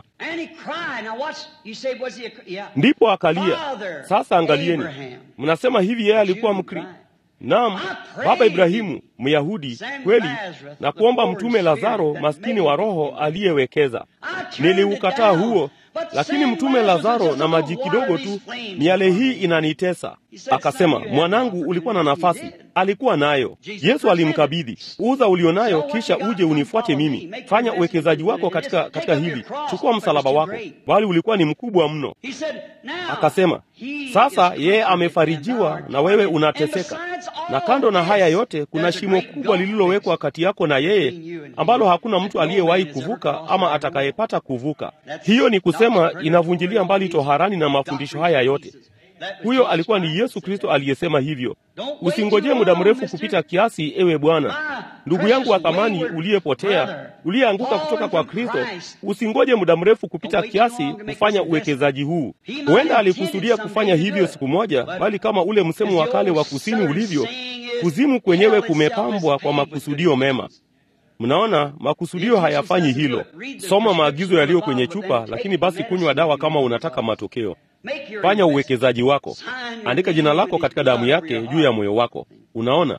Ndipo akalia. Sasa angalieni, mnasema hivi, yeye alikuwa Mkri Naam, baba Ibrahimu Myahudi kweli, na kuomba mtume Lazaro maskini wa roho aliyewekeza. Niliukataa huo, lakini mtume Lazaro na maji kidogo tu, miale hii inanitesa. Akasema, mwanangu, ulikuwa na nafasi. Alikuwa nayo. Yesu alimkabidhi, uza ulionayo, kisha uje unifuate mimi. Fanya uwekezaji wako katika, katika hili, chukua msalaba wako, bali ulikuwa ni mkubwa mno. Akasema, sasa yeye amefarijiwa na wewe unateseka, na kando na haya yote kuna shimo kubwa lililowekwa kati yako na yeye, ambalo hakuna mtu aliyewahi kuvuka ama atakayepata kuvuka. Hiyo ni kusema inavunjilia mbali toharani na mafundisho haya yote. Huyo alikuwa ni Yesu Kristo aliyesema hivyo. Usingojee muda mrefu kupita kiasi, ewe Bwana. Ndugu yangu wa thamani, uliyepotea, uliyeanguka kutoka kwa Kristo, usingoje muda mrefu kupita kiasi kufanya uwekezaji huu. Huenda alikusudia kufanya hivyo siku moja, bali kama ule msemo wa kale wa kusini ulivyo, kuzimu kwenyewe kumepambwa kwa makusudio mema. Mnaona, makusudio hayafanyi hilo. Soma maagizo yaliyo kwenye chupa, lakini basi kunywa dawa kama unataka matokeo. Fanya uwekezaji wako, andika jina lako katika damu yake juu ya moyo wako. Unaona,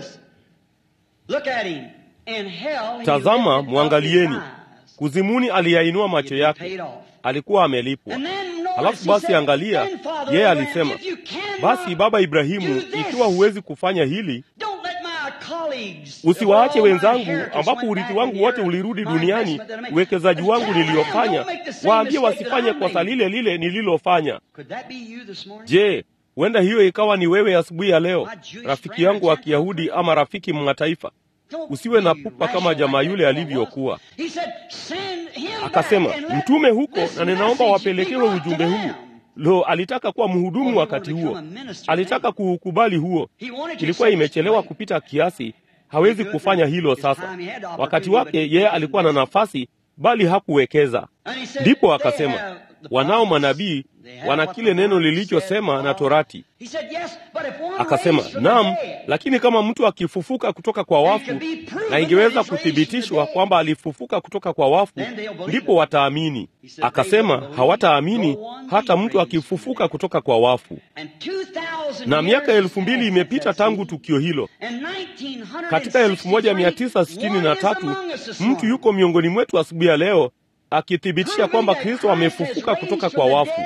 tazama, mwangalieni. Kuzimuni aliyainua macho yake, alikuwa amelipwa. Halafu basi angalia, yeye alisema, basi baba Ibrahimu, ikiwa huwezi kufanya hili usiwaache wenzangu, ambapo urithi wangu wote ulirudi duniani, uwekezaji wangu niliyofanya, waambie wasifanye kosa lile lile nililofanya. Je, huenda hiyo ikawa ni wewe asubuhi ya leo, rafiki yangu wa Kiyahudi ama rafiki mataifa? Usiwe na pupa kama jamaa yule alivyokuwa. Akasema, mtume huko, na ninaomba wapelekewe ujumbe huu. Lo, alitaka kuwa mhudumu wakati huo, alitaka kuukubali huo. Ilikuwa imechelewa kupita kiasi, hawezi kufanya hilo sasa. Wakati wake yeye alikuwa na nafasi, bali hakuwekeza. Ndipo akasema, wanao manabii wana kile neno lilichosema na Torati. Akasema, naam, lakini kama mtu akifufuka kutoka kwa wafu, na ingeweza kuthibitishwa kwamba alifufuka kutoka kwa wafu, ndipo wataamini. Akasema, hawataamini hata mtu akifufuka kutoka kwa wafu. Na miaka elfu mbili imepita tangu tukio hilo. Katika elfu moja mia tisa sitini na tatu mtu yuko miongoni mwetu asubuhi ya leo akithibitisha kwamba Kristo amefufuka kutoka kwa wafu,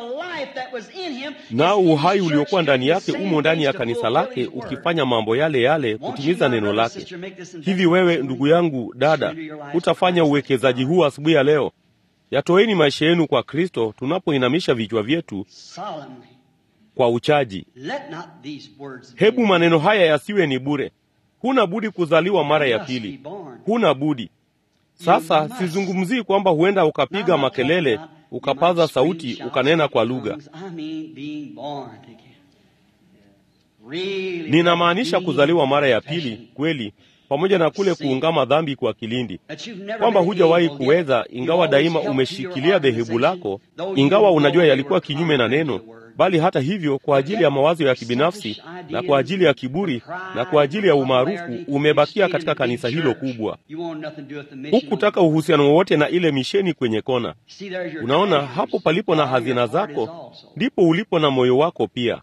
nao uhai uliokuwa ndani yake umo ndani ya kanisa lake, ukifanya mambo yale yale kutimiza neno lake. Hivi wewe, ndugu yangu, dada, utafanya uwekezaji huu asubuhi ya leo? Yatoeni maisha yenu kwa Kristo tunapoinamisha vichwa vyetu kwa uchaji. Hebu maneno haya yasiwe ni bure. Huna budi kuzaliwa mara ya pili, huna budi. Sasa sizungumzii kwamba huenda ukapiga makelele ukapaza sauti, ukanena kwa lugha. Ninamaanisha kuzaliwa mara ya pili kweli, pamoja na kule kuungama dhambi kwa kilindi, kwamba hujawahi kuweza, ingawa daima umeshikilia dhehebu lako, ingawa unajua yalikuwa kinyume na neno bali hata hivyo, kwa ajili ya mawazo ya kibinafsi na kwa ajili ya kiburi na kwa ajili ya umaarufu, umebakia katika kanisa hilo kubwa. Hukutaka uhusiano wowote na ile misheni kwenye kona. Unaona, hapo palipo na hazina zako ndipo ulipo na moyo wako pia.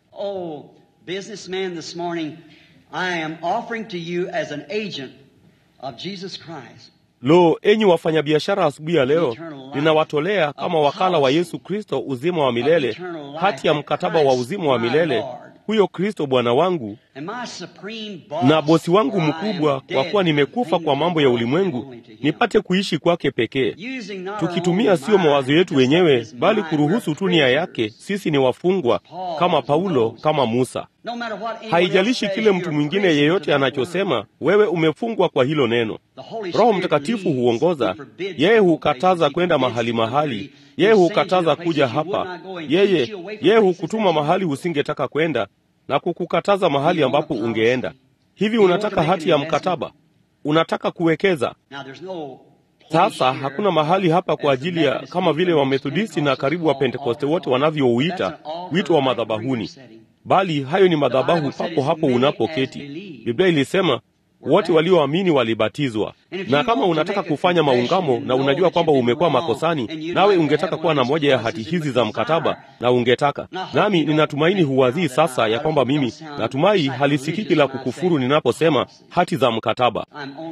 Lo, enyi wafanyabiashara, asubuhi ya leo ninawatolea kama wakala wa Yesu Kristo uzima wa milele, hati ya mkataba wa uzima wa milele, huyo Kristo Bwana wangu na bosi wangu mkubwa, kwa kuwa nimekufa kwa mambo ya ulimwengu, nipate kuishi kwake pekee, tukitumia sio mawazo yetu wenyewe, bali kuruhusu tu nia yake. Sisi ni wafungwa kama Paulo, kama Musa. Haijalishi kile mtu mwingine yeyote anachosema, wewe umefungwa kwa hilo neno. Roho Mtakatifu huongoza, yeye hukataza kwenda mahali mahali, yeye hukataza kuja hapa, yeye yeye hukutuma mahali usingetaka kwenda na kukukataza mahali ambapo ungeenda. Hivi unataka hati ya mkataba? Unataka kuwekeza? Sasa hakuna mahali hapa kwa ajili ya kama vile Wamethodisti na karibu wa Pentekoste wote wanavyouita wito wa madhabahuni, bali hayo ni madhabahu papo hapo unapoketi. Biblia ilisema wote walioamini walibatizwa. Na kama unataka kufanya maungamo na unajua kwamba umekuwa makosani, nawe ungetaka kuwa na moja ya hati hizi za mkataba, na ungetaka nami, ninatumaini huwazii sasa ya kwamba mimi natumai halisikiki la kukufuru ninaposema hati za mkataba.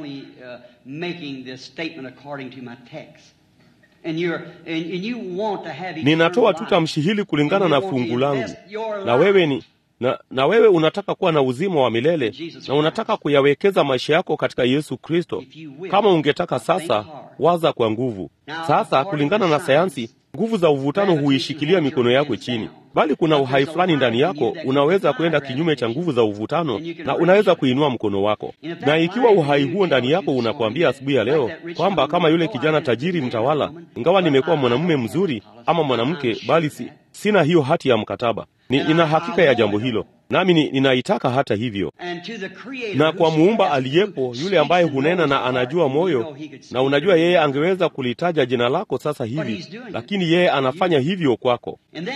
Ninatoa tu tamshi hili kulingana na fungu langu, na wewe ni na, na wewe unataka kuwa na uzima wa milele na unataka kuyawekeza maisha yako katika Yesu Kristo. Kama ungetaka sasa, waza kwa nguvu. Sasa kulingana na sayansi, nguvu za uvutano huishikilia mikono yako chini, bali kuna uhai fulani ndani yako unaweza kwenda kinyume cha nguvu za uvutano na unaweza kuinua mkono wako. Na ikiwa uhai huo ndani yako unakuambia asubuhi ya leo kwamba kama yule kijana tajiri mtawala, ingawa nimekuwa mwanamume mzuri ama mwanamke, bali si, sina hiyo hati ya mkataba ni, nina hakika ya jambo hilo nami ni, ninaitaka hata hivyo. Na kwa muumba aliyepo, yule ambaye hunena na anajua moyo, na unajua yeye angeweza kulitaja jina lako sasa hivi, lakini yeye anafanya hivyo kwako.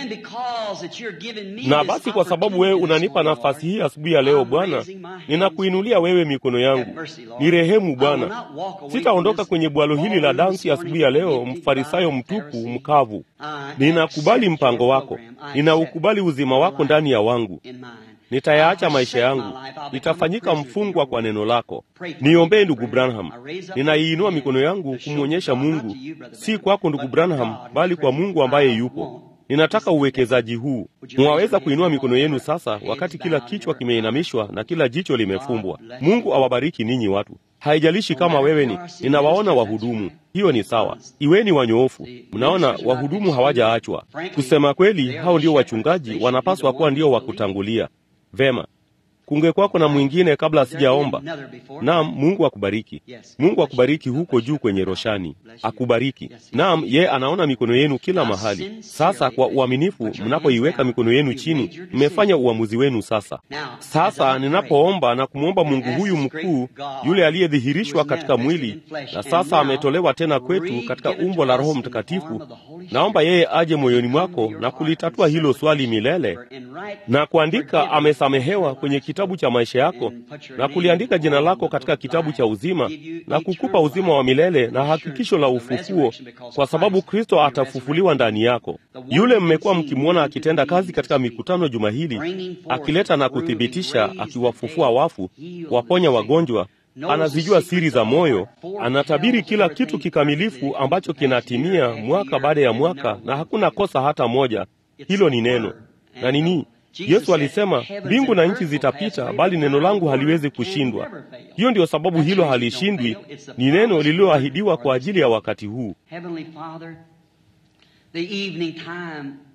Na basi kwa sababu wewe unanipa nafasi hii asubuhi ya leo, Bwana, ninakuinulia wewe mikono yangu, ni rehemu Bwana. Sitaondoka kwenye bwalo hili la dansi asubuhi ya leo, mfarisayo mtupu mkavu. Ninakubali mpango wako, ninaukubali uzima wako ndani ya wangu Nitayaacha maisha yangu, nitafanyika mfungwa kwa neno lako. Niombee ndugu Branham. Ninaiinua mikono yangu kumwonyesha Mungu, si kwako ndugu Branham, bali kwa Mungu ambaye yupo. Ninataka uwekezaji huu. Mwaweza kuinua mikono yenu sasa, wakati kila kichwa kimeinamishwa na kila jicho limefumbwa. Mungu awabariki ninyi watu. Haijalishi kama wewe ni, ninawaona wahudumu, hiyo ni sawa. Iweni wanyoofu. Mnaona wahudumu hawajaachwa. Kusema kweli, hao ndio wachungaji, wanapaswa kuwa ndio wa kutangulia. Vema, kungekwako na mwingine kabla sijaomba. Naam, Mungu akubariki. Mungu akubariki huko juu kwenye roshani, akubariki. Naam, ye anaona mikono yenu kila mahali. Sasa kwa uaminifu, mnapoiweka mikono yenu chini, mmefanya uamuzi wenu. Sasa sasa, ninapoomba na kumwomba Mungu huyu mkuu, yule aliyedhihirishwa katika mwili na sasa ametolewa tena kwetu katika umbo la Roho Mtakatifu, naomba yeye aje moyoni mwako na kulitatua hilo swali milele na kuandika amesamehewa kwenye kitabu cha maisha yako na kuliandika jina lako katika kitabu cha uzima na kukupa uzima wa milele na hakikisho la ufufuo, kwa sababu Kristo atafufuliwa ndani yako. Yule mmekuwa mkimwona akitenda kazi katika mikutano juma hili, akileta na kuthibitisha, akiwafufua wafu, waponya wagonjwa, anazijua siri za moyo, anatabiri kila kitu kikamilifu ambacho kinatimia mwaka baada ya mwaka, na hakuna kosa hata moja. Hilo ni neno na nini Yesu alisema mbingu na nchi zitapita, bali neno langu haliwezi kushindwa. Hiyo ndiyo sababu hilo halishindwi, ni neno lililoahidiwa kwa ajili ya wakati huu.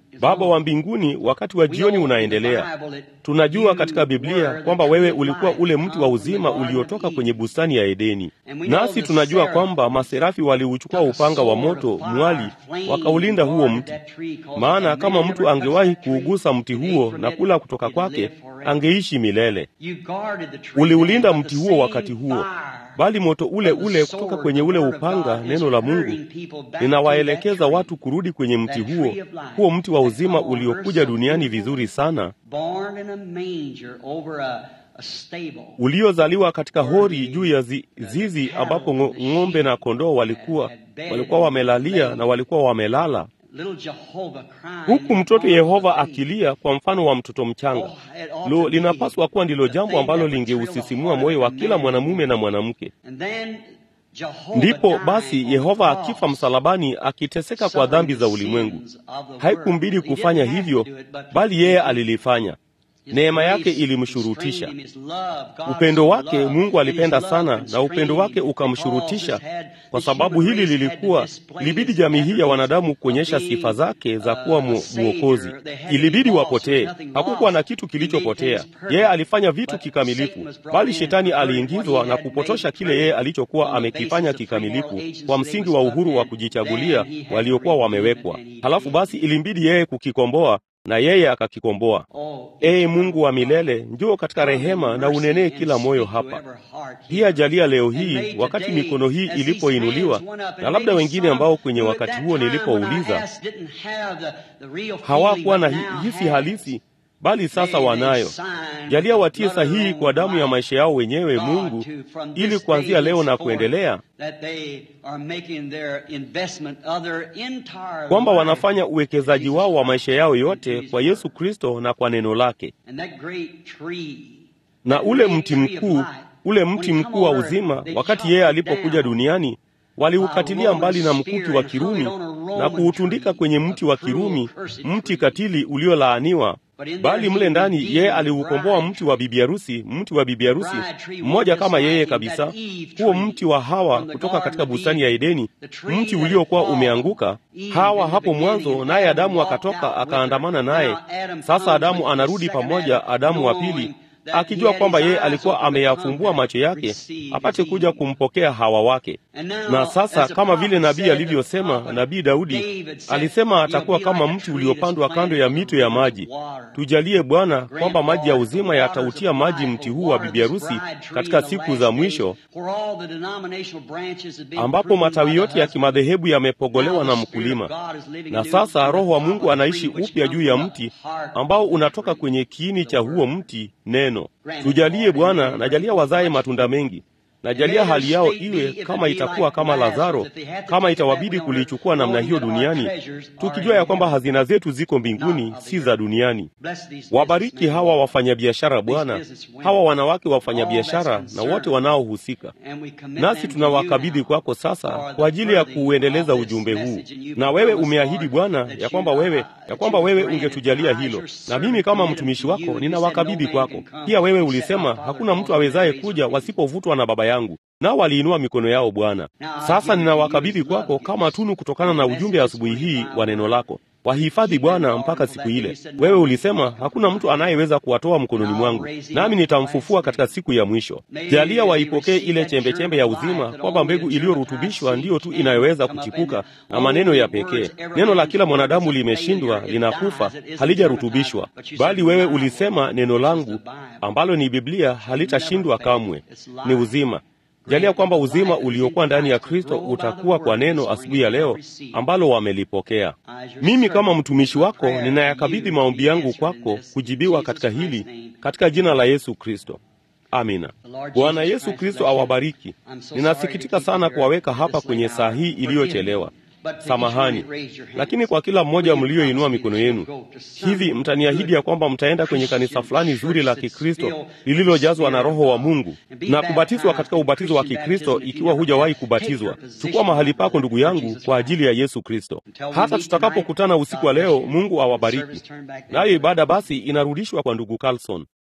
Baba wa mbinguni, wakati wa jioni unaendelea. Tunajua katika Biblia kwamba wewe ulikuwa ule mti wa uzima uliotoka kwenye bustani ya Edeni, nasi tunajua kwamba maserafi waliuchukua upanga wa moto mwali, wakaulinda huo mti, maana kama mtu angewahi kuugusa mti huo na kula kutoka kwake angeishi milele. Uliulinda mti huo wakati huo, bali moto ule ule kutoka kwenye ule upanga, neno la Mungu linawaelekeza watu kurudi kwenye mti huo, huo mti wa uzima uliokuja duniani vizuri sana, uliozaliwa katika hori juu ya zi, zizi ambapo ng'ombe na kondoo walikuwa walikuwa wamelalia na walikuwa wamelala huku mtoto Yehova akilia kwa mfano wa mtoto mchanga. Lo, linapaswa kuwa ndilo jambo ambalo lingeusisimua moyo wa kila mwanamume na mwanamke. Ndipo basi Yehova akifa msalabani, akiteseka kwa dhambi za ulimwengu. Haikumbidi kufanya hivyo, bali yeye alilifanya. Neema yake ilimshurutisha. Upendo wake, Mungu alipenda sana, na upendo wake ukamshurutisha. Kwa sababu hili lilikuwa, ilibidi jamii hii ya wanadamu kuonyesha sifa zake za kuwa mwokozi. Ilibidi wapotee. Hakukuwa na kitu kilichopotea. Yeye alifanya vitu kikamilifu, bali shetani aliingizwa na kupotosha kile yeye alichokuwa amekifanya kikamilifu, kwa msingi wa uhuru wa kujichagulia waliokuwa wamewekwa. Halafu basi ilimbidi yeye kukikomboa na yeye akakikomboa. Ee Mungu wa milele, njoo katika rehema na unenee kila moyo hapa. Pia jalia leo hii, wakati mikono hii ilipoinuliwa, na labda wengine ambao kwenye wakati huo nilipouliza hawakuwa na hisi halisi bali sasa wanayo. Jalia watie sahihi kwa damu ya maisha yao wenyewe, Mungu, ili kuanzia leo na kuendelea, kwamba wanafanya uwekezaji wao wa maisha yao yote kwa Yesu Kristo na kwa neno lake. Na ule mti mkuu, ule mti mkuu wa uzima, wakati yeye alipokuja duniani waliukatilia mbali na mkuki wa Kirumi na kuutundika kwenye mti wa Kirumi, mti katili uliolaaniwa bali mle ndani yeye aliukomboa mti wa bibi harusi, mti wa bibi harusi mmoja kama yeye kabisa, huo mti wa Hawa kutoka katika bustani ya Edeni, mti uliokuwa umeanguka. Hawa hapo mwanzo, naye Adamu akatoka akaandamana naye. Sasa Adamu anarudi pamoja, Adamu wa pili akijua kwamba yeye alikuwa ameyafumbua macho yake apate kuja kumpokea Hawa wake. Na sasa kama vile nabii alivyosema, nabii Daudi alisema atakuwa kama mti uliopandwa kando ya mito ya maji. Tujalie Bwana kwamba maji ya uzima yatautia maji mti huu wa bibi harusi katika siku za mwisho, ambapo matawi yote ya kimadhehebu yamepogolewa na mkulima, na sasa Roho wa Mungu anaishi upya juu ya mti ambao unatoka kwenye kiini cha huo mti neno. Tujalie Bwana, najalia wazae matunda mengi. Najalia hali yao iwe kama itakuwa kama Lazaro, kama itawabidi kulichukua namna hiyo duniani, tukijua ya kwamba hazina zetu ziko mbinguni, si za duniani. Wabariki hawa wafanyabiashara Bwana, hawa wanawake wafanyabiashara na wote wanaohusika, nasi tunawakabidhi kwako sasa kwa ajili ya kuuendeleza ujumbe huu. Na wewe umeahidi Bwana ya kwamba wewe ya kwamba wewe ungetujalia hilo, na mimi kama mtumishi wako ninawakabidhi kwako pia. Wewe ulisema hakuna mtu awezaye kuja wasipovutwa na Baba yangu nao waliinua mikono yao Bwana. Sasa ninawakabidhi kwako kama tunu kutokana na ujumbe asubuhi hii wa neno lako. Wahifadhi Bwana mpaka siku ile. Wewe ulisema hakuna mtu anayeweza kuwatoa mkononi mwangu, nami nitamfufua katika siku ya mwisho. Jalia waipokee ile chembechembe ya uzima, kwamba mbegu iliyorutubishwa ndiyo tu inayoweza kuchipuka na maneno ya pekee. Neno la kila mwanadamu limeshindwa, linakufa, halijarutubishwa, bali wewe ulisema neno langu ambalo ni Biblia halitashindwa kamwe, ni uzima. Jalia kwamba uzima uliokuwa ndani ya Kristo utakuwa kwa neno asubuhi ya leo ambalo wamelipokea. Mimi kama mtumishi wako ninayakabidhi maombi yangu kwako kujibiwa katika hili, katika jina la Yesu Kristo, amina. Bwana Yesu Kristo awabariki. Ninasikitika sana kuwaweka hapa kwenye saa hii iliyochelewa. Samahani, lakini kwa kila mmoja mlioinua mikono yenu hivi, mtaniahidi ya kwamba mtaenda kwenye kanisa fulani zuri la Kikristo lililojazwa na Roho wa Mungu na kubatizwa katika ubatizo wa Kikristo ikiwa hujawahi kubatizwa. Chukua mahali pako, ndugu yangu, kwa ajili ya Yesu Kristo. Hata tutakapokutana usiku wa leo, Mungu awabariki. Nayo ibada basi inarudishwa kwa ndugu Carlson.